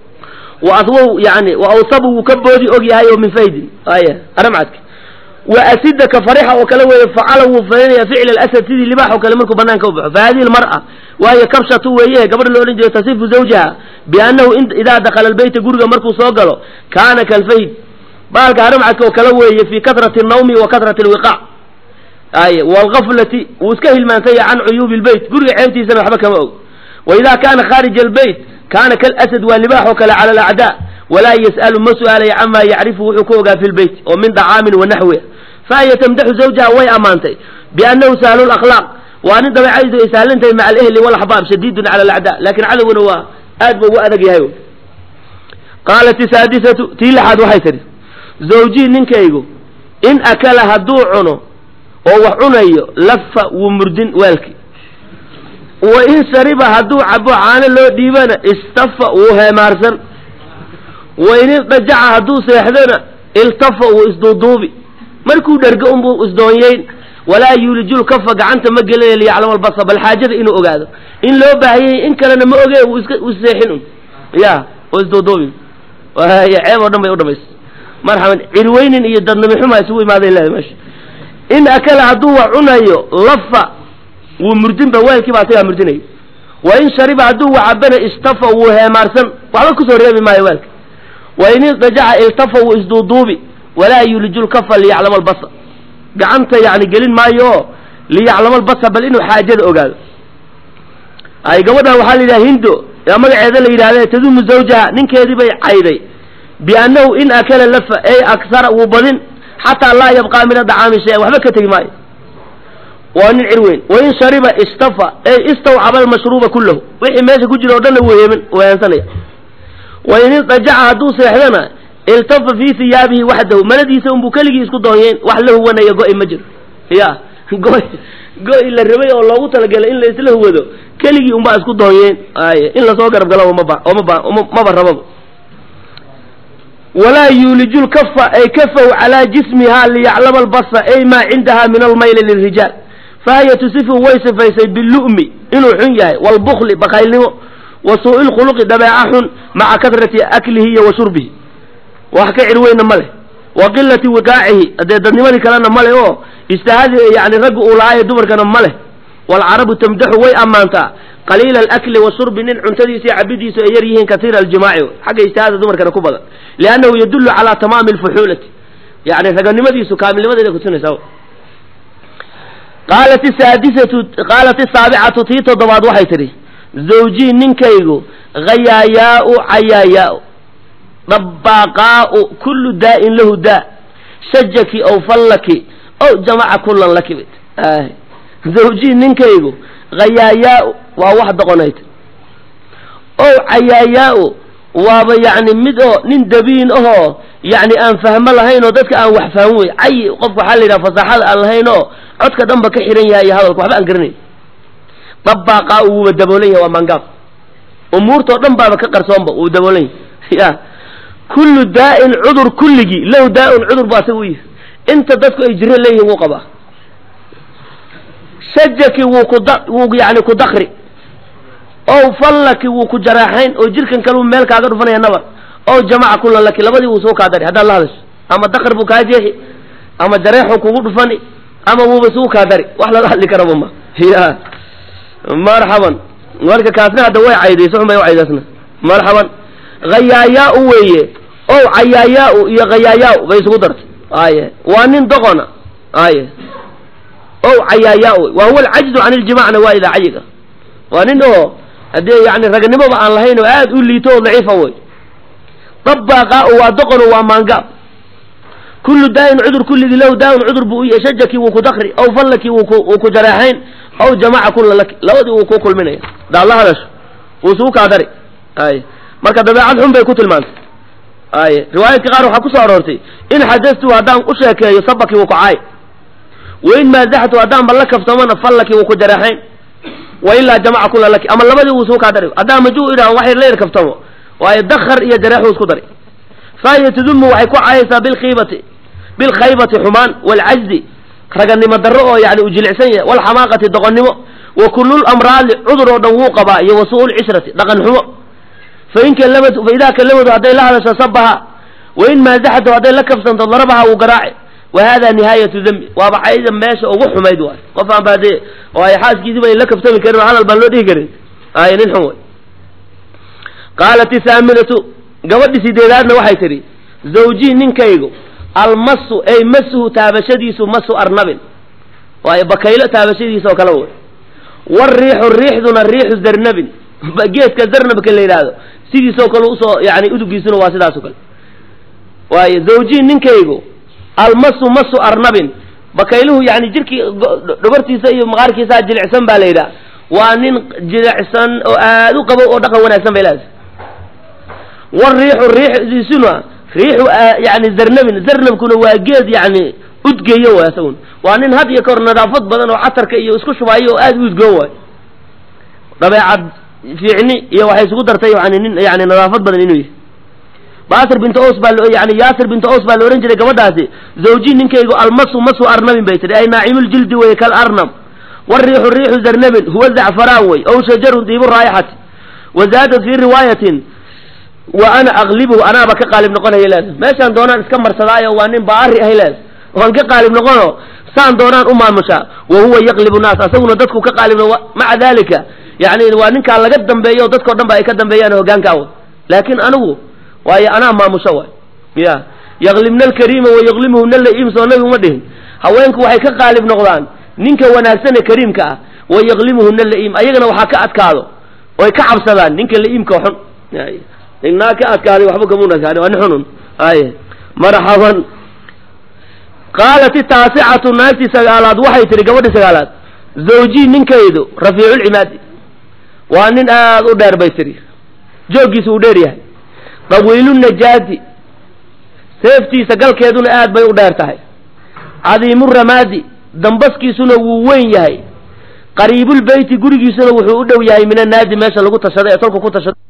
wa aswow yani wa awsabu wuu ka boodi og yahay oo min faydin aya haramcadka wa asida ka farixa oo kale weeye facala wuu falinaya ficl alasad sidii libaax oo kale markuu banaanka u baxo fa hadihi lmar'a waayo kabshatu weeye gabadha la odhan jiray tasifu zawjaha biannahu idaa dakhala albayta guriga markuu soo galo kaana kalfayd baalka haramcadka oo kale weeye fi katrati nawmi wa katrati alwiqaac ay walgaflati wuu iska hilmaansanya can cuyuubi lbeyt guriga ceebtiisana waxba kama og wa idaa kaana khaarija albayt kaana kalasad waa libaax oo kale cala alacdaa walaa yas'alu ma su'aalaya camaa yacrifu wuxuu ku ogaa fi lbeyt oo min dacaamin wa naxwiha fahiya tamdaxu zawjaha way ammaantay biannahu sahlu lakhlaaq waa nin dabeecadiisu ay sahlan tahay maca alehli walaxbaab shadiidun cala alacdaa lakin cadowguna waa aad ba ugu adag yahay qaalat isaadisatu tii lixaad waxay tidhi zawjii ninkaygu in akala hadduu cuno oo wax cunayo lafa wuu murdin weelki wa in shariba hadduu cabo caano loo dhiibana istafa wuu heemaarsan wa in ildajaca hadduu seexdana iltafa wuu isduuduubi markuu dhergo unbuu isdoonyeyn walaa yuulijul kafa gacanta ma gelina liyaclama albasa bal xaajada inuu ogaado in loo baahanyay in kalena ma oge wuu iska u seexin un ya oo isduuduubi waaya ceeb oo dhan bay u dhamays marxaban cirweynin iyo dadnami xumaa isugu imaaday leedahay meesha in akala hadduu wax cunayo lafa wuu murdinba weelkii baa asagaa murdinaya wa in shariba hadduu wacabana istafa wuu heemaarsan waxba kusoo reebi maayo weelka wa in ildajaca iltafa wuu isduuduubi walaa yuuliju lkafa liyaclama albasa gacanta yani gelin maayo oo liyaclama albasa bal inuu xaajada ogaado ay gabadhan waxaa la yidhaha hindo yaa magaceeda la yidhahde tadumu zawjaha ninkeedii bay cayday biannahu in akala lafa ey aksara wuu badin xataa laa yabqaa min adacaami shay-an waxba ka tegi maayo waa nin cirweyn wain shariba istafa ey istawcaba almashruuba kullahu wixii meesha ku jira o dhanna wuu heemin weensanaya wain ildajaca hadduu seexdana iltafa fii hiyaabihi waxdahu maladiisa unbuu keligii isku doonyeyn wax la huwanaya go-i ma jiro ya go go-i la rabay oo loogu talagelay in la isla huwado keligii unbaa isku doonyeen ay in lasoo garab galo maba omaba maba rababa walaa yuuliju lkafa ay kafaw calaa jismiha liyaclama albasa ay maa cindaha min almayli lirijaal fahiya tusifu way sifaysay bilu'mi inuu xun yahay waalbukli bakaylnimo wa suu'i lkhuluqi dabeeca xun maca kadrati aklihi iyo wa shurbihi wax ka cir weyna ma leh wa qilati wiqaacihi dee dadnimadii kalena ma leh oo ijtihaadi yani ragga uu lahaa ee dumarkana ma leh waalcarabu tamdaxu way ammaantaa qaliila alakli washurbi nin cuntadiisa iyo cabidiisu ay yar yihiin katiira aljimaaci xagga ijtihaada dumarkana ku badan liannahu yadullu calaa tamaami alfuxuulati yani raganimadiisu kaamilnimadeeda kutusinaysa qaalat isaadisatu qaalat isaabicatu tii toddobaad waxay tidhi zawjii ninkaygu hayaayaau cayaayaau dabaaqaau kullu daa'in lahu daa shajaki ow fallaki ow jamaca kullan laki bit zawjii ninkaygu hayaayaau waa wax doqonayd ow cayaayaau waaba yacni mid oo nin dabiin ahoo yacni aan fahmo lahayn oo dadka aan wax fahmin wey cayi qofka waxaa la yidhaha fasaaxada aan lahayn oo codka dhanba ka xihan yahay iyo hadalka waxba aan garanayn dabaaqaa wuuba daboolan yahay waa mangaab umuurtao dhan baaba ka qarsoonba wuu daboolan yahay ya kullu daa'in cudur kulligii lahu daa'in cudur bu asaga u yihi inta dadku ay jiro leeyihin wuu qabaa shajaki wuu kuda wuu yani ku dakri ow fallaki wuu ku jaraaxayn oo jirkan kale uu meel kaaga dhufanaya nabar ow jamaca kullan laki labadii wuu soo kaa dari haddaad la hadasho ama dakr buu kaa jeexi ama jareexuu kugu dhufani ama wuuba suu kaa dari wax laga hadli karaba ma ya marxaban marka kaasna hadda way caydayso xun bay u caydaysna marxaban hayaayaau weeye ow cayaayaau iyo hayaayaau bay isugu dartay aye waa nin doqona aye ow cayaayaau wa huwa alcajzu can iljimacna waa idaa cayiga waa nin oo haddee yani raganimoba aan lahayn oo aad u liito oo daciifa wey dabaaqaau waa doqono waa maangaab kullu daa'in cudur kulligii lahu daa'in cudur buu u yahay shajaki wuu ku dakri aw fallaki wuu ku wuu ku jareexayn aw jamaca kulla laki labadii wuu ku kulminaya hadaad la hadasho wuu isugu kaa dari ay marka dabeecad xun bay ku tilmaantay ay riwaayadka qaar waxaa kusoo aroortay in xadastu haddaan u sheekeeyo sabaki wuu ku caay wain maazaxtu haddaan ba la kaftamana fallaki wuu ku jareexayn wa ilaa jamaca kulla laki ama labadii wuu isugu kaa dari haddaan majuu idhahan wax yar la yar kaftamo waayo dakar iyo jareexuu isku dari fahiya tudumu waxay ku caayaysaa bilkiibati bilkhaybati xumaan waalcajdi raganimo darro oo yani u jilicsan yahay walxamaaqati doqonnimo wa kullul amraadi cudur oo dhan wuu qabaa iyo wa su'u lcishrati dhaqan xumo fain kallamatu fa idaa kallamatu hadday la hadasho sabaha wain maazaxatu hadday la kafsanto darabaha wuu garaaci wa hada nihaayatu dembi waaba cayda meesha ugu xumayd waay qof aan ba dee oo ay xaaskiisiiba ay la kaftami karin oo hadal baan loo dhihi karin ay nin xun way qaalat isaaminatu gabadhi sideedaadna waxay tidhi zawjii ninkaygu almasu ay masuhu taabashadiisu masu arnabin waayo bakaylo taabashadiisa oo kale wey wariixu riixduna riixu zarnabin geedka zarnabka la yidhaahdo sidiisoo kale usoo yani udugiisuna waa sidaasoo kale waayo zawjii ninkaygu almasu masu arnabin bakayluhu yani jirkii dhabartiisa iyo maqaarkiisaa jilicsan baa la yidhaha waa nin jilicsan oo aad u qabo oo dhaqan wanaagsan bay leedahay wariixu riixdiisuna riixu yani zarnabin zarnabkuna waa geed yani udgeeyo waay asaguna waa nin had iyo kahor nadaafad badan oo catarka iyo isku shubaayo oo aad u udgoon waayo dabeecad fiicni iyo waxay isugu dartay yani nin yani nadaafad badan inuu yahay basir binta os baa yani yaasir binta os baa la ohan jiray gabadhaasi zawji ninkaygu almasu masu arnabin bay tihi ay naacimuljildi weye kal arnab wariixu riixu zarnabin huwa zacfaraan wey ow shajarun diibu raayixati wa zaadat fii riwaayatin wa ana aqlibuhu anaaba ka qaalib noqonaya leeda meeshaan doonaan iska marsadaayo waa nin baari ahay leeda waan ka qaalib noqono saan doonaan u maamushaa wa huwa yaqlibu naas asaguna dadku ka qaalib maca dalika yani waa ninkaa laga dambeeyo o dadkao dhan ba ay ka dambeeyaan hogaankaa wa laakin anigu waayo anaa maamusho waay ya yaqlimna alkariima wa yaqlimuhuna laiim soo nabi uma dhihin haweenku waxay ka qaalib noqdaan ninka wanaagsane kariimka ah wa yaqlimuhuna laiim ayagana waxaa ka adkaado oy ka cabsadaan ninka laiimka xun ninaa ka adkaaday waxba kamuna adkaani waa nin xunun ay marxaban qaalat itaasicatu naagtii sagaalaad waxay tihi gabadhii sagaalaad zawjii ninkaydu rafiiculcimaadi waa nin aad u dheer bay tihi jooggiisa uu dheer yahay dawiilu najaadi seeftiisa galkeeduna aad bay u dheer tahay cadiimu ramaadi dambaskiisuna wuu weyn yahay qariibulbeyti gurigiisuna wuxuu u dhow yahay min annaadi meesha lagu tashado ee tolku ku tashado